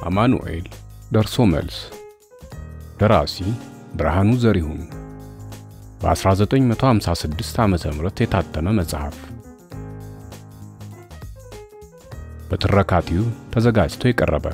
አማኑኤል ደርሶ መልስ ደራሲ ብርሃኑ ዘሪሁን በ1956 ዓመተ ምህረት የታተመ መጽሐፍ በትረካቲው ተዘጋጅቶ የቀረበ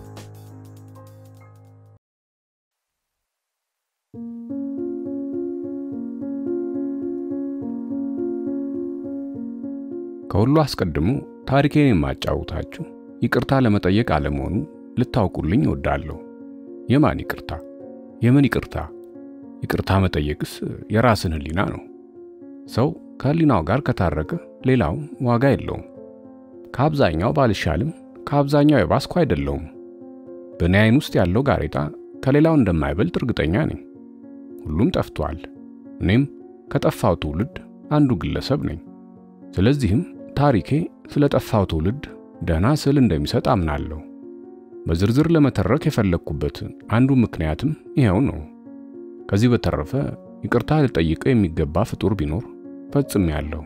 ከሁሉ አስቀድሞ ታሪኬን የማጫውታችሁ ይቅርታ ለመጠየቅ አለመሆኑ ልታውቁልኝ እወዳለሁ። የማን ይቅርታ? የምን ይቅርታ? ይቅርታ መጠየቅስ የራስን ሕሊና ነው። ሰው ከሕሊናው ጋር ከታረቀ ሌላው ዋጋ የለውም። ከአብዛኛው ባልሻልም ከአብዛኛው የባስኩ አይደለውም። በእኔ ዓይን ውስጥ ያለው ጋሬጣ ከሌላው እንደማይበልጥ እርግጠኛ ነኝ። ሁሉም ጠፍቷል። እኔም ከጠፋው ትውልድ አንዱ ግለሰብ ነኝ። ስለዚህም ታሪኬ ስለ ጠፋው ትውልድ ደህና ስዕል እንደሚሰጥ አምናለሁ። በዝርዝር ለመተረክ የፈለግኩበት አንዱ ምክንያትም ይኸው ነው። ከዚህ በተረፈ ይቅርታ ልጠይቀው የሚገባ ፍጡር ቢኖር ፈጽሜያለሁ።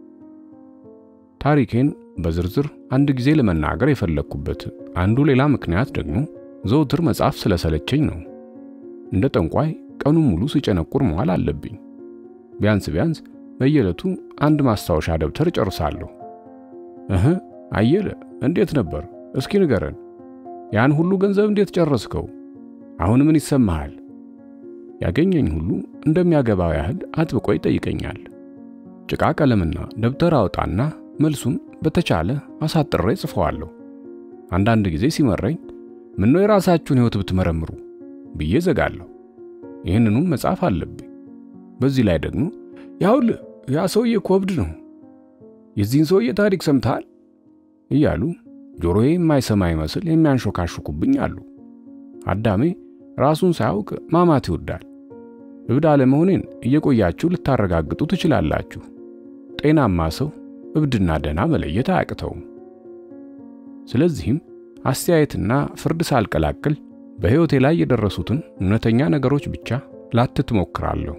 ታሪኬን በዝርዝር አንድ ጊዜ ለመናገር የፈለግኩበት አንዱ ሌላ ምክንያት ደግሞ ዘውትር መጽሐፍ ስለሰለቸኝ ነው። እንደ ጠንቋይ ቀኑን ሙሉ ሲጨነቁር መዋል አለብኝ። ቢያንስ ቢያንስ በየዕለቱ አንድ ማስታወሻ ደብተር ጨርሳለሁ። እህ አየለ እንዴት ነበር? እስኪ ንገረን። ያን ሁሉ ገንዘብ እንዴት ጨረስከው? አሁን ምን ይሰማሃል? ያገኘኝ ሁሉ እንደሚያገባው ያህል አጥብቆ ይጠይቀኛል። ጭቃ ቀለምና ደብተር አወጣና መልሱን በተቻለ አሳጥሬ ጽፈዋለሁ። አንዳንድ ጊዜ ሲመረኝ ምነው የራሳችሁን ሕይወት ብትመረምሩ ብዬ ዘጋለሁ። ይህንኑም መጻፍ አለብኝ። በዚህ ላይ ደግሞ ያውል ያ ሰውዬ እኮ እብድ ነው፣ የዚህን ሰውዬ ታሪክ ሰምተሃል እያሉ ጆሮዬ የማይሰማ ይመስል የሚያንሾካሹኩብኝ አሉ። አዳሜ ራሱን ሳያውቅ ማማት ይወዳል። እብድ አለመሆኔን እየቆያችሁ ልታረጋግጡ ትችላላችሁ። ጤናማ ሰው እብድና ደህና መለየት አያቅተውም። ስለዚህም አስተያየትና ፍርድ ሳልቀላቅል በሕይወቴ ላይ የደረሱትን እውነተኛ ነገሮች ብቻ ላትት ሞክራለሁ።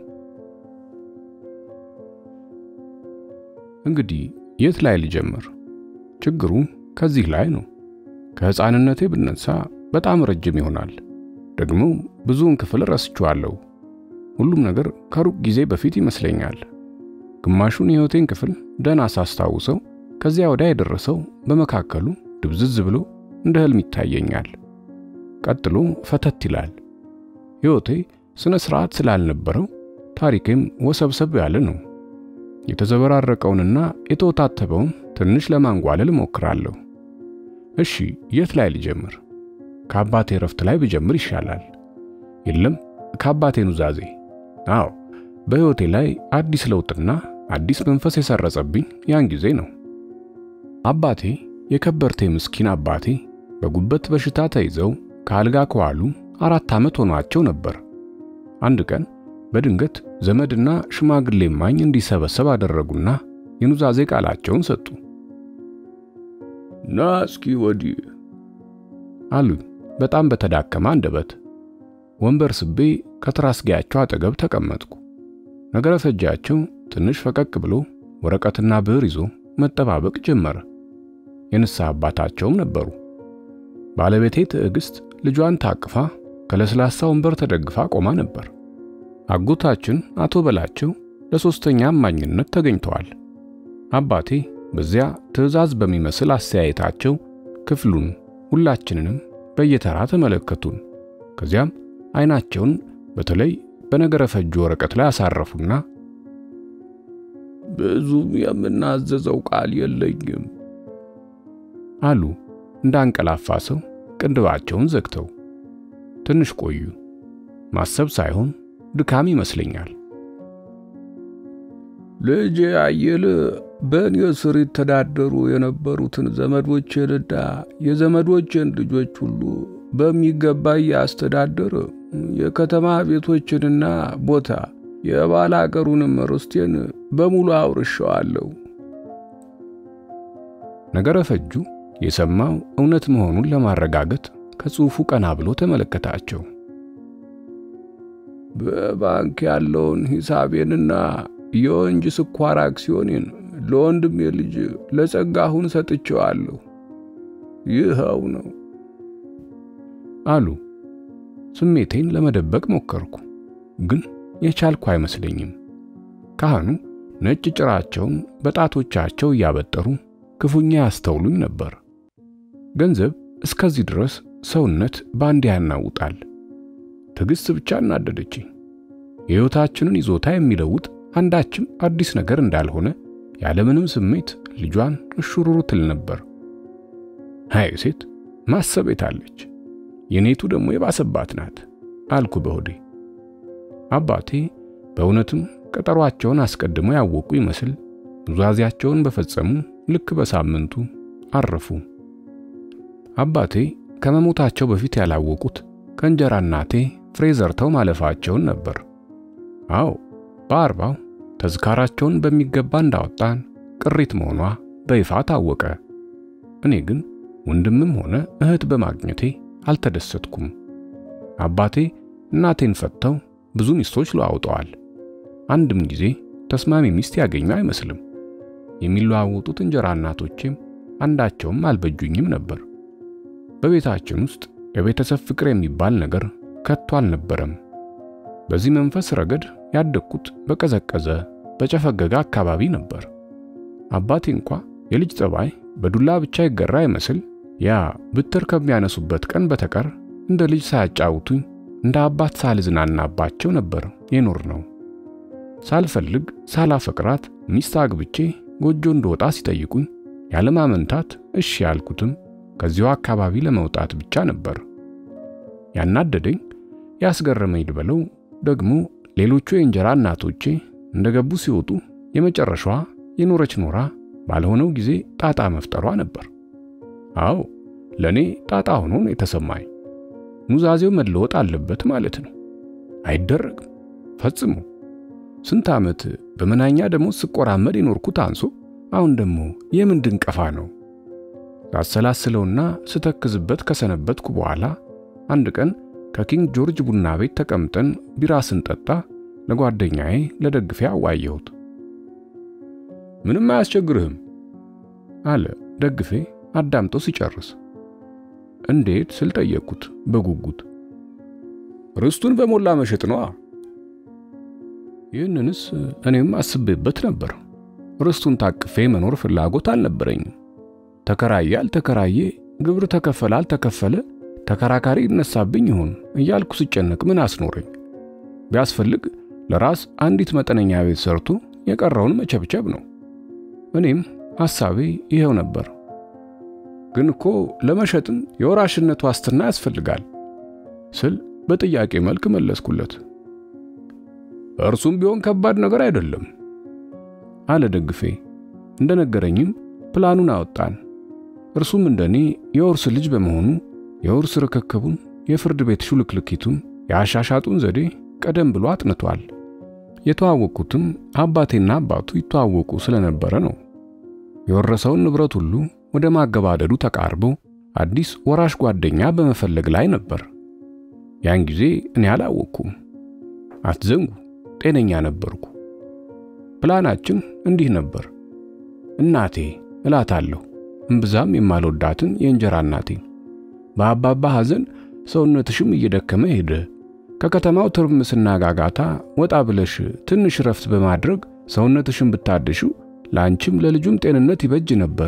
እንግዲህ የት ላይ ልጀምር? ችግሩ ከዚህ ላይ ነው። ከሕፃንነቴ ብነሳ በጣም ረጅም ይሆናል። ደግሞ ብዙውን ክፍል ረስቼዋለሁ። ሁሉም ነገር ከሩቅ ጊዜ በፊት ይመስለኛል። ግማሹን የሕይወቴን ክፍል ደህና ሳስታውሰው፣ ከዚያ ወዲያ የደረሰው በመካከሉ ድብዝዝ ብሎ እንደ ሕልም ይታየኛል። ቀጥሎ ፈተት ይላል። ሕይወቴ ስነ ሥርዓት ስላልነበረው ታሪኬም ወሰብሰብ ያለ ነው። የተዘበራረቀውንና የተወታተበውን ትንሽ ለማንጓለል እሞክራለሁ። እሺ የት ላይ ልጀምር? ከአባቴ ረፍት ላይ ብጀምር ይሻላል። የለም ከአባቴ ኑዛዜ። አዎ በሕይወቴ ላይ አዲስ ለውጥና አዲስ መንፈስ የሰረጸብኝ ያን ጊዜ ነው። አባቴ የከበርቴ ምስኪን አባቴ በጉበት በሽታ ተይዘው ከአልጋ ከዋሉ አራት ዓመት ሆኗቸው ነበር። አንድ ቀን በድንገት ዘመድና ሽማግሌ ማኝ እንዲሰበሰብ አደረጉና የኑዛዜ ቃላቸውን ሰጡ። ና እስኪ ወዲህ አሉኝ በጣም በተዳከመ አንደበት። ወንበር ስቤ ከትራስጌያቸው አጠገብ ተቀመጥኩ። ነገረ ፈጃቸው ትንሽ ፈቀቅ ብሎ ወረቀትና ብዕር ይዞ መጠባበቅ ጀመረ። የንስሐ አባታቸውም ነበሩ። ባለቤቴ ትዕግስት ልጇን ታቅፋ ከለስላሳ ወንበር ተደግፋ ቆማ ነበር። አጎታችን አቶ በላቸው ለሶስተኛ አማኝነት ተገኝተዋል። አባቴ በዚያ ትዕዛዝ በሚመስል አስተያየታቸው ክፍሉን ሁላችንንም በየተራ ተመለከቱን። ከዚያም አይናቸውን በተለይ በነገረ ፈጁ ወረቀት ላይ አሳረፉና ብዙም የምናዘዘው ቃል የለኝም አሉ እንዳንቀላፋ ሰው ቅንድባቸውን ዘግተው። ትንሽ ቆዩ። ማሰብ ሳይሆን ድካም ይመስለኛል። ልጄ አየለ በእኔ ስር ይተዳደሩ የነበሩትን ዘመዶቼንና የዘመዶቼን ልጆች ሁሉ በሚገባ እያስተዳደረ የከተማ ቤቶችንና ቦታ የባለ አገሩንም ርስቴን በሙሉ አውርሸዋለሁ። ነገረ ፈጁ የሰማው እውነት መሆኑን ለማረጋገጥ ከጽሑፉ ቀና ብሎ ተመለከታቸው። በባንክ ያለውን ሂሳቤንና የወንጅ ስኳር አክሲዮኔን ለወንድሜ ልጅ ለጸጋሁን ሰጥቼዋለሁ። ይኸው ነው። አሉ። ስሜቴን ለመደበቅ ሞከርኩ፣ ግን የቻልኩ አይመስለኝም። ካህኑ ነጭ ጭራቸውን በጣቶቻቸው እያበጠሩ ክፉኛ ያስተውሉኝ ነበር። ገንዘብ እስከዚህ ድረስ ሰውነት በአንድ ያናውጣል። ትዕግሥት ብቻ እናደደችኝ። የሕይወታችንን ይዞታ የሚለውጥ አንዳችም አዲስ ነገር እንዳልሆነ ያለምንም ስሜት ልጇን እሹሩሩ ትል ነበር። ሃይ ሴት ማሰብ የታለች፣ የኔቱ ደግሞ የባሰባት ናት አልኩ በሆዴ። አባቴ በእውነትም ቀጠሯቸውን አስቀድመው ያወቁ ይመስል ኑዛዜያቸውን በፈጸሙ ልክ በሳምንቱ አረፉ። አባቴ ከመሞታቸው በፊት ያላወቁት ከእንጀራ እናቴ ፍሬ ዘርተው ማለፋቸውን ነበር። አዎ በአርባው ተዝካራቸውን በሚገባ እንዳወጣን ቅሪት መሆኗ በይፋ ታወቀ። እኔ ግን ወንድምም ሆነ እህት በማግኘቴ አልተደሰትኩም። አባቴ እናቴን ፈተው ብዙ ሚስቶች ለዋውጠዋል። አንድም ጊዜ ተስማሚ ሚስት ያገኙ አይመስልም። የሚለዋወጡት እንጀራ እናቶቼም አንዳቸውም አልበጁኝም ነበር። በቤታችን ውስጥ የቤተሰብ ፍቅር የሚባል ነገር ከቶ አልነበረም። በዚህ መንፈስ ረገድ ያደግኩት በቀዘቀዘ በጨፈገገ አካባቢ ነበር። አባቴ እንኳ የልጅ ጠባይ በዱላ ብቻ ይገራ ይመስል ያ ብትር ከሚያነሱበት ቀን በተቀር እንደ ልጅ ሳያጫውቱኝ እንደ አባት ሳልዝናናባቸው ነበር የኖር ነው። ሳልፈልግ ሳላፈቅራት ሚስት አግብቼ ጎጆ እንደወጣ ሲጠይቁኝ ያለማመንታት እሺ ያልኩትም ከዚያው አካባቢ ለመውጣት ብቻ ነበር። ያናደደኝ ያስገረመኝ ልበለው ደግሞ ሌሎቹ የእንጀራ እናቶቼ እንደገቡ ሲወጡ የመጨረሻዋ የኖረች ኖራ ባልሆነው ጊዜ ጣጣ መፍጠሯ ነበር። አዎ ለኔ ጣጣ ሆኖ ነው የተሰማኝ። ኑዛዜው መለወጥ አለበት ማለት ነው። አይደረግም ፈጽሞ። ስንት ዓመት በመናኛ ደሞዝ ስቆራመድ የኖርኩት አንሶ አሁን ደግሞ የምን ድንቀፋ ነው? ሳሰላስለውና ስተክዝበት ከሰነበትኩ በኋላ አንድ ቀን ከኪንግ ጆርጅ ቡና ቤት ተቀምጠን ቢራ ስንጠጣ ለጓደኛዬ ለደግፌ አዋየሁት። ምንም አያስቸግርህም አለ ደግፌ አዳምጦ ሲጨርስ። እንዴት ስል ጠየቅኩት በጉጉት። ርስቱን በሞላ መሸጥ ነዋ። ይህንንስ እኔም አስቤበት ነበር። ርስቱን ታቅፌ መኖር ፍላጎት አልነበረኝም። ተከራየ አልተከራየ፣ ግብር ተከፈለ አልተከፈለ ተከራካሪ ይነሳብኝ ይሆን እያልኩ ስጨነቅ ምን አስኖረኝ? ቢያስፈልግ ለራስ አንዲት መጠነኛ ቤት ሰርቶ የቀረውን መቸብቸብ ነው። እኔም ሐሳቤ ይሄው ነበር። ግን እኮ ለመሸጥም የወራሽነት ዋስትና ያስፈልጋል ስል በጥያቄ መልክ መለስኩለት። እርሱም ቢሆን ከባድ ነገር አይደለም አለ ደግፌ። እንደነገረኝም ፕላኑን አወጣን። እርሱም እንደኔ የውርስ ልጅ በመሆኑ የውርስ ርክክቡን፣ የፍርድ ቤት ሹልክልኪቱን፣ የአሻሻጡን ዘዴ ቀደም ብሎ አጥንቷል። የተዋወቁትም አባቴና አባቱ ይተዋወቁ ስለነበረ ነው። የወረሰውን ንብረት ሁሉ ወደ ማገባደዱ ተቃርቦ አዲስ ወራሽ ጓደኛ በመፈለግ ላይ ነበር። ያን ጊዜ እኔ አላወቅኩም። አትዘንጉ፣ ጤነኛ ነበርኩ። ፕላናችን እንዲህ ነበር። እናቴ እላታለሁ እምብዛም የማልወዳትን የእንጀራ እናቴ በአባባ ሐዘን ሰውነትሽም እየደከመ ሄደ። ከከተማው ትርምስና ጋጋታ ወጣ ብለሽ ትንሽ ረፍት በማድረግ ሰውነትሽን ብታድሽው ለአንቺም ለልጁም ጤንነት ይበጅ ነበር።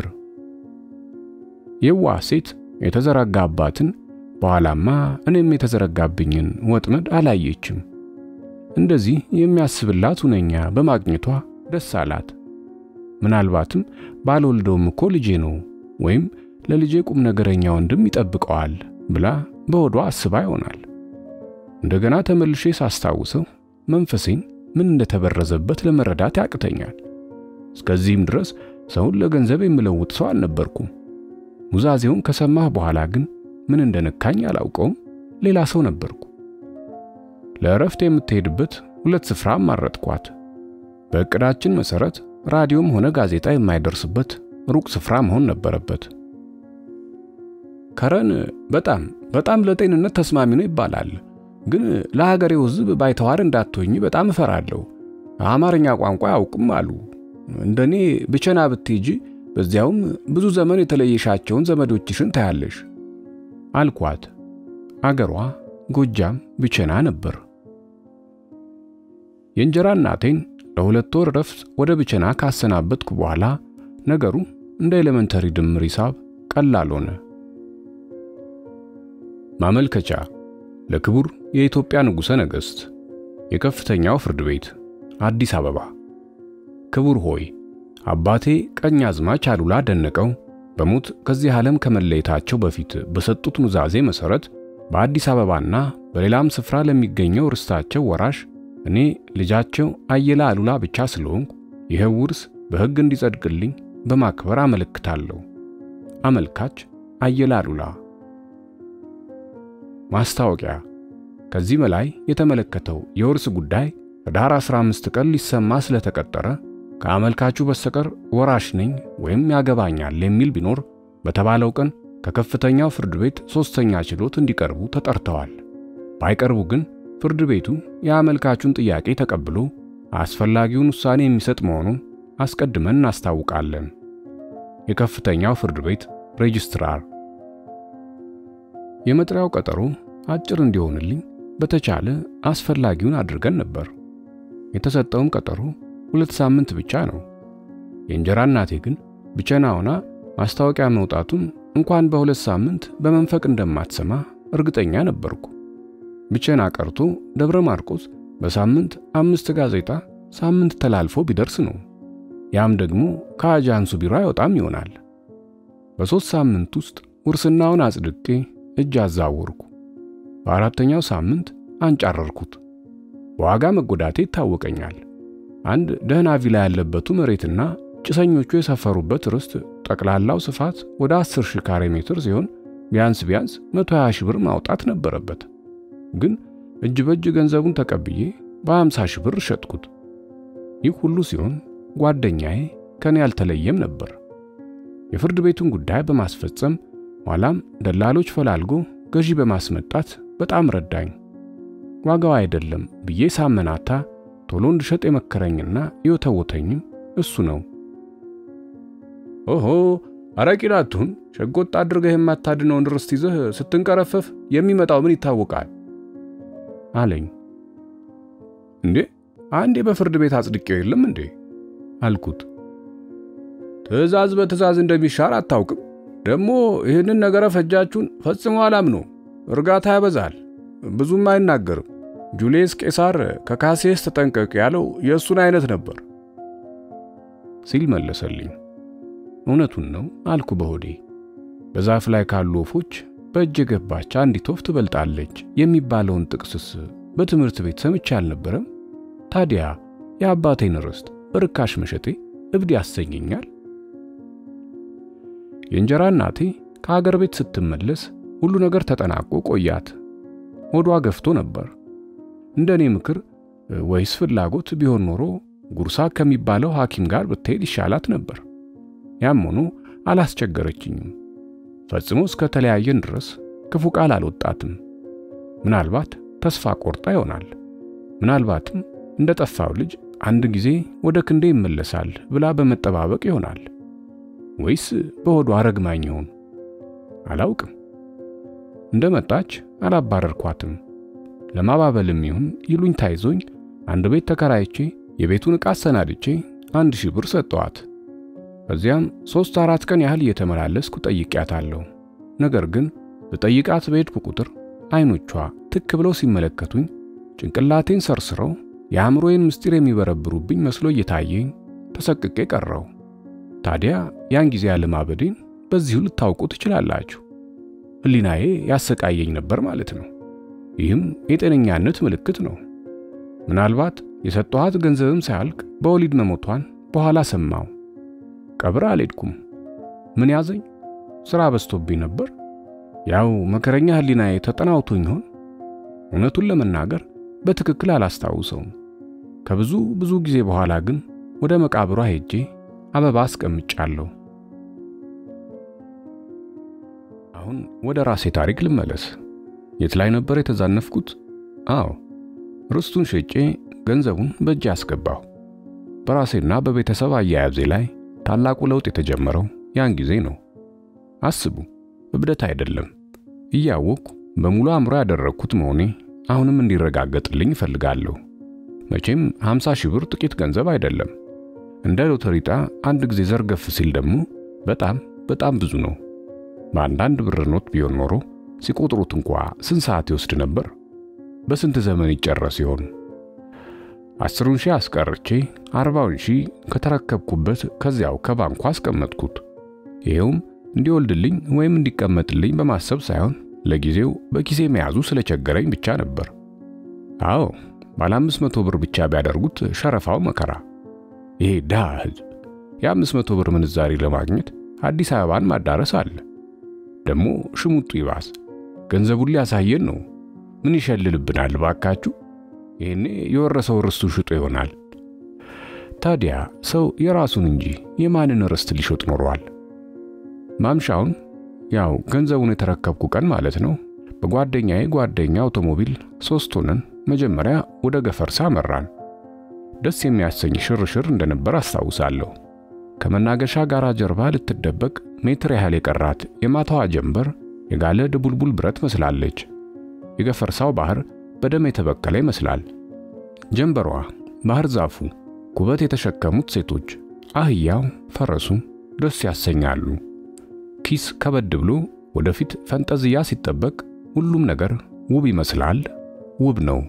የዋህ ሴት የተዘረጋባትን በኋላማ እኔም የተዘረጋብኝን ወጥመድ አላየችም። እንደዚህ የሚያስብላት ሁነኛ በማግኘቷ ደስ አላት። ምናልባትም ባልወልደውም እኮ ልጄ ነው ወይም ለልጄ ቁም ነገረኛ ወንድም ይጠብቀዋል ብላ በሆዷ አስባ ይሆናል። እንደገና ተመልሼ ሳስታውሰው መንፈሴን ምን እንደተበረዘበት ለመረዳት ያቅተኛል። እስከዚህም ድረስ ሰውን ለገንዘብ የምለውጥ ሰው አልነበርኩም። ኑዛዜውን ከሰማህ በኋላ ግን ምን እንደነካኝ አላውቀውም። ሌላ ሰው ነበርኩ። ለእረፍት የምትሄድበት ሁለት ስፍራ ማረጥኳት። በእቅዳችን መሰረት ራዲዮም ሆነ ጋዜጣ የማይደርስበት ሩቅ ስፍራ መሆን ነበረበት። ከረን በጣም በጣም ለጤንነት ተስማሚ ነው ይባላል። ግን ለሀገሬው ሕዝብ ባይተዋር እንዳትሆኝ በጣም እፈራለሁ። አማርኛ ቋንቋ አያውቅም አሉ። እንደኔ ብቸና ብትሄጂ በዚያውም ብዙ ዘመን የተለየሻቸውን ዘመዶችሽን ታያለሽ አልኳት። አገሯ ጎጃም ብቸና ነበር። የእንጀራ እናቴን ለሁለት ወር ረፍት ወደ ብቸና ካሰናበትኩ በኋላ ነገሩ እንደ ኤሌመንተሪ ድምር ሂሳብ ቀላል ሆነ። ማመልከቻ ለክቡር የኢትዮጵያ ንጉሠ ነገሥት የከፍተኛው ፍርድ ቤት አዲስ አበባ። ክቡር ሆይ አባቴ ቀኝ አዝማች አሉላ ደነቀው በሞት ከዚህ ዓለም ከመለየታቸው በፊት በሰጡት ኑዛዜ መሠረት በአዲስ አበባና በሌላም ስፍራ ለሚገኘው ርስታቸው ወራሽ እኔ ልጃቸው አየለ አሉላ ብቻ ስለሆንኩ ይኸው ውርስ በሕግ እንዲጸድቅልኝ በማክበር አመለክታለሁ። አመልካች አየለ አሉላ። ማስታወቂያ ከዚህ በላይ የተመለከተው የውርስ ጉዳይ ህዳር 15 ቀን ሊሰማ ስለተቀጠረ ከአመልካቹ በስተቀር ወራሽ ነኝ ወይም ያገባኛል የሚል ቢኖር በተባለው ቀን ከከፍተኛው ፍርድ ቤት ሦስተኛ ችሎት እንዲቀርቡ ተጠርተዋል። ባይቀርቡ ግን ፍርድ ቤቱ የአመልካቹን ጥያቄ ተቀብሎ አስፈላጊውን ውሳኔ የሚሰጥ መሆኑን አስቀድመን እናስታውቃለን። የከፍተኛው ፍርድ ቤት ሬጅስትራር። የመጥሪያው ቀጠሮ አጭር እንዲሆንልኝ በተቻለ አስፈላጊውን አድርገን ነበር። የተሰጠውም ቀጠሮ ሁለት ሳምንት ብቻ ነው። የእንጀራ እናቴ ግን ብቸና ሆና ማስታወቂያ መውጣቱን እንኳን በሁለት ሳምንት በመንፈቅ እንደማትሰማ እርግጠኛ ነበርኩ። ብቸና ቀርቶ ደብረ ማርቆስ በሳምንት አምስት ጋዜጣ ሳምንት ተላልፎ ቢደርስ ነው። ያም ደግሞ ከአጃንሱ ቢሮ አይወጣም ይሆናል። በሦስት ሳምንት ውስጥ ውርስናውን አጽድቄ እጅ አዛወርኩ። በአራተኛው ሳምንት አንጫረርኩት። በዋጋ መጎዳቴ ይታወቀኛል። አንድ ደህና ቪላ ያለበቱ መሬትና ጭሰኞቹ የሰፈሩበት ርስት ጠቅላላው ስፋት ወደ 10 ሺህ ካሬ ሜትር ሲሆን ቢያንስ ቢያንስ 120 ሺህ ብር ማውጣት ነበረበት። ግን እጅ በእጅ ገንዘቡን ተቀብዬ በ50 ሺህ ብር ሸጥኩት። ይህ ሁሉ ሲሆን ጓደኛዬ ከኔ አልተለየም ነበር። የፍርድ ቤቱን ጉዳይ በማስፈጸም ኋላም ደላሎች ፈላልጎ ገዢ በማስመጣት በጣም ረዳኝ። ዋጋው አይደለም ብዬ ሳመናታ ቶሎ እንድሸጥ የመከረኝና የወተወተኝም እሱ ነው። ኦሆ አረቂላቱን ሸጎጥ አድርገህ የማታድነውን ርስት ይዘህ ስትንቀረፈፍ የሚመጣው ምን ይታወቃል አለኝ። እንዴ አንዴ በፍርድ ቤት አጽድቄው የለም እንዴ አልኩት። ትዕዛዝ በትዕዛዝ እንደሚሻር አታውቅም? ደግሞ ይህንን ነገረ ፈጃችሁን ፈጽሞ አላምነው። እርጋታ ያበዛል፣ ብዙም አይናገርም። ጁልየስ ቄሳር ከካሴስ ተጠንቀቅ ያለው የእሱን አይነት ነበር ሲል መለሰልኝ። እውነቱን ነው አልኩ በሆዴ። በዛፍ ላይ ካሉ ወፎች በእጅ የገባች አንዲት ወፍ ትበልጣለች የሚባለውን ጥቅስስ በትምህርት ቤት ሰምቼ አልነበረም? ታዲያ የአባቴን ርስት በርካሽ መሸጤ እብድ ያሰኘኛል? የእንጀራ እናቴ ከሀገር ቤት ስትመለስ ሁሉ ነገር ተጠናቆ ቆያት። ሆዷ ገፍቶ ነበር። እንደኔ ምክር ወይስ ፍላጎት ቢሆን ኖሮ ጉርሳ ከሚባለው ሐኪም ጋር ብትሄድ ይሻላት ነበር። ያም ሆኖ አላስቸገረችኝም። ፈጽሞ እስከ ተለያየን ድረስ ክፉ ቃል አልወጣትም። ምናልባት ተስፋ ቆርጣ ይሆናል። ምናልባትም እንደ ጠፋው ልጅ አንድ ጊዜ ወደ ክንዴ ይመለሳል ብላ በመጠባበቅ ይሆናል። ወይስ በሆዷ ረግማኝ ይሆን? አላውቅም። እንደመጣች አላባረርኳትም። ለማባበልም ይሁን ይሉኝ ታይዞኝ አንድ ቤት ተከራይቼ የቤቱን ዕቃ አሰናድቼ አንድ ሺህ ብር ሰጠዋት። ከዚያም ሦስት አራት ቀን ያህል እየተመላለስኩ ጠይቄያታለሁ። ነገር ግን በጠይቃት በሄድኩ ቁጥር አይኖቿ ትክ ብለው ሲመለከቱኝ ጭንቅላቴን ሰርስረው የአእምሮዬን ምስጢር የሚበረብሩብኝ መስሎ እየታየኝ ተሰቅቄ ቀረው። ታዲያ ያን ጊዜ ያለማበዴን በዚሁ ልታውቁ ትችላላችሁ። ሕሊናዬ ያሰቃየኝ ነበር ማለት ነው። ይህም የጤነኛነት ምልክት ነው። ምናልባት የሰጠኋት ገንዘብም ሳያልቅ በወሊድ መሞቷን በኋላ ሰማው። ቀብር አልሄድኩም። ምን ያዘኝ? ሥራ በዝቶብኝ ነበር። ያው መከረኛ ሕሊናዬ ተጠናውቶኝ ይሆን? እውነቱን ለመናገር በትክክል አላስታውሰውም። ከብዙ ብዙ ጊዜ በኋላ ግን ወደ መቃብሯ ሄጄ አበባ አስቀምጫለሁ። አሁን ወደ ራሴ ታሪክ ልመለስ። የት ላይ ነበር የተዛነፍኩት? አዎ ርስቱን ሸጬ ገንዘቡን በእጄ አስገባሁ። በራሴና በቤተሰብ አያያዜ ላይ ታላቁ ለውጥ የተጀመረው ያን ጊዜ ነው። አስቡ፣ እብደት አይደለም። እያወቅኩ በሙሉ አእምሮ ያደረግኩት መሆኔ አሁንም እንዲረጋገጥልኝ እፈልጋለሁ። መቼም 50 ሺህ ብር ጥቂት ገንዘብ አይደለም። እንደ ሎተሪ ዕጣ አንድ ጊዜ ዘርገፍ ሲል ደግሞ በጣም በጣም ብዙ ነው። በአንዳንድ ብር ኖት ቢሆን ኖሮ ሲቆጥሩት እንኳ ስንት ሰዓት ይወስድ ነበር? በስንት ዘመን ይጨረስ ይሆን? አስሩን ሺህ አስቀርቼ አርባውን ሺህ ከተረከብኩበት ከዚያው ከባንኩ አስቀመጥኩት። ይኸውም እንዲወልድልኝ ወይም እንዲቀመጥልኝ በማሰብ ሳይሆን ለጊዜው በኪሴ መያዙ ስለቸገረኝ ብቻ ነበር። አዎ ባለ አምስት መቶ ብር ብቻ ቢያደርጉት ሸረፋው መከራ። ይሄ ድሃ ሕዝብ የአምስት መቶ ብር ምንዛሪ ለማግኘት አዲስ አበባን ማዳረስ አለ። ደግሞ ሽሙጡ ይባስ ገንዘቡን ሊያሳየን ነው። ምን ይሸልልብናል ባካችሁ? ይሄኔ የወረሰው ርስቱ ሽጦ ይሆናል። ታዲያ ሰው የራሱን እንጂ የማንን ርስት ሊሾጥ ኖሯል? ማምሻውን ያው ገንዘቡን የተረከብኩ ቀን ማለት ነው። በጓደኛዬ ጓደኛ አውቶሞቢል ሶስት ሆነን መጀመሪያ ወደ ገፈርሳ መራን። ደስ የሚያሰኝ ሽርሽር እንደነበር አስታውሳለሁ። ከመናገሻ ጋራ ጀርባ ልትደበቅ ሜትር ያህል የቀራት የማታዋ ጀንበር የጋለ ድቡልቡል ብረት መስላለች። የገፈርሳው ባህር በደም የተበከለ ይመስላል። ጀንበሯ፣ ባህር ዛፉ፣ ኩበት የተሸከሙት ሴቶች፣ አህያው፣ ፈረሱ ደስ ያሰኛሉ። ኪስ ከበድ ብሎ ወደፊት ፈንጠዝያ ሲጠበቅ ሁሉም ነገር ውብ ይመስላል። ውብ ነው።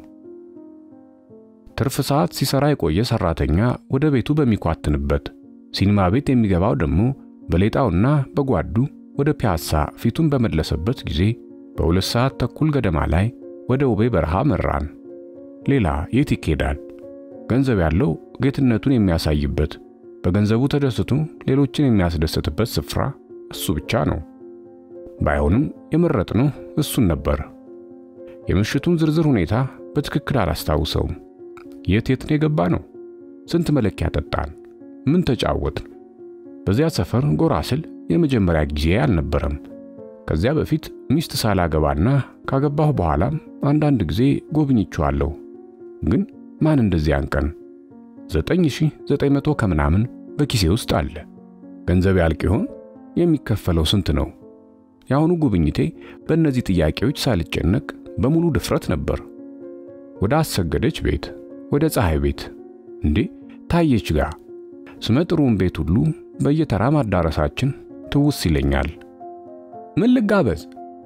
ትርፍ ሰዓት ሲሰራ የቆየ ሰራተኛ ወደ ቤቱ በሚኳትንበት፣ ሲኒማ ቤት የሚገባው ደግሞ በሌጣውና በጓዱ ወደ ፒያሳ ፊቱን በመለሰበት ጊዜ በሁለት ሰዓት ተኩል ገደማ ላይ ወደ ውቤ በረሃ መራን። ሌላ የት ይኬዳል? ገንዘብ ያለው ጌትነቱን የሚያሳይበት፣ በገንዘቡ ተደስቶ ሌሎችን የሚያስደስትበት ስፍራ እሱ ብቻ ነው። ባይሆንም የመረጥነው እሱን ነበር። የምሽቱን ዝርዝር ሁኔታ በትክክል አላስታውሰውም። የት የት ነው የገባ ነው? ስንት መለኪያ ጠጣን? ምን ተጫወትን? በዚያ ሰፈር ጎራ ስል የመጀመሪያ ጊዜ አልነበረም። ከዚያ በፊት ሚስት ሳላገባና ካገባሁ በኋላም አንዳንድ ጊዜ ጎብኝቼዋለሁ። ግን ማን እንደዚያን ቀን ዘጠኝ ሺህ ዘጠኝ መቶ ከምናምን በኪሴ ውስጥ አለ። ገንዘብ ያልቅ ይሆን? የሚከፈለው ስንት ነው? የአሁኑ ጉብኝቴ በእነዚህ ጥያቄዎች ሳልጨነቅ በሙሉ ድፍረት ነበር። ወደ አሰገደች ቤት፣ ወደ ፀሐይ ቤት፣ እንዴ ታየች ጋር ስመጥሩን ቤት ሁሉ በየተራ ማዳረሳችን ትውስ ይለኛል። ምን ልጋበዝ?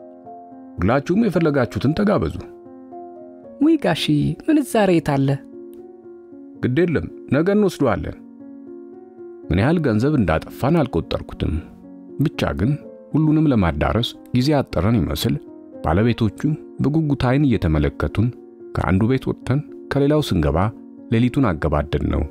ሁላችሁም የፈለጋችሁትን ተጋበዙ። ውይ ጋሺ ምንዛሬ የት አለ? ግድ የለም ነገ እንወስደዋለን። ምን ያህል ገንዘብ እንዳጠፋን አልቆጠርኩትም። ብቻ ግን ሁሉንም ለማዳረስ ጊዜ አጠረን ይመስል ባለቤቶቹ በጉጉት ዓይን እየተመለከቱን ከአንዱ ቤት ወጥተን ከሌላው ስንገባ ሌሊቱን አገባደን ነው።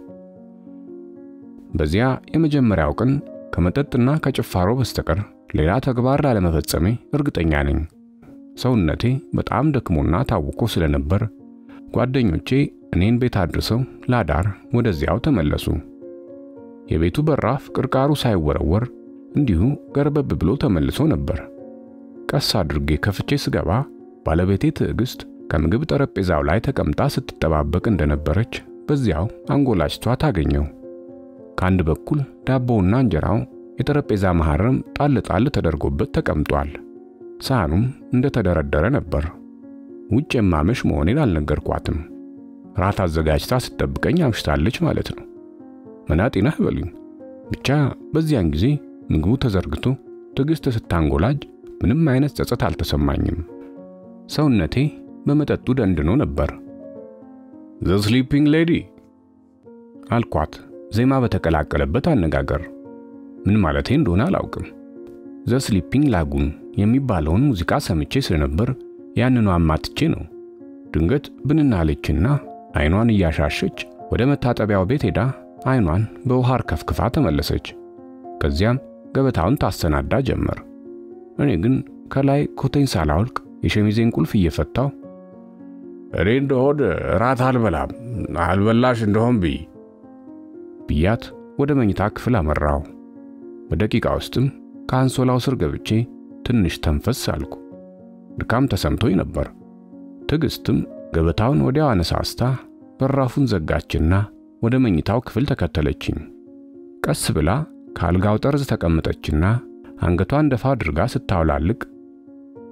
በዚያ የመጀመሪያው ቀን ከመጠጥና ከጭፋሮ በስተቀር ሌላ ተግባር ላለመፈጸሜ እርግጠኛ ነኝ። ሰውነቴ በጣም ደክሞና ታውቆ ስለነበር ጓደኞቼ እኔን ቤት አድርሰው ላዳር ወደዚያው ተመለሱ። የቤቱ በራፍ ቅርቃሩ ሳይወረወር እንዲሁ ገርበብ ብሎ ተመልሶ ነበር። ቀስ አድርጌ ከፍቼ ስገባ ባለቤቴ ትዕግስት ከምግብ ጠረጴዛው ላይ ተቀምጣ ስትጠባበቅ እንደነበረች በዚያው አንጎላችቷ ታገኘው። ከአንድ በኩል ዳቦውና እንጀራው የጠረጴዛ መሐረም ጣል ጣል ተደርጎበት ተቀምጧል። ሳህኑም እንደተደረደረ ነበር። ውጭ የማመሽ መሆኔን አልነገርኳትም። ራት አዘጋጅታ ስትጠብቀኝ አምሽታለች ማለት ነው። መናጤ ነህ በሉኝ። ብቻ በዚያን ጊዜ ምግቡ ተዘርግቶ ትዕግስት ስታንጎላጅ ምንም አይነት ጸጸት አልተሰማኝም። ሰውነቴ በመጠጡ ደንድኖ ነበር። ዘ ስሊፒንግ ሌዲ አልኳት ዜማ በተቀላቀለበት አነጋገር። ምን ማለቴ እንደሆነ አላውቅም። ዘ ስሊፒንግ ላጉን የሚባለውን ሙዚቃ ሰምቼ ስለነበር ያንኑ አማትቼ ነው። ድንገት ብንናለችና አይኗን እያሻሸች ወደ መታጠቢያው ቤት ሄዳ አይኗን በውሃ አርከፍክፋ ተመለሰች። ከዚያም ገበታውን ታሰናዳ ጀመር። እኔ ግን ከላይ ኮቴን ሳላወልቅ የሸሚዜን ቁልፍ እየፈታው እኔ እንደሆን ራት አልበላም አልበላሽ እንደሆን ብይ ብያት ወደ መኝታ ክፍል አመራው። በደቂቃ ውስጥም ከአንሶላው ስር ገብቼ ትንሽ ተንፈስ አልኩ። ድካም ተሰምቶኝ ነበር። ትዕግስትም ገበታውን ወዲያው አነሳስታ በራፉን ዘጋችና ወደ መኝታው ክፍል ተከተለችኝ። ቀስ ብላ ከአልጋው ጠርዝ ተቀመጠችና አንገቷን ደፋ አድርጋ ስታውላልቅ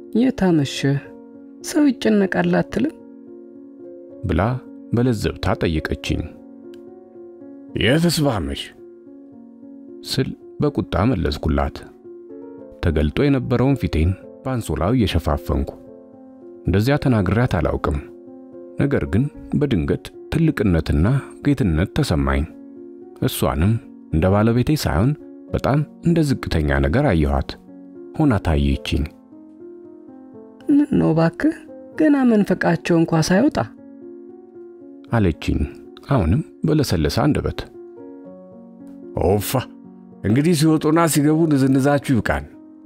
የታመሸህ ሰው ይጨነቃል አትልም? ብላ በለዘብታ ጠየቀችኝ። የትስ ባመሽ ስል በቁጣ መለስኩላት። ተገልጦ የነበረውን ፊቴን በአንሶላው እየሸፋፈንኩ እንደዚያ ተናግሬያት አላውቅም። ነገር ግን በድንገት ትልቅነትና ጌትነት ተሰማኝ። እሷንም እንደ ባለቤቴ ሳይሆን በጣም እንደ ዝቅተኛ ነገር አየኋት። ሆና ታየችኝ። ምን ነው ባክህ፣ ገና መንፈቃቸው እንኳ ሳይወጣ አለችኝ። አሁንም በለሰለሰ አንደበት ኦፋ እንግዲህ ሲወጡና ሲገቡ ንዝንዛችሁ ይብቃን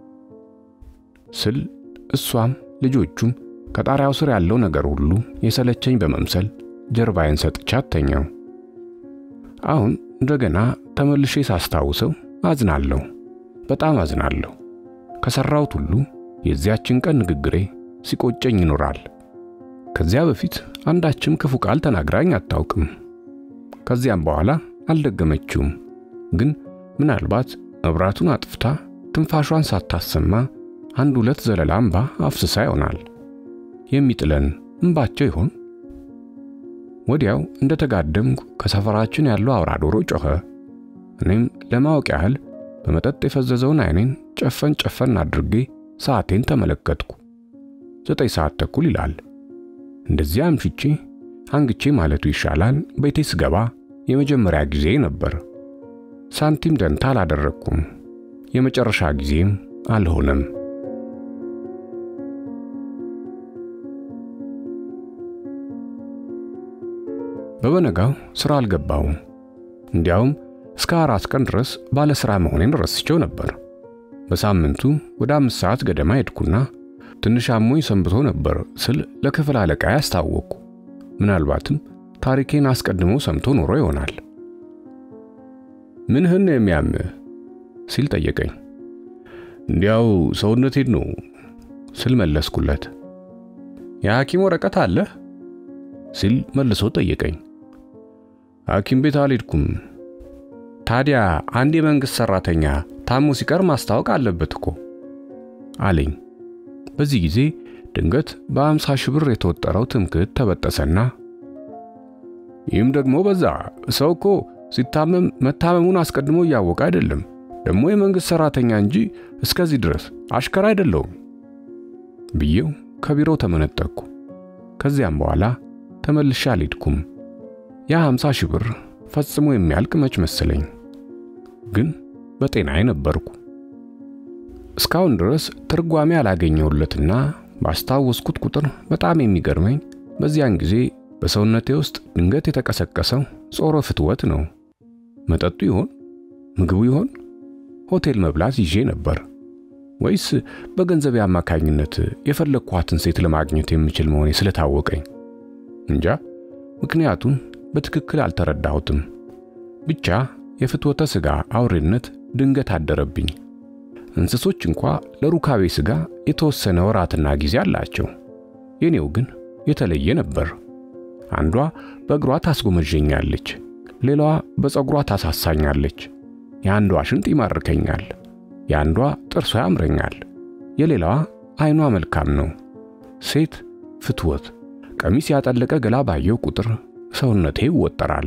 ስል እሷም ልጆቹም ከጣሪያው ስር ያለው ነገር ሁሉ የሰለቸኝ በመምሰል ጀርባዬን ሰጥቻት ተኛው። አሁን እንደገና ተመልሼ ሳስታውሰው አዝናለሁ፣ በጣም አዝናለሁ። ከሰራሁት ሁሉ የዚያችን ቀን ንግግሬ ሲቆጨኝ ይኖራል። ከዚያ በፊት አንዳችም ክፉ ቃል ተናግራኝ አታውቅም። ከዚያም በኋላ አልደገመችውም። ግን ምናልባት መብራቱን አጥፍታ ትንፋሿን ሳታሰማ አንድ ሁለት ዘለላ እምባ አፍስሳ ይሆናል። የሚጥለን እምባቸው ይሆን? ወዲያው እንደተጋደምኩ ከሰፈራችን ያለው አውራ ዶሮ ጮኸ። እኔም ለማወቅ ያህል በመጠጥ የፈዘዘውን ዓይኔን ጨፈን ጨፈን አድርጌ ሰዓቴን ተመለከትኩ። ዘጠኝ ሰዓት ተኩል ይላል። እንደዚያ አምሽቼ አንግቼ ማለቱ ይሻላል። ቤቴ ስገባ የመጀመሪያ ጊዜ ነበር። ሳንቲም ደንታ አላደረግኩም። የመጨረሻ ጊዜም አልሆነም። በበነጋው ሥራ አልገባውም። እንዲያውም እስከ አራት ቀን ድረስ ባለ ሥራ መሆኔን ረስቼው ነበር። በሳምንቱ ወደ አምስት ሰዓት ገደማ ሄድኩና ትንሽ አሞኝ ሰንብቶ ነበር ስል ለክፍል አለቃ ያስታወቅኩ። ምናልባትም ታሪኬን አስቀድሞ ሰምቶ ኖሮ ይሆናል። ምንህን ነው የሚያምህ ሲል ጠየቀኝ። እንዲያው ሰውነቴን ነው ስል መለስኩለት። የሐኪም ወረቀት አለህ ሲል መልሶ ጠየቀኝ። ሐኪም ቤት አልሄድኩም። ታዲያ አንድ የመንግሥት ሠራተኛ ታሞ ሲቀር ማስታወቅ አለበት እኮ አለኝ። በዚህ ጊዜ ድንገት በአምሳ ሺህ ብር የተወጠረው ትምክህት ተበጠሰና ይህም ደግሞ በዛ። ሰው እኮ ሲታመም መታመሙን አስቀድሞ እያወቀ አይደለም። ደግሞ የመንግሥት ሠራተኛ እንጂ እስከዚህ ድረስ አሽከር አይደለውም ብዬው ከቢሮው ተመነጠቅኩ። ከዚያም በኋላ ተመልሼ አልሄድኩም። ያ 50 ሺህ ብር ፈጽሞ የሚያልቅ መች መሰለኝ። ግን በጤናዬ ነበርኩ። እስካሁን ድረስ ትርጓሜ ያላገኘሁለትና ባስታወስኩት ቁጥር በጣም የሚገርመኝ በዚያን ጊዜ በሰውነቴ ውስጥ ድንገት የተቀሰቀሰው ጾረ ፍትወት ነው። መጠጡ ይሆን? ምግቡ ይሆን? ሆቴል መብላት ይዤ ነበር ወይስ በገንዘብ አማካኝነት የፈለግኳትን ሴት ለማግኘት የምችል መሆኔ ስለታወቀኝ? እንጃ። ምክንያቱን በትክክል አልተረዳሁትም። ብቻ የፍትወተ ሥጋ አውሬነት ድንገት አደረብኝ። እንስሶች እንኳ ለሩካቤ ሥጋ የተወሰነ ወራትና ጊዜ አላቸው። የኔው ግን የተለየ ነበር። አንዷ በእግሯ ታስጎመዠኛለች፣ ሌላዋ በፀጉሯ ታሳሳኛለች። የአንዷ ሽንጥ ይማርከኛል፣ የአንዷ ጥርሷ ያምረኛል፣ የሌላዋ ዓይኗ መልካም ነው። ሴት ፍትወት ቀሚስ ያጠለቀ ገላ ባየው ቁጥር ሰውነቴ ይወጠራል።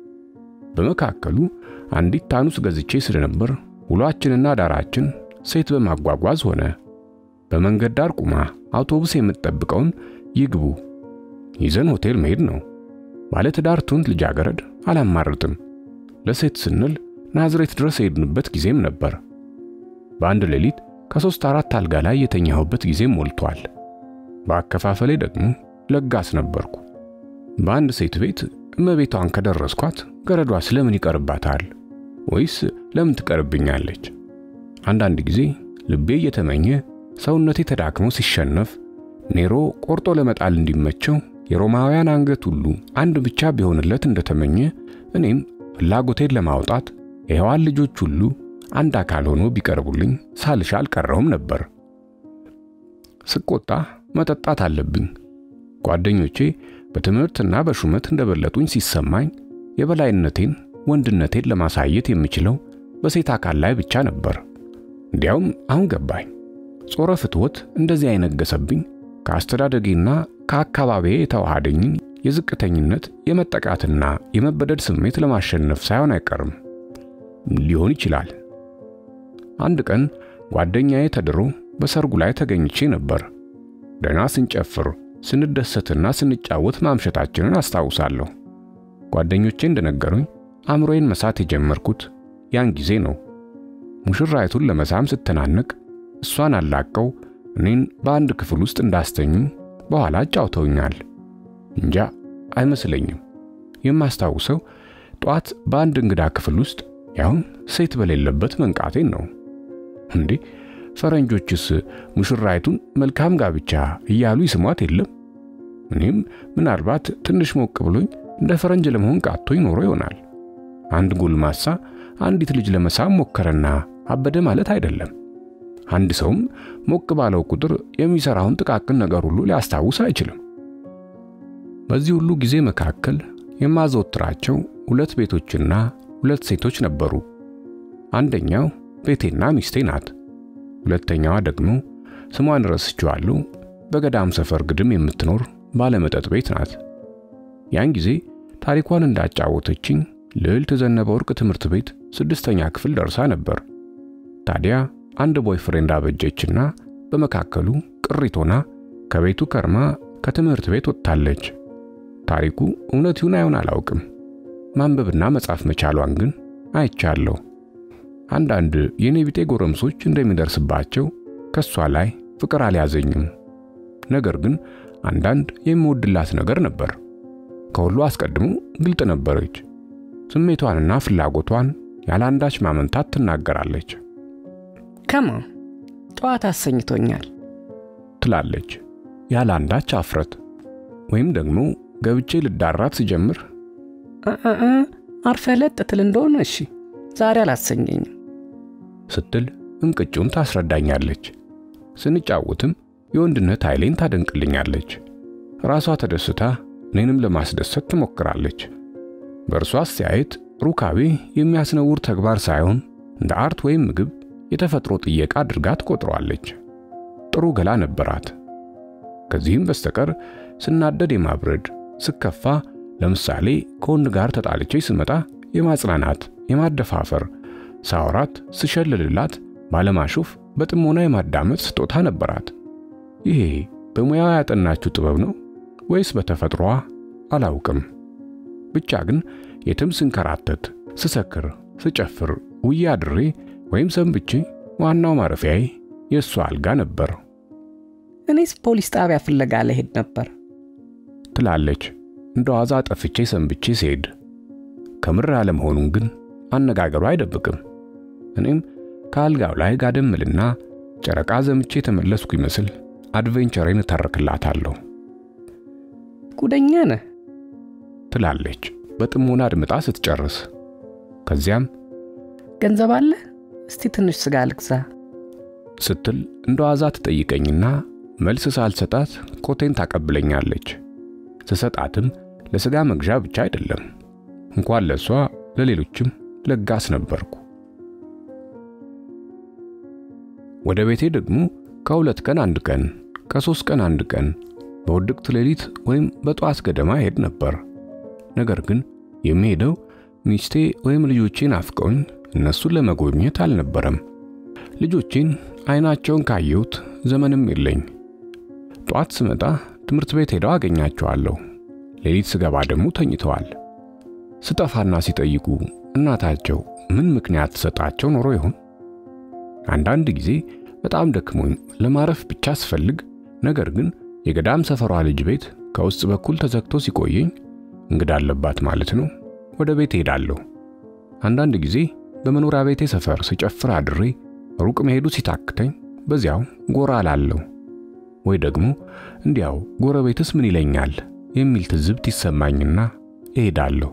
በመካከሉ አንዲት ታኑስ ገዝቼ ስለነበር ውሏችንና ዳራችን ሴት በማጓጓዝ ሆነ። በመንገድ ዳር ቁማ አውቶቡስ የምትጠብቀውን ይግቡ ይዘን ሆቴል መሄድ ነው። ባለትዳር ቱንት ልጃገረድ አላማርጥም። ለሴት ስንል ናዝሬት ድረስ የሄድንበት ጊዜም ነበር። በአንድ ሌሊት ከሦስት አራት አልጋ ላይ የተኛሁበት ጊዜም ሞልቷል። በአከፋፈሌ ደግሞ ለጋስ ነበርኩ። በአንድ ሴት ቤት እመቤቷን ከደረስኳት ገረዷ ስለምን ይቀርባታል? ወይስ ለምን ትቀርብኛለች? አንዳንድ ጊዜ ልቤ እየተመኘ ሰውነቴ ተዳክሞ ሲሸነፍ ኔሮ ቆርጦ ለመጣል እንዲመቸው የሮማውያን አንገት ሁሉ አንድ ብቻ ቢሆንለት እንደተመኘ እኔም ፍላጎቴን ለማውጣት የሔዋን ልጆች ሁሉ አንድ አካል ሆኖ ቢቀርቡልኝ ሳልሻ አልቀረውም ነበር። ስቆጣ መጠጣት አለብኝ። ጓደኞቼ በትምህርትና በሹመት እንደበለጡኝ ሲሰማኝ የበላይነቴን ወንድነቴን ለማሳየት የምችለው በሴት አካል ላይ ብቻ ነበር። እንዲያውም አሁን ገባኝ። ጾረ ፍትወት እንደዚህ አይነገሰብኝ ከአስተዳደጌና ከአካባቢዬ የተዋሃደኝን የዝቅተኝነት የመጠቃትና የመበደድ ስሜት ለማሸነፍ ሳይሆን አይቀርም። ሊሆን ይችላል። አንድ ቀን ጓደኛዬ ተድሮ በሰርጉ ላይ ተገኝቼ ነበር። ደህና ስንጨፍር ስንደሰትና ስንጫወት ማምሸታችንን አስታውሳለሁ። ጓደኞቼ እንደነገሩኝ አእምሮዬን መሳት የጀመርኩት ያን ጊዜ ነው። ሙሽራይቱን ለመሳም ስተናነቅ እሷን አላቀው እኔን በአንድ ክፍል ውስጥ እንዳስተኙ በኋላ አጫውተውኛል። እንጃ አይመስለኝም። የማስታውሰው ጧት በአንድ እንግዳ ክፍል ውስጥ ያውም ሴት በሌለበት መንቃቴን ነው። እንዴ ፈረንጆችስ ሙሽራይቱን መልካም ጋብቻ እያሉ ይስሟት የለም? እኔም ምናልባት ትንሽ ሞቅ ብሎኝ እንደ ፈረንጅ ለመሆን ቃቶኝ ኖሮ ይሆናል። አንድ ጎልማሳ አንዲት ልጅ ለመሳም ሞከረና አበደ ማለት አይደለም። አንድ ሰውም ሞቅ ባለው ቁጥር የሚሰራውን ጥቃቅን ነገር ሁሉ ሊያስታውስ አይችልም። በዚህ ሁሉ ጊዜ መካከል የማዘወትራቸው ሁለት ቤቶችና ሁለት ሴቶች ነበሩ። አንደኛው ቤቴና ሚስቴ ናት። ሁለተኛዋ ደግሞ ስሟን ረስቼዋለሁ፣ በገዳም ሰፈር ግድም የምትኖር ባለመጠጥ ቤት ናት። ያን ጊዜ ታሪኳን እንዳጫወተችኝ ልዕልት ዘነበ ወርቅ ትምህርት ቤት ስድስተኛ ክፍል ደርሳ ነበር። ታዲያ አንድ ቦይፍሬንድ አበጀችና በመካከሉ ቅሪት ሆና ከቤቱ ከርማ ከትምህርት ቤት ወጥታለች። ታሪኩ እውነት ይሁን አይሆን አላውቅም። ማንበብና መጻፍ መቻሏን ግን አይቻለሁ። አንዳንድ የኔ ቢጤ ጎረምሶች እንደሚደርስባቸው ከሷ ላይ ፍቅር አልያዘኝም። ነገር ግን አንዳንድ የምወድላት ነገር ነበር። ከሁሉ አስቀድሞ ግልጥ ነበረች። ስሜቷንና ፍላጎቷን ያለ አንዳች ማመንታት ትናገራለች። ከማ ጠዋት አሰኝቶኛል ትላለች ያለ አንዳች አፍረት። ወይም ደግሞ ገብቼ ልዳራት ስጀምር አርፈ ለጥ ትል እንደሆነ እሺ፣ ዛሬ አላሰኘኝም ስትል እንቅጩን ታስረዳኛለች። ስንጫወትም የወንድነት ኃይሌን ታደንቅልኛለች። ራሷ ተደስታ እኔንም ለማስደሰት ትሞክራለች። በእርሷ አስተያየት ሩካቤ የሚያስነውር ተግባር ሳይሆን እንደ አርት ወይም ምግብ የተፈጥሮ ጥየቃ አድርጋ ትቆጥረዋለች። ጥሩ ገላ ነበራት። ከዚህም በስተቀር ስናደድ የማብረድ ስከፋ፣ ለምሳሌ ከወንድ ጋር ተጣልቼ ስመጣ የማጽናናት የማደፋፈር፣ ሳወራት ስሸልልላት ባለማሾፍ በጥሞና የማዳመጥ ስጦታ ነበራት። ይሄ በሙያዋ ያጠናችው ጥበብ ነው ወይስ በተፈጥሮዋ አላውቅም። ብቻ ግን የትም ስንከራተት፣ ስሰክር፣ ስጨፍር ውዬ አድሬ ወይም ሰንብቼ ዋናው ማረፊያዬ የእሷ አልጋ ነበር እኔስ ፖሊስ ጣቢያ ፍለጋ ልሄድ ነበር ትላለች እንደ ዋዛ ጠፍቼ ሰንብቼ ሲሄድ። ከምር ያለመሆኑን ግን አነጋገሩ አይደብቅም። እኔም ከአልጋው ላይ ጋደምልና ጨረቃ ዘምቼ የተመለስኩ ይመስል አድቬንቸሬን እተርክላታለሁ። ጉደኛ ነህ ትላለች በጥሞና አድምጣ ስትጨርስ። ከዚያም ገንዘብ አለ እስቲ ትንሽ ስጋ ልግዛ ስትል እንደ ዋዛ ትጠይቀኝና መልስ ሳልሰጣት ኮቴን ታቀብለኛለች። ስሰጣትም ለስጋ መግዣ ብቻ አይደለም፣ እንኳን ለሷ ለሌሎችም ለጋስ ነበርኩ። ወደ ቤቴ ደግሞ ከሁለት ቀን አንድ ቀን፣ ከሶስት ቀን አንድ ቀን በውድቅት ሌሊት ወይም በጠዋት ገደማ ሄድ ነበር። ነገር ግን የሚሄደው ሚስቴ ወይም ልጆቼን አፍቀውኝ እነሱን ለመጎብኘት አልነበረም። ልጆቼን አይናቸውን ካየሁት ዘመንም የለኝ። ጧት ስመጣ ትምህርት ቤት ሄደው አገኛቸዋለሁ። ሌሊት ስገባ ደግሞ ተኝተዋል። ስጠፋና ሲጠይቁ እናታቸው ምን ምክንያት ትሰጣቸው ኖሮ ይሆን? አንዳንድ ጊዜ በጣም ደክሞኝ ለማረፍ ብቻ ስፈልግ፣ ነገር ግን የገዳም ሰፈሯ ልጅ ቤት ከውስጥ በኩል ተዘግቶ ሲቆየኝ እንግዳ አለባት ማለት ነው፣ ወደ ቤት ሄዳለሁ። አንዳንድ ጊዜ በመኖሪያ ቤቴ ሰፈር ስጨፍር አድሬ ሩቅ መሄዱ ሲታክተኝ በዚያው ጎራ እላለሁ። ወይ ደግሞ እንዲያው ጎረቤትስ ምን ይለኛል የሚል ትዝብት ይሰማኝና እሄዳለሁ።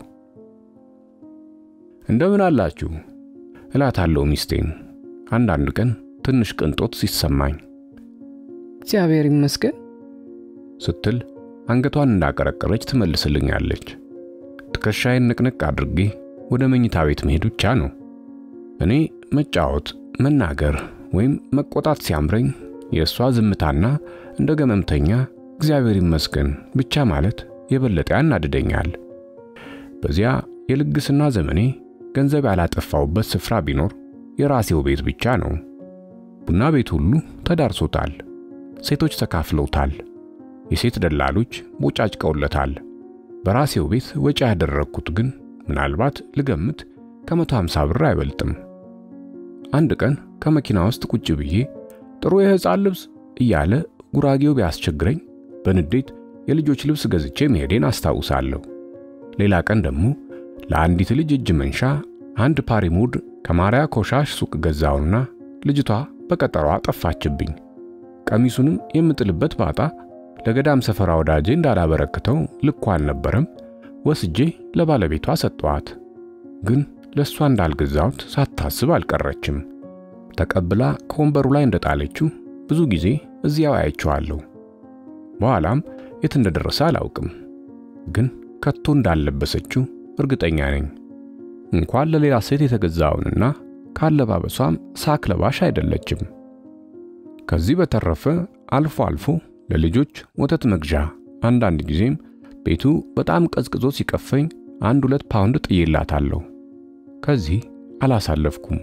እንደምን አላችሁ እላታለሁ ሚስቴን አንዳንድ ቀን ትንሽ ቅንጦት ሲሰማኝ እግዚአብሔር ይመስገን ስትል አንገቷን እንዳቀረቀረች ትመልስልኛለች። ትከሻዬን ንቅንቅ አድርጌ ወደ መኝታ ቤት መሄድ ብቻ ነው። እኔ መጫወት፣ መናገር ወይም መቆጣት ሲያምረኝ የእሷ ዝምታና እንደ ገመምተኛ እግዚአብሔር ይመስገን ብቻ ማለት የበለጠ ያናድደኛል። በዚያ የልግስና ዘመኔ ገንዘብ ያላጠፋውበት ስፍራ ቢኖር የራሴው ቤት ብቻ ነው። ቡና ቤት ሁሉ ተዳርሶታል። ሴቶች ተካፍለውታል። የሴት ደላሎች ቦጫጭቀውለታል። በራሴው ቤት ወጪ ያደረግኩት ግን ምናልባት ልገምት ከመቶ ሃምሳ ብር አይበልጥም። አንድ ቀን ከመኪና ውስጥ ቁጭ ብዬ ጥሩ የሕፃን ልብስ እያለ ጉራጌው ቢያስቸግረኝ በንዴት የልጆች ልብስ ገዝቼ መሄዴን አስታውሳለሁ። ሌላ ቀን ደግሞ ለአንዲት ልጅ እጅ መንሻ አንድ ፓሪሙድ ከማርያ ኮሻሽ ሱቅ ገዛውና ልጅቷ በቀጠሯ ጠፋችብኝ። ቀሚሱንም የምጥልበት ባጣ ለገዳም ሰፈራ ወዳጄ እንዳላበረክተው ልኳ አልነበረም። ወስጄ ለባለቤቷ ሰጠዋት። ግን ለእሷ እንዳልገዛሁት ሳታስብ አልቀረችም። ተቀብላ ከወንበሩ ላይ እንደጣለችው ብዙ ጊዜ እዚያው አያቸዋለሁ። በኋላም የት እንደደረሰ አላውቅም፣ ግን ከቶ እንዳልለበሰችው እርግጠኛ ነኝ። እንኳን ለሌላ ሴት የተገዛውንና ካለባበሷም ሳክ ለባሽ አይደለችም። ከዚህ በተረፈ አልፎ አልፎ ለልጆች ወተት መግዣ፣ አንዳንድ ጊዜም ቤቱ በጣም ቀዝቅዞ ሲቀፈኝ አንድ ሁለት ፓውንድ ጥዬላታለሁ። ከዚህ አላሳለፍኩም።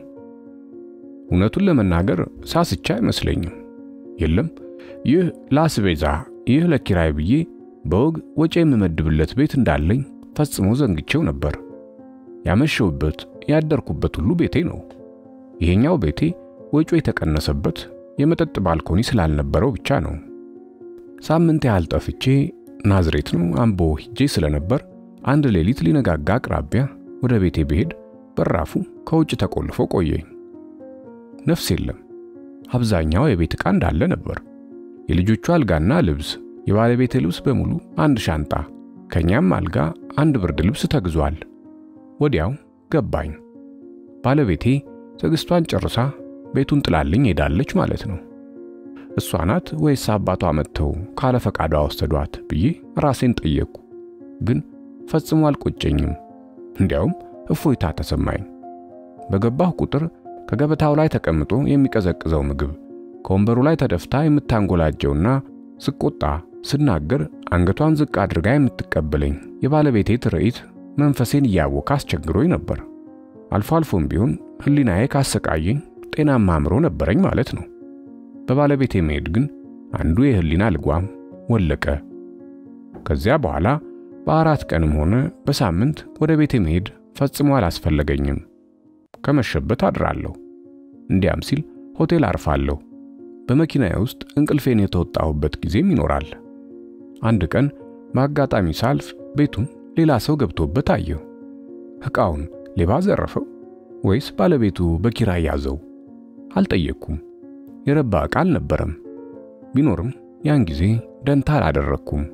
እውነቱን ለመናገር ሳስቻ አይመስለኝም። የለም ይህ ለአስቤዛ፣ ይህ ለኪራይ ብዬ በወግ ወጪ የምመድብለት ቤት እንዳለኝ ፈጽሞ ዘንግቼው ነበር። ያመሸውበት ያደርኩበት ሁሉ ቤቴ ነው። ይሄኛው ቤቴ ወጪው የተቀነሰበት የመጠጥ ባልኮኒ ስላልነበረው ብቻ ነው። ሳምንት ያህል ጠፍቼ ናዝሬት ነው አምቦ ሂጄ ስለነበር አንድ ሌሊት ሊነጋጋ አቅራቢያ ወደ ቤቴ ብሄድ በራፉ ከውጭ ተቆልፎ ቆየኝ። ነፍስ የለም። አብዛኛው የቤት ዕቃ እንዳለ ነበር። የልጆቹ አልጋና ልብስ፣ የባለቤቴ ልብስ በሙሉ አንድ ሻንጣ፣ ከኛም አልጋ አንድ ብርድ ልብስ ተግዟል። ወዲያው ገባኝ። ባለቤቴ ትዕግስቷን ጨርሳ ቤቱን ጥላልኝ ሄዳለች ማለት ነው። እሷ ናት ወይስ አባቷ መጥተው ካለ ፈቃዷ ወሰዷት ብዬ ራሴን ጠየቅኩ። ግን ፈጽሞ አልቆጨኝም። እንዲያውም እፎይታ ተሰማኝ። በገባሁ ቁጥር ከገበታው ላይ ተቀምጦ የሚቀዘቅዘው ምግብ፣ ከወንበሩ ላይ ተደፍታ የምታንጎላጀውና ስቆጣ ስናገር አንገቷን ዝቅ አድርጋ የምትቀበለኝ የባለቤቴ ትርኢት መንፈሴን እያወከ አስቸግሮኝ ነበር። አልፎ አልፎም ቢሆን ሕሊናዬ ካሰቃየኝ ጤናማ አእምሮ ነበረኝ ማለት ነው። በባለቤቴ መሄድ ግን አንዱ የሕሊና ልጓም ወለቀ። ከዚያ በኋላ በአራት ቀንም ሆነ በሳምንት ወደ ቤቴ መሄድ ፈጽሞ አላስፈለገኝም። ከመሸበት አድራለሁ። እንዲያም ሲል ሆቴል አርፋለሁ። በመኪናዬ ውስጥ እንቅልፌን የተወጣሁበት ጊዜም ይኖራል። አንድ ቀን በአጋጣሚ ሳልፍ ቤቱን ሌላ ሰው ገብቶበት አየሁ። ዕቃውን ሌባ ዘረፈው ወይስ ባለቤቱ በኪራይ ያዘው? አልጠየቅኩም። የረባ ዕቃ አልነበረም። ቢኖርም ያን ጊዜ ደንታ አላደረግኩም።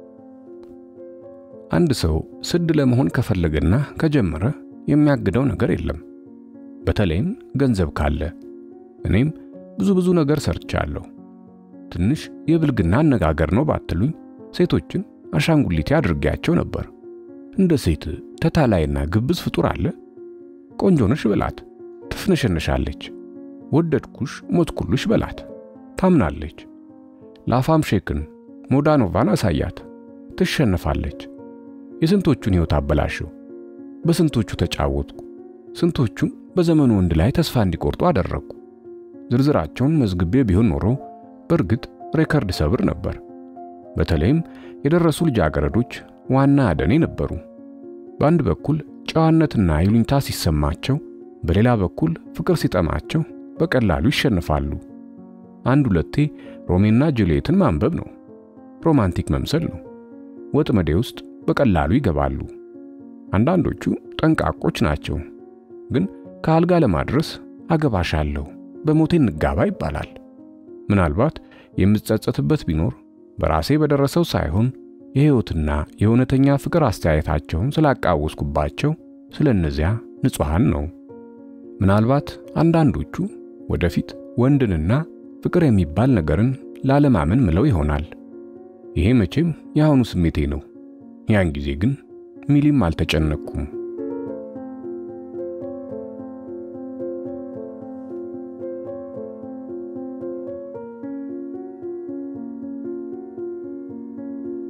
አንድ ሰው ስድ ለመሆን ከፈለገና ከጀመረ የሚያግደው ነገር የለም። በተለይም ገንዘብ ካለ። እኔም ብዙ ብዙ ነገር ሰርቻለሁ። ትንሽ የብልግና አነጋገር ነው ባትሉኝ፣ ሴቶችን አሻንጉሊቴ አድርጌያቸው ነበር። እንደ ሴት ተታላይና ግብዝ ፍጡር አለ? ቆንጆ ነሽ በላት፣ ትፍነሸነሻለች። ወደድኩሽ ሞትኩልሽ በላት፣ ታምናለች። ላፋም ሼክን ሞዳኖቫን አሳያት፣ ትሸነፋለች። የስንቶቹን ሕይወት አበላሸው። በስንቶቹ ተጫወትኩ። ስንቶቹን በዘመኑ ወንድ ላይ ተስፋ እንዲቆርጡ አደረግኩ። ዝርዝራቸውን መዝግቤ ቢሆን ኖሮ በእርግጥ ሬከርድ ሰብር ነበር። በተለይም የደረሱ ልጃገረዶች ዋና አደኔ ነበሩ። በአንድ በኩል ጨዋነትና ይሉኝታ ሲሰማቸው፣ በሌላ በኩል ፍቅር ሲጠማቸው በቀላሉ ይሸንፋሉ። አንድ ሁለቴ ሮሜና ጁልየትን ማንበብ ነው። ሮማንቲክ መምሰል ነው። ወጥመዴ ውስጥ በቀላሉ ይገባሉ። አንዳንዶቹ ጠንቃቆች ናቸው። ግን ከአልጋ ለማድረስ አገባሻለሁ፣ በሞቴ እንጋባ ይባላል። ምናልባት የምጸጸትበት ቢኖር በራሴ በደረሰው ሳይሆን የሕይወትና የእውነተኛ ፍቅር አስተያየታቸውን ስላቃወስኩባቸው ስለ እነዚያ ንጹሐን ነው። ምናልባት አንዳንዶቹ ወደፊት ወንድንና ፍቅር የሚባል ነገርን ላለማመን ምለው ይሆናል። ይሄ መቼም የአሁኑ ስሜቴ ነው። ያን ጊዜ ግን ሚሊም አልተጨነቅኩም።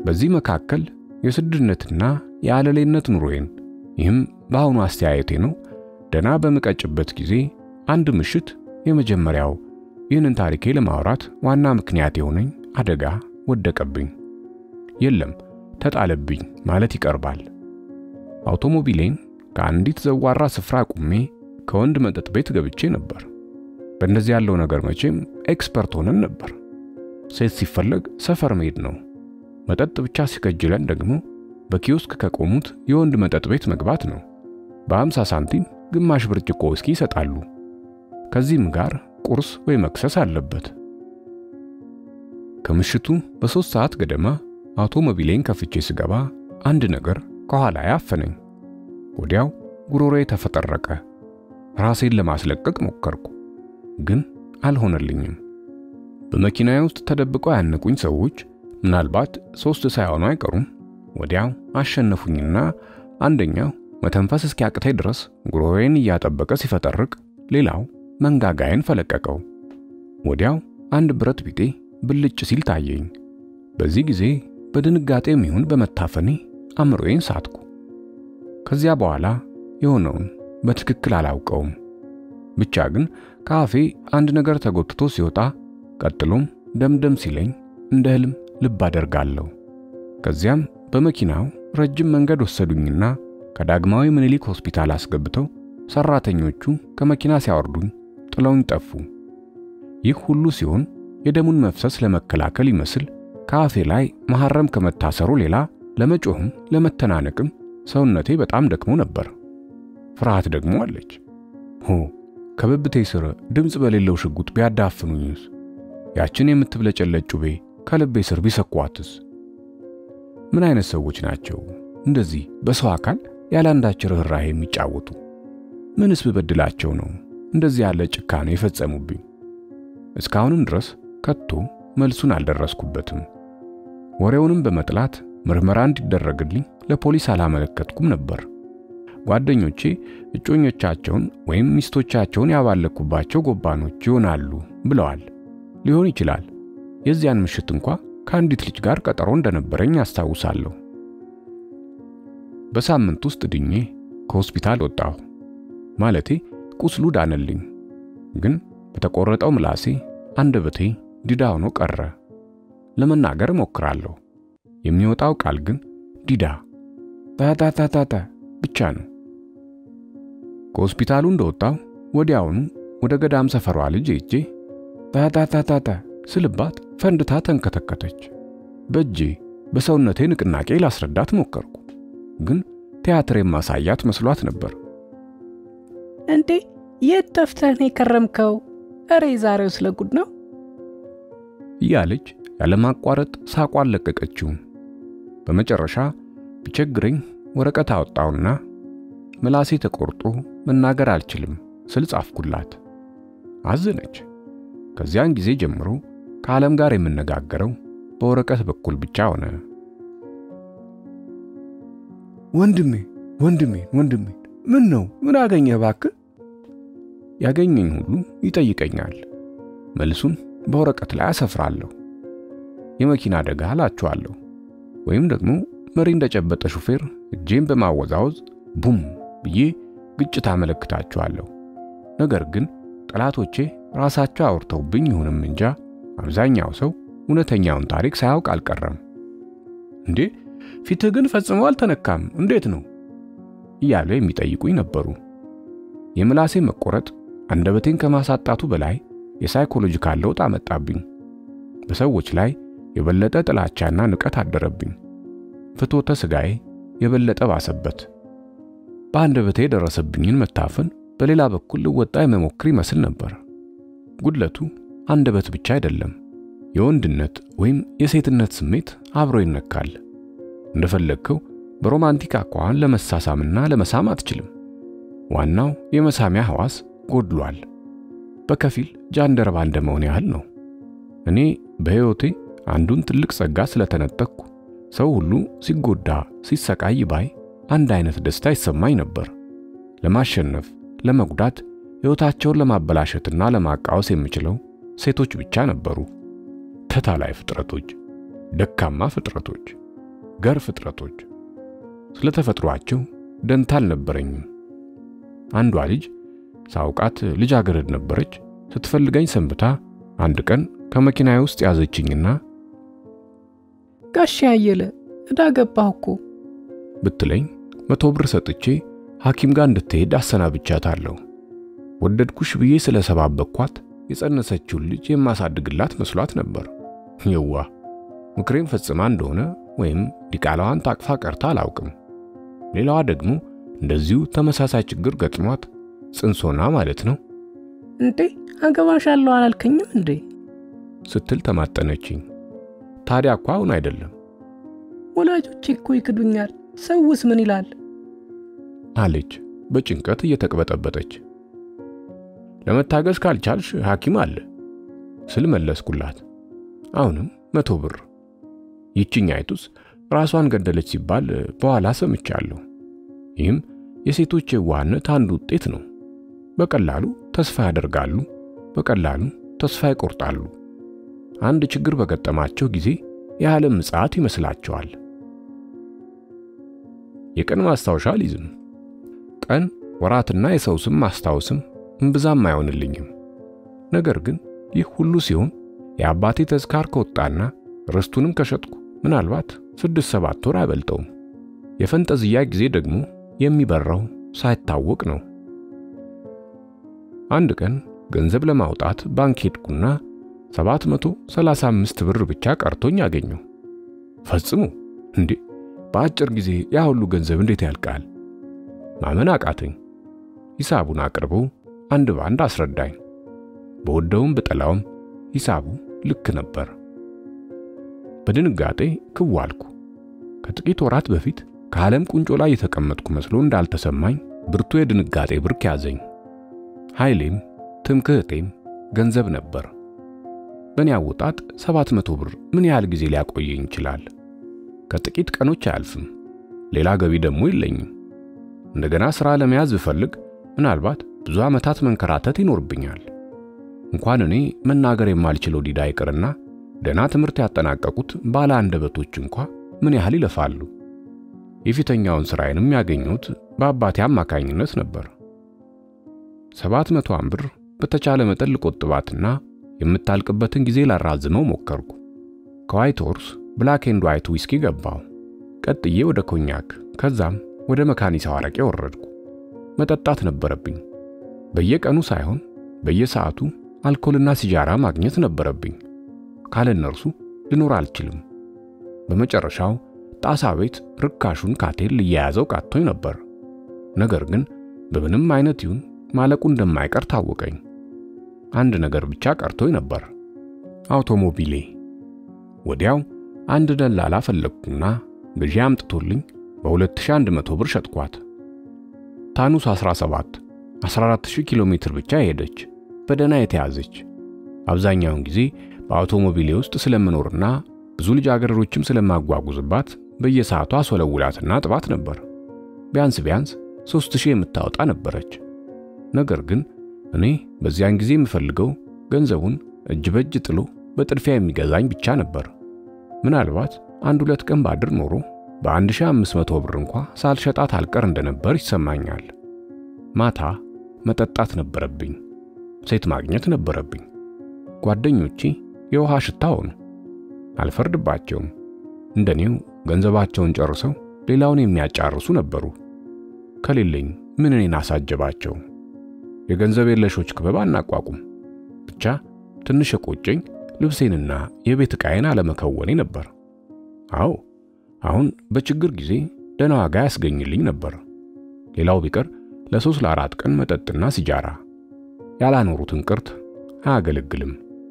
በዚህ መካከል የስድነትና የአለሌነት ኑሮዬን ይህም በአሁኑ አስተያየቴ ነው ደና በምቀጭበት ጊዜ አንድ ምሽት የመጀመሪያው ይህንን ታሪኬ ለማውራት ዋና ምክንያት የሆነኝ አደጋ ወደቀብኝ። የለም ተጣለብኝ ማለት ይቀርባል። አውቶሞቢሌን ከአንዲት ዘዋራ ስፍራ ቁሜ ከወንድ መጠጥ ቤት ገብቼ ነበር። በእንደዚህ ያለው ነገር መቼም ኤክስፐርት ሆነን ነበር። ሴት ሲፈለግ ሰፈር መሄድ ነው። መጠጥ ብቻ ሲከጅለን ደግሞ በኪዮስክ ከቆሙት የወንድ መጠጥ ቤት መግባት ነው። በ50 ሳንቲም ግማሽ ብርጭቆ ውስኪ ይሰጣሉ። ከዚህም ጋር ቁርስ ወይ መክሰስ አለበት። ከምሽቱ በሦስት ሰዓት ገደማ አውቶሞቢሌን ከፍቼ ስገባ አንድ ነገር ከኋላ ያፈነኝ። ወዲያው ጉሮሮዬ ተፈጠረቀ። ራሴን ለማስለቀቅ ሞከርኩ፣ ግን አልሆነልኝም። በመኪናዬ ውስጥ ተደብቀው ያነቁኝ ሰዎች ምናልባት ሦስት ሳይሆኑ አይቀሩም። ወዲያው አሸነፉኝና አንደኛው መተንፈስ እስኪያቅተኝ ድረስ ጉሮሮዬን እያጠበቀ ሲፈጠርቅ፣ ሌላው መንጋጋዬን ፈለቀቀው። ወዲያው አንድ ብረት ቢጤ ብልጭ ሲል ታየኝ። በዚህ ጊዜ በድንጋጤም ይሁን በመታፈኔ አእምሮዬን ሳትኩ። ከዚያ በኋላ የሆነውን በትክክል አላውቀውም። ብቻ ግን ከአፌ አንድ ነገር ተጎትቶ ሲወጣ ቀጥሎም ደምደም ሲለኝ እንደ ህልም ልብ አደርጋለሁ። ከዚያም በመኪናው ረጅም መንገድ ወሰዱኝና ከዳግማዊ ምኒልክ ሆስፒታል አስገብተው ሰራተኞቹ ከመኪና ሲያወርዱኝ ጥለውኝ ጠፉ። ይህ ሁሉ ሲሆን የደሙን መፍሰስ ለመከላከል ይመስል ከአፌ ላይ መሐረም ከመታሰሩ ሌላ ለመጮህም ለመተናነቅም ሰውነቴ በጣም ደክሞ ነበር። ፍርሃት ደግሞ አለች። ሆ ከብብቴ ስር ድምፅ በሌለው ሽጉጥ ቢያዳፍኑኝስ? ያችን የምትብለጨለጭ ጩቤ ከልቤ ስር ቢሰኳትስ? ምን አይነት ሰዎች ናቸው እንደዚህ በሰው አካል ያለ አንዳች ርኅራኄ የሚጫወቱ? ምንስ ብበድላቸው ነው እንደዚህ ያለ ጭካኔ የፈጸሙብኝ? እስካሁንም ድረስ ከቶ መልሱን አልደረስኩበትም። ወሬውንም በመጥላት ምርመራ እንዲደረግልኝ ለፖሊስ አላመለከትኩም ነበር። ጓደኞቼ እጮኞቻቸውን ወይም ሚስቶቻቸውን ያባለኩባቸው ጎባኖች ይሆናሉ ብለዋል። ሊሆን ይችላል። የዚያን ምሽት እንኳ ከአንዲት ልጅ ጋር ቀጠሮ እንደነበረኝ አስታውሳለሁ። በሳምንት ውስጥ ድኜ ከሆስፒታል ወጣሁ። ማለቴ ቁስሉ ዳነልኝ፣ ግን በተቆረጠው ምላሴ አንደበቴ ዲዳ ሆኖ ቀረ። ለመናገር እሞክራለሁ። የሚወጣው ቃል ግን ዲዳ ታታታታታ ብቻ ነው። ከሆስፒታሉ እንደወጣው ወዲያውኑ ወደ ገዳም ሰፈሯ ልጅ ሄጄ ታታታታታ ስልባት ፈንድታ ተንከተከተች። በእጄ በሰውነቴ ንቅናቄ ላስረዳት ሞከርኩ፣ ግን ቲያትር የማሳያት መስሏት ነበር። እንዴ የት ጠፍተህ ነው የከረምከው? እሬ ዛሬው ስለ ጉድ ነው እያለች ያለማቋረጥ ሳቋን ለቀቀችው። በመጨረሻ ቢቸግረኝ ወረቀት አወጣውና ምላሴ ተቆርጦ መናገር አልችልም ስል ጻፍኩላት። አዘነች። ከዚያን ጊዜ ጀምሮ ከዓለም ጋር የምነጋገረው በወረቀት በኩል ብቻ ሆነ። ወንድሜ ወንድሜ ወንድሜ ምን ነው ምን አገኘህ እባክህ? ያገኘኝ ሁሉ ይጠይቀኛል። መልሱን በወረቀት ላይ አሰፍራለሁ። የመኪና አደጋ እላችኋለሁ፣ ወይም ደግሞ መሪ እንደጨበጠ ሹፌር እጄን በማወዛወዝ ቡም ብዬ ግጭት አመለክታችኋለሁ። ነገር ግን ጠላቶቼ ራሳቸው አውርተውብኝ ይሁንም እንጃ አብዛኛው ሰው እውነተኛውን ታሪክ ሳያውቅ አልቀረም። እንዴ ፊትህ ግን ፈጽሞ አልተነካም፣ እንዴት ነው እያሉ የሚጠይቁኝ ነበሩ። የምላሴ መቆረጥ አንደበቴን ከማሳጣቱ በላይ የሳይኮሎጂካል ለውጥ አመጣብኝ። በሰዎች ላይ የበለጠ ጥላቻና ንቀት አደረብኝ። ፍትወተ ሥጋዬ የበለጠ ባሰበት። በአንደበቴ የደረሰብኝን መታፈን በሌላ በኩል ልወጣ የመሞክር ይመስል ነበር። ጉድለቱ አንደበት ብቻ አይደለም፣ የወንድነት ወይም የሴትነት ስሜት አብሮ ይነካል። እንደፈለግከው በሮማንቲክ አኳኋን ለመሳሳምና ለመሳም አትችልም። ዋናው የመሳሚያ ሕዋስ ጎድሏል። በከፊል ጃንደረባ እንደመሆን ያህል ነው። እኔ በሕይወቴ አንዱን ትልቅ ጸጋ ስለተነጠቅኩ ሰው ሁሉ ሲጎዳ ሲሰቃይ ባይ አንድ አይነት ደስታ ይሰማኝ ነበር። ለማሸነፍ ለመጉዳት ሕይወታቸውን ለማበላሸትና ለማቃወስ የምችለው ሴቶች ብቻ ነበሩ። ተታላይ ፍጥረቶች፣ ደካማ ፍጥረቶች፣ ገር ፍጥረቶች ስለ ተፈጥሯቸው ደንታ አልነበረኝም። አንዷ ልጅ ሳውቃት ልጃገረድ ነበረች። ስትፈልገኝ ሰንብታ አንድ ቀን ከመኪናዬ ውስጥ ያዘችኝና ጋሽ አየለ እዳ ገባህ እኮ ብትለኝ መቶ ብር ሰጥቼ ሐኪም ጋር እንድትሄድ አሰናብቻታለሁ። ወደድኩሽ ብዬ ስለሰባበኳት የጸነሰችውን ልጅ የማሳድግላት መስሏት ነበር። የዋ ምክሬን ፈጽማ እንደሆነ ወይም ዲቃላዋን ታቅፋ ቀርታ አላውቅም። ሌላዋ ደግሞ እንደዚሁ ተመሳሳይ ችግር ገጥሟት ጽንሶና ማለት ነው እንዴ አገባሻለሁ አላልከኝም እንዴ ስትል ተማጠነችኝ። ታዲያ እኮ አሁን አይደለም ወላጆቼ እኮ ይክዱኛል። ሰውስ ምን ይላል? አለች በጭንቀት እየተቅበጠበጠች። ለመታገስ ካልቻልሽ ሐኪም አለ ስል መለስኩላት። አሁንም መቶ ብር። ይችኛይቱስ ራሷን ገደለች ሲባል በኋላ ሰምቻለሁ። ይህም የሴቶች የዋህነት አንዱ ውጤት ነው። በቀላሉ ተስፋ ያደርጋሉ፣ በቀላሉ ተስፋ ይቆርጣሉ። አንድ ችግር በገጠማቸው ጊዜ የዓለም ምጽአት ይመስላቸዋል። የቀን ማስታወሻ አልይዝም። ቀን ወራትና የሰው ስም ማስታወስም እምብዛም አይሆንልኝም። ነገር ግን ይህ ሁሉ ሲሆን የአባቴ ተዝካር ከወጣና ርስቱንም ከሸጥኩ ምናልባት ስድስት ሰባት ወር አይበልጠውም። የፈንጠዝያ ጊዜ ደግሞ የሚበራው ሳይታወቅ ነው። አንድ ቀን ገንዘብ ለማውጣት ባንክ ሄድኩና 735 ብር ብቻ ቀርቶኝ አገኘው። ፈጽሞ እንዴ! በአጭር ጊዜ ያ ሁሉ ገንዘብ እንዴት ያልቃል? ማመን አቃተኝ። ሂሳቡን አቅርቦ አንድ ባንድ አስረዳኝ። በወደውም ብጠላውም ሂሳቡ ልክ ነበር። በድንጋጤ ክው አልኩ። ከጥቂት ወራት በፊት ከዓለም ቁንጮ ላይ የተቀመጥኩ መስሎ እንዳልተሰማኝ ብርቱ የድንጋጤ ብርክ ያዘኝ። ኃይሌም ትምክህቴም ገንዘብ ነበር። በእኔ አወጣጥ ሰባት መቶ ብር ምን ያህል ጊዜ ሊያቆየኝ ይችላል? ከጥቂት ቀኖች አያልፍም። ሌላ ገቢ ደግሞ የለኝም። እንደገና ሥራ ለመያዝ ብፈልግ ምናልባት ብዙ ዓመታት መንከራተት ይኖርብኛል። እንኳን እኔ መናገር የማልችለው ዲዳ ይቅርና ደና ትምህርት ያጠናቀቁት ባለ አንደበቶች እንኳ ምን ያህል ይለፋሉ። የፊተኛውን ሥራዬንም ያገኙት በአባቴ አማካኝነት ነበር። ሰባት መቶዋን ብር በተቻለ መጠን ልቆጥባትና የምታልቅበትን ጊዜ ላራዝመው ሞከርኩ። ከዋይት ሆርስ ብላክ ኤንድ ዋይት ዊስኪ ገባው። ቀጥዬ ወደ ኮኛክ፣ ከዛም ወደ መካኒሳው አረቄ ወረድኩ። መጠጣት ነበረብኝ። በየቀኑ ሳይሆን በየሰዓቱ አልኮልና ሲጃራ ማግኘት ነበረብኝ። ካለ እነርሱ ልኖር አልችልም። በመጨረሻው ጣሳ ቤት ርካሹን ካቴል ልያያዘው ቃቶኝ ነበር። ነገር ግን በምንም አይነት ይሁን ማለቁ እንደማይቀር ታወቀኝ። አንድ ነገር ብቻ ቀርቶኝ ነበር፣ አውቶሞቢሌ። ወዲያው አንድ ደላላ ፈለግኩና ግዢ አምጥቶልኝ በ2100 ብር ሸጥኳት። ታኑስ 17 14000 ኪሎ ሜትር ብቻ ሄደች፣ በደና የተያዘች። አብዛኛውን ጊዜ በአውቶሞቢሌ ውስጥ ስለምኖርና ብዙ ልጃገረዶችም ስለማጓጉዝባት በየሰዓቷ አስወለውላትና ጥባት ነበር። ቢያንስ ቢያንስ 3000 የምታወጣ ነበረች። ነገር ግን እኔ በዚያን ጊዜ የምፈልገው ገንዘቡን እጅ በእጅ ጥሎ በጥድፊያ የሚገዛኝ ብቻ ነበር። ምናልባት አንድ ሁለት ቀን ባድር ኖሮ በ1500 ብር እንኳ ሳልሸጣት አልቀር እንደነበር ይሰማኛል። ማታ መጠጣት ነበረብኝ። ሴት ማግኘት ነበረብኝ። ጓደኞቼ የውሃ ሽታ ሆኑ። አልፈርድባቸውም። እንደኔው ገንዘባቸውን ጨርሰው ሌላውን የሚያጫርሱ ነበሩ። ከሌለኝ ምን እኔን አሳጀባቸው? የገንዘብ የለሾች ክበብ አናቋቁም። ብቻ ትንሽ የቆጨኝ ልብሴንና የቤት ዕቃዬን አለመከወኔ ነበር። አዎ አሁን በችግር ጊዜ ደህና ዋጋ ያስገኝልኝ ነበር። ሌላው ቢቀር ለሶስት ለአራት ቀን መጠጥና ሲጃራ ያላኖሩትን ቅርት አያገለግልም።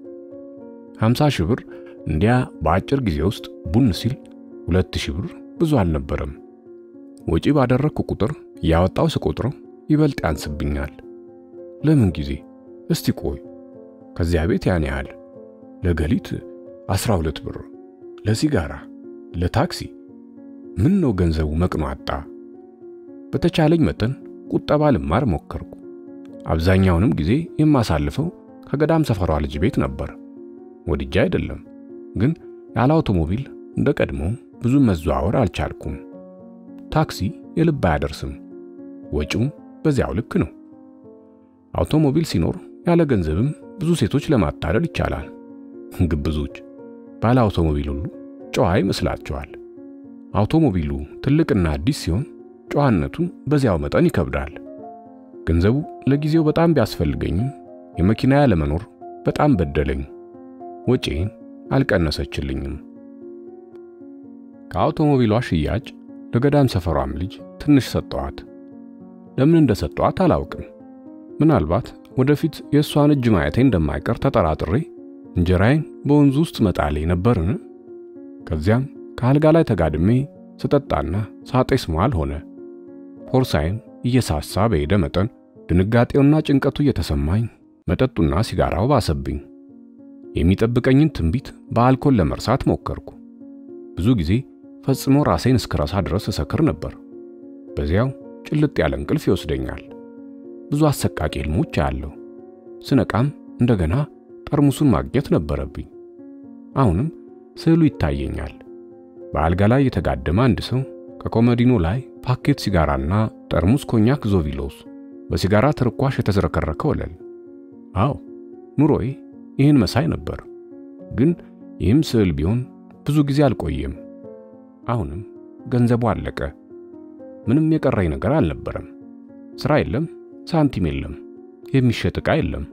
50 ሺህ ብር እንዲያ በአጭር ጊዜ ውስጥ ቡን ሲል ሁለት ሺህ ብር ብዙ አልነበረም። ወጪ ባደረግኩ ቁጥር ያወጣው ስቆጥረው ይበልጥ ያንስብኛል። ለምን ጊዜ እስቲ ቆይ፣ ከዚያ ቤት ያን ያህል ለገሊት 12 ብር፣ ለሲጋራ፣ ለታክሲ ምን ነው ገንዘቡ መቅኖ አጣ። በተቻለኝ መጠን ቁጠባ ልማር ሞከርኩ። አብዛኛውንም ጊዜ የማሳልፈው ከገዳም ሰፈሯ ልጅ ቤት ነበር። ወድጄ አይደለም፣ ግን ያለ አውቶሞቢል እንደ ቀድሞ ብዙ መዘዋወር አልቻልኩም። ታክሲ የልብ አያደርስም፣ ወጪውም በዚያው ልክ ነው። አውቶሞቢል ሲኖር ያለ ገንዘብም ብዙ ሴቶች ለማታለል ይቻላል። ግብዞች ባለ አውቶሞቢል ሁሉ ጨዋ ይመስላቸዋል። አውቶሞቢሉ ትልቅና አዲስ ሲሆን ጨዋነቱን በዚያው መጠን ይከብዳል። ገንዘቡ ለጊዜው በጣም ቢያስፈልገኝም የመኪና ያለመኖር በጣም በደለኝ። ወጪን አልቀነሰችልኝም። ከአውቶሞቢሏ ሽያጭ ለገዳም ሰፈሯም ልጅ ትንሽ ሰጠዋት። ለምን እንደሰጠዋት አላውቅም። ምናልባት ወደፊት የእሷን እጅ ማየቴ እንደማይቀር ተጠራጥሬ እንጀራዬን በወንዙ ውስጥ መጣሌ ነበርን። ከዚያም ከአልጋ ላይ ተጋድሜ ስጠጣና ሳጤስ መዋል ሆነ። ፖርሳይም እየሳሳ በሄደ መጠን ድንጋጤውና ጭንቀቱ እየተሰማኝ መጠጡና ሲጋራው ባሰብኝ። የሚጠብቀኝን ትንቢት በአልኮል ለመርሳት ሞከርኩ። ብዙ ጊዜ ፈጽሞ ራሴን እስክረሳ ድረስ እሰክር ነበር። በዚያው ጭልጥ ያለ እንቅልፍ ይወስደኛል። ብዙ አሰቃቂ ህልሞች አያለሁ። ስነቃም እንደገና ጠርሙሱን ማግኘት ነበረብኝ። አሁንም ስዕሉ ይታየኛል። በአልጋ ላይ የተጋደመ አንድ ሰው ከኮመዲኖ ላይ ፓኬት ሲጋራና ጠርሙስ ኮኛክ ዞቪሎስ፣ በሲጋራ ትርኳሽ የተዝረከረከ ወለል። አዎ ኑሮዬ ይህን መሳይ ነበር። ግን ይህም ስዕል ቢሆን ብዙ ጊዜ አልቆየም። አሁንም ገንዘቡ አለቀ። ምንም የቀረኝ ነገር አልነበረም። ስራ የለም፣ ሳንቲም የለም፣ የሚሸጥ ዕቃ የለም።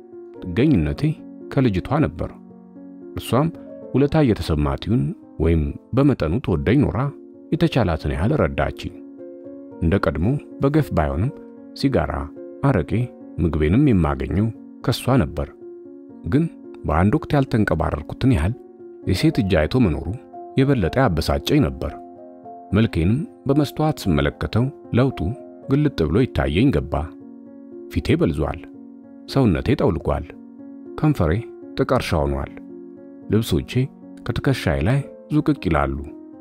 ጥገኝነቴ ከልጅቷ ነበር። እሷም ውለታ እየተሰማት ይሁን ወይም በመጠኑ ተወደኝ ኖራ የተቻላትን ያህል ረዳችኝ። እንደ ቀድሞ በገፍ ባይሆንም ሲጋራ፣ አረቄ፣ ምግቤንም የማገኘው ከሷ ነበር። ግን በአንድ ወቅት ያልተንቀባረርኩትን ያህል የሴት እጅ አይቶ መኖሩ የበለጠ ያበሳጨኝ ነበር። መልኬንም በመስተዋት ስመለከተው ለውጡ ግልጥ ብሎ ይታየኝ ገባ። ፊቴ በልዟል፣ ሰውነቴ ጠውልጓል፣ ከንፈሬ ጥቀርሻ ሆኗል። ልብሶቼ ከትከሻዬ ላይ ዙቅቅ ይላሉ፣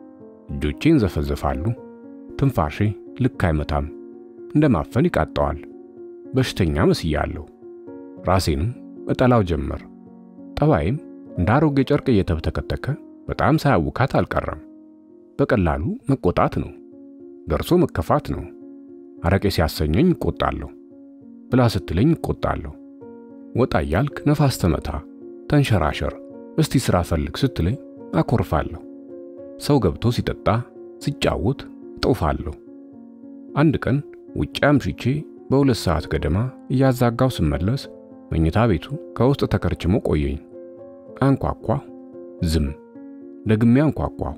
እጆቼን ዘፈዘፋሉ። ትንፋሼ ልክ አይመታም፣ እንደማፈን ይቃጠዋል። በሽተኛ መስያለሁ። ራሴንም እጠላው ጀመር። ጠባይም እንደ አሮጌ ጨርቅ እየተብተከተከ በጣም ሳያውካት አልቀረም። በቀላሉ መቆጣት ነው፣ ደርሶ መከፋት ነው። አረቄ ሲያሰኘኝ እቆጣለሁ፣ ብላ ስትለኝ እቆጣለሁ። ወጣ እያልክ ነፋስ ተመታ፣ ተንሸራሸር፣ እስቲ ስራ ፈልግ ስትለኝ አኮርፋለሁ። ሰው ገብቶ ሲጠጣ ሲጫወት እጦፋለሁ። አንድ ቀን ውጭ አምሽቼ በሁለት ሰዓት ገደማ እያዛጋው ስመለስ መኝታ ቤቱ ከውስጥ ተከርችሞ ቆየኝ። አንኳኳ፣ ዝም። ደግሜ አንኳኳው።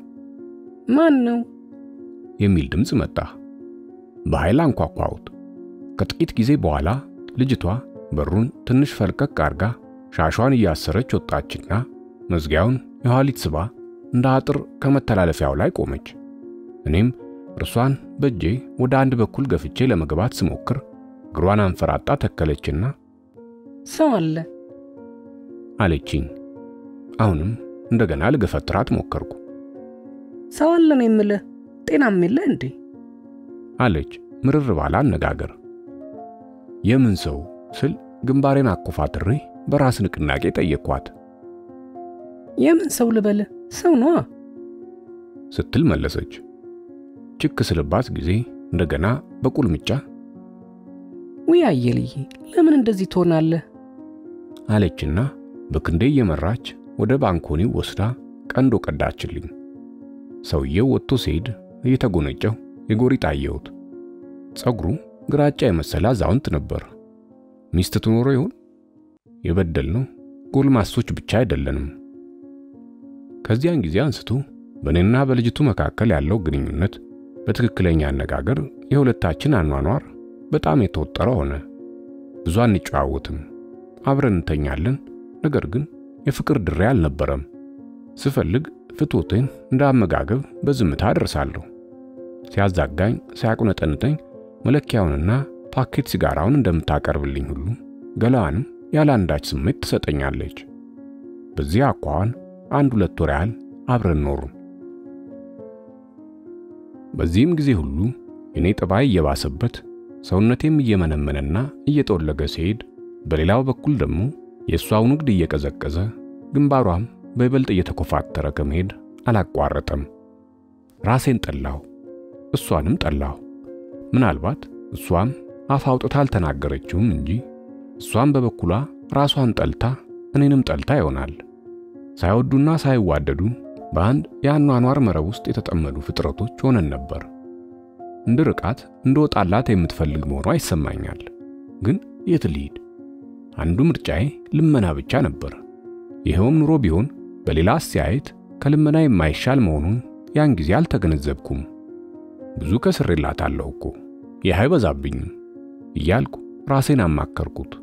ማን ነው የሚል ድምፅ መጣ። በኃይል አንኳኳሁት። ከጥቂት ጊዜ በኋላ ልጅቷ በሩን ትንሽ ፈልቀቅ አርጋ ሻሿን እያሰረች ወጣችና መዝጊያውን የኋሊት ስባ እንደ አጥር ከመተላለፊያው ላይ ቆመች። እኔም እርሷን በእጄ ወደ አንድ በኩል ገፍቼ ለመግባት ስሞክር እግሯን አንፈራጣ ተከለችና ሰው አለ አለችኝ። አሁንም እንደገና ልገፈትራት ሞከርኩ። ሰው አለ ነው የምልህ ጤናም የለ እንዴ አለች ምርር ባለ አነጋገር። የምን ሰው ስል ግንባሬን አኮፋትሬ በራስ ንቅናቄ ጠየቅኳት። የምን ሰው ልበልህ ሰው ነዋ ስትል መለሰች። ችክ ስልባት ጊዜ እንደገና በቁልምጫ ውይ አየልዬ ለምን እንደዚህ ትሆናለህ አለችና በክንዴ እየመራች ወደ ባንኮኒው ወስዳ ቀንዶ ቀዳችልኝ። ሰውየው ወጥቶ ሲሄድ እየተጎነጨው የጎሪጥ አየሁት። ጸጉሩ ግራጫ የመሰለ አዛውንት ነበር። ሚስት ትኖሮ ይሆን? የበደልነው ጎልማሶች ብቻ አይደለንም። ከዚያን ጊዜ አንስቶ በእኔና በልጅቱ መካከል ያለው ግንኙነት በትክክለኛ አነጋገር የሁለታችን አኗኗር በጣም የተወጠረ ሆነ። ብዙ አንጨዋወትም፣ አብረን እንተኛለን። ነገር ግን የፍቅር ድሬ አልነበረም። ስፈልግ ፍቶቴን እንደ አመጋገብ በዝምታ አደርሳለሁ። ሲያዛጋኝ፣ ሲያቁነጠንጠኝ መለኪያውንና ፓኬት ሲጋራውን እንደምታቀርብልኝ ሁሉ ገላዋንም ያለ አንዳች ስሜት ትሰጠኛለች። በዚህ አኳኋን አንድ ሁለት ወር ያህል አብረን ኖሩን። በዚህም ጊዜ ሁሉ እኔ ጠባይ እየባሰበት ሰውነቴም እየመነመነና እየጠወለገ ሲሄድ፣ በሌላው በኩል ደግሞ የእሷው ንግድ እየቀዘቀዘ ግንባሯም በይበልጥ እየተኮፋተረ ከመሄድ አላቋረጠም። ራሴን ጠላሁ፣ እሷንም ጠላሁ። ምናልባት እሷም አፍ አውጥታ አልተናገረችውም እንጂ እሷም በበኩሏ ራሷን ጠልታ እኔንም ጠልታ ይሆናል። ሳይወዱና ሳይዋደዱ በአንድ የአኗኗር መረብ ውስጥ የተጠመዱ ፍጥረቶች ሆነን ነበር። እንድርቃት እንድወጣላት የምትፈልግ መሆኗ ይሰማኛል። ግን የት ልሂድ? አንዱ ምርጫዬ ልመና ብቻ ነበር። ይኸውም ኑሮ ቢሆን በሌላ አስተያየት ከልመና የማይሻል መሆኑን ያን ጊዜ አልተገነዘብኩም። ብዙ ከስሬላታለሁ እኮ ይህ አይበዛብኝም እያልኩ ራሴን አማከርኩት።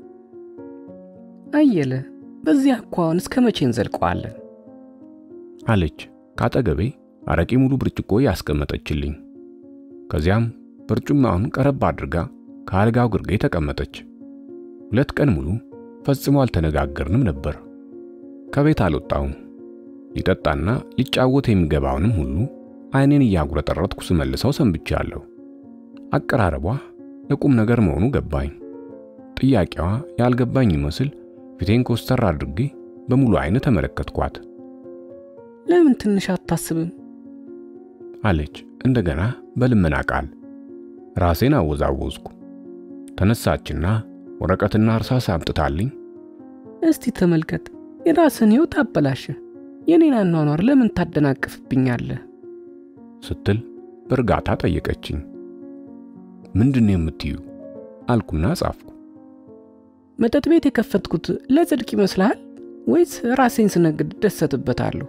አየለ፣ በዚህ አኳኋን እስከ መቼ እንዘልቀዋለን? አለች ካጠገቤ አረቄ ሙሉ ብርጭቆ ያስቀመጠችልኝ። ከዚያም በርጩማውን ቀረብ አድርጋ ከአልጋው ግርጌ ተቀመጠች። ሁለት ቀን ሙሉ ፈጽሞ አልተነጋገርንም ነበር። ከቤት አልወጣውም። ሊጠጣና ሊጫወት የሚገባውንም ሁሉ ዓይኔን እያጉረጠረጥኩ ስመልሰው ሰንብቻለሁ። አቀራረቧ የቁም ነገር መሆኑ ገባኝ። ጥያቄዋ ያልገባኝ ይመስል ፊቴን ኮስተር አድርጌ በሙሉ ዓይን ተመለከትኳት። ለምን ትንሽ አታስብም? አለች እንደገና በልመና ቃል። ራሴን አወዛወዝኩ። ተነሳችና ወረቀትና እርሳስ አምጥታልኝ እስቲ ተመልከት፣ የራስን ሕይወት አበላሸ። የኔን አኗኗር ለምን ታደናቅፍብኛለህ? ስትል በእርጋታ ጠየቀችኝ። ምንድን ነው የምትዩ? አልኩና ጻፍኩ። መጠጥ ቤት የከፈትኩት ለጽድቅ ይመስልሃል ወይስ ራሴን ስነግድ ደሰትበታለሁ?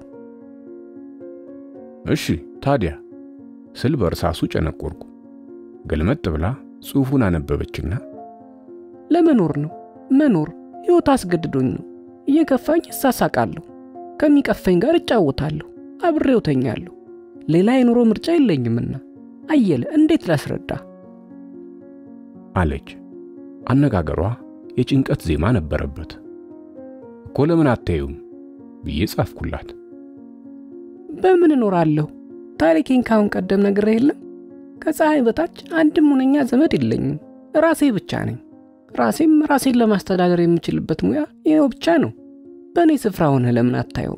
እሺ ታዲያ ስል በእርሳሱ ጨነቆርኩ። ገልመጥ ብላ ጽሑፉን አነበበችና ለመኖር ነው መኖር ሕይወት አስገድዶኝ ነው። እየከፋኝ እሳሳቃለሁ፣ ከሚቀፈኝ ጋር እጫወታለሁ፣ አብሬው ተኛለሁ። ሌላ የኑሮ ምርጫ የለኝምና አየለ፣ እንዴት ላስረዳ? አለች። አነጋገሯ የጭንቀት ዜማ ነበረበት። እኮ ለምን አታዩም ብዬ ጻፍኩላት። በምን እኖራለሁ? ታሪኬን ካሁን ቀደም ነግሬ የለም? ከፀሐይ በታች አንድም ሁነኛ ዘመድ የለኝም። ራሴ ብቻ ነኝ። ራሴም ራሴን ለማስተዳደር የምችልበት ሙያ ይኸው ብቻ ነው። በእኔ ስፍራ ሆነ ለምን አታየውም?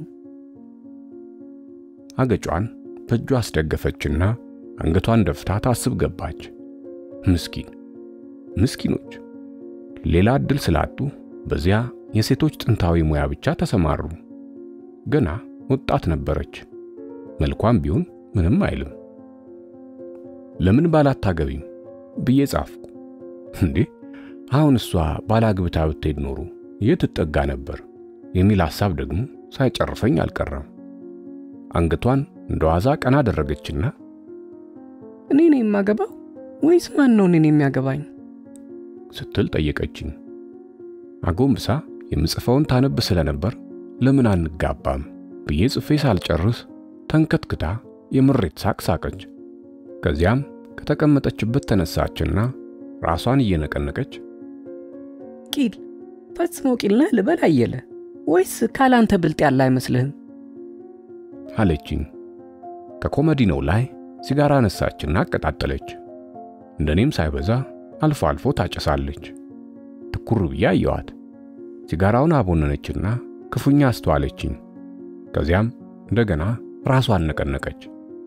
አገጯን በእጇ አስደገፈችና አንገቷን ደፍታ ታስብ ገባች። ምስኪን ምስኪኖች ሌላ ዕድል ስላጡ በዚያ የሴቶች ጥንታዊ ሙያ ብቻ ተሰማሩ። ገና ወጣት ነበረች። መልኳም ቢሆን ምንም አይልም። ለምን ባላታገቢም ብዬ ጻፍኩ። እንዴ አሁን እሷ ባላግብታ ብትሄድ ኖሮ የት ትጠጋ ነበር የሚል ሐሳብ ደግሞ ሳይጨርሰኝ አልቀረም። አንገቷን እንደ ዋዛ ቀና አደረገችና እኔ ነኝ የማገባው ወይስ ማን ነው እኔን የሚያገባኝ? ስትል ጠየቀችኝ። አጎንብሳ የምጽፈውን ታነብ ስለነበር ለምን አንጋባም ብዬ ጽፌ ሳልጨርስ ተንከትክታ የምሬት ሳቅ ሳቀች። ከዚያም ከተቀመጠችበት ተነሳችና ራሷን እየነቀነቀች ቂል ፈጽሞ ቂል ነህ ልበል አየለ፣ ወይስ ካላንተ ብልጥ ያለ አይመስልህም? አለችኝ። ከኮመዲኖው ላይ ሲጋራ አነሳችና አቀጣጠለች። እንደኔም ሳይበዛ አልፎ አልፎ ታጨሳለች። ትኩር ብዬ አየኋት። ሲጋራውን አቦነነችና ክፉኛ አስተዋለችኝ። ከዚያም እንደገና ራሷን ነቀነቀች።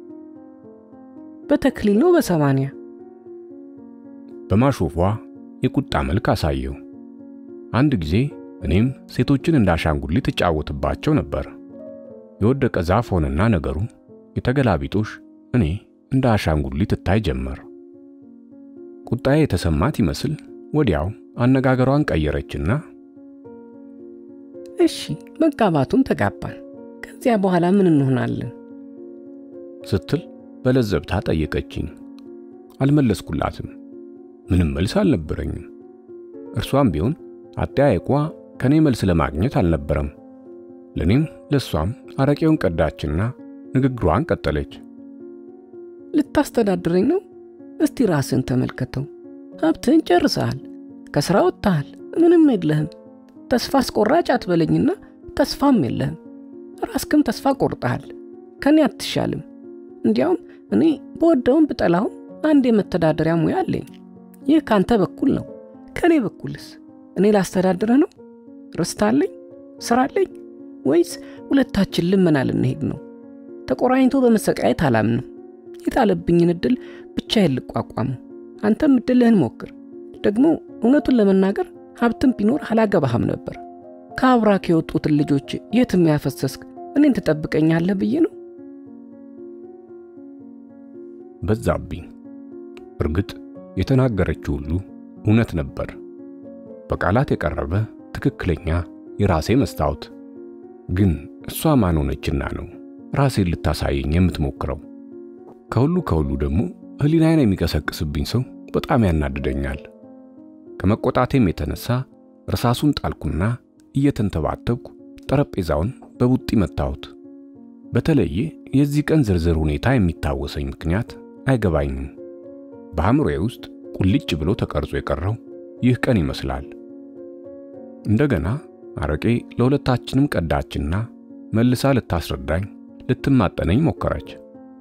በተክሊል ነው በሰማንያ በማሾፏ የቁጣ መልክ አሳየው። አንድ ጊዜ እኔም ሴቶችን እንዳሻንጉሊት እጫወትባቸው ነበር። የወደቀ ዛፍ ሆነና ነገሩ የተገላቢጦሽ እኔ እንደ አሻንጉሊት እታይ ጀመር። ቁጣዬ የተሰማት ይመስል ወዲያው አነጋገሯን ቀየረችና እሺ መጋባቱን ተጋባን፣ ከዚያ በኋላ ምን እንሆናለን? ስትል በለዘብታ ጠየቀችኝ። አልመለስኩላትም። ምንም መልስ አልነበረኝም። እርሷም ቢሆን አጠያየቋ ከኔ መልስ ለማግኘት አልነበረም። ለኔም ለሷም አረቄውን ቀዳችና ንግግሯን ቀጠለች። ልታስተዳድረኝ ነው? እስቲ ራስን ተመልከተው። ሀብትህን ጨርሰሃል፣ ከሥራ ወጥተሃል፣ ምንም የለህም። ተስፋ አስቆራጭ አትበለኝና ተስፋም የለህም። ራስክም ተስፋ ቆርጠሃል። ከኔ አትሻልም። እንዲያውም እኔ በወደውም ብጠላውም አንድ የመተዳደሪያ ሙያ አለኝ። ይህ ካንተ በኩል ነው። ከእኔ በኩልስ እኔ ላስተዳድረህ ነው? ርስት አለኝ፣ ሥራ አለኝ፣ ወይስ ሁለታችን ልመና ልንሄድ ነው? ተቆራኝቶ በመሰቃየት አላምንም። የጣለብኝን እድል ብቻዬን ልቋቋሙ። አንተም እድልህን ሞክር። ደግሞ እውነቱን ለመናገር ሀብትም ቢኖር አላገባህም ነበር። ከአብራክ የወጡትን ልጆች የትም ያፈሰስክ እኔን ትጠብቀኛለህ ብዬ ነው። በዛብኝ። እርግጥ የተናገረችው ሁሉ እውነት ነበር። በቃላት የቀረበ ትክክለኛ የራሴ መስታወት። ግን እሷ ማን ሆነችና ነው ራሴን ልታሳየኝ የምትሞክረው? ከሁሉ ከሁሉ ደግሞ ሕሊናዬን የሚቀሰቅስብኝ ሰው በጣም ያናድደኛል። ከመቆጣቴም የተነሳ እርሳሱን ጣልኩና እየተንተባተብኩ ጠረጴዛውን በቡጢ መታሁት። በተለየ የዚህ ቀን ዝርዝር ሁኔታ የሚታወሰኝ ምክንያት አይገባኝም። በአእምሮዬ ውስጥ ቁልጭ ብሎ ተቀርጾ የቀረው ይህ ቀን ይመስላል። እንደገና አረቄ ለሁለታችንም ቀዳችና መልሳ ልታስረዳኝ ልትማጠነኝ ሞከረች።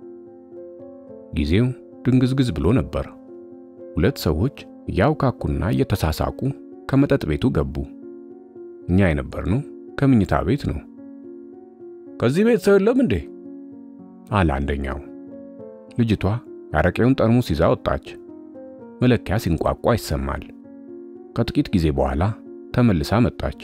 ጊዜው ድንግዝግዝ ብሎ ነበር። ሁለት ሰዎች እያውካኩና እየተሳሳቁ ከመጠጥ ቤቱ ገቡ። እኛ የነበርነው ከምኝታ ቤት ነው። ከዚህ ቤት ሰው የለም እንዴ? አለ አንደኛው። ልጅቷ የአረቄውን ጠርሙስ ይዛ ወጣች። መለኪያ ሲንቋቋ ይሰማል። ከጥቂት ጊዜ በኋላ ተመልሳ መጣች።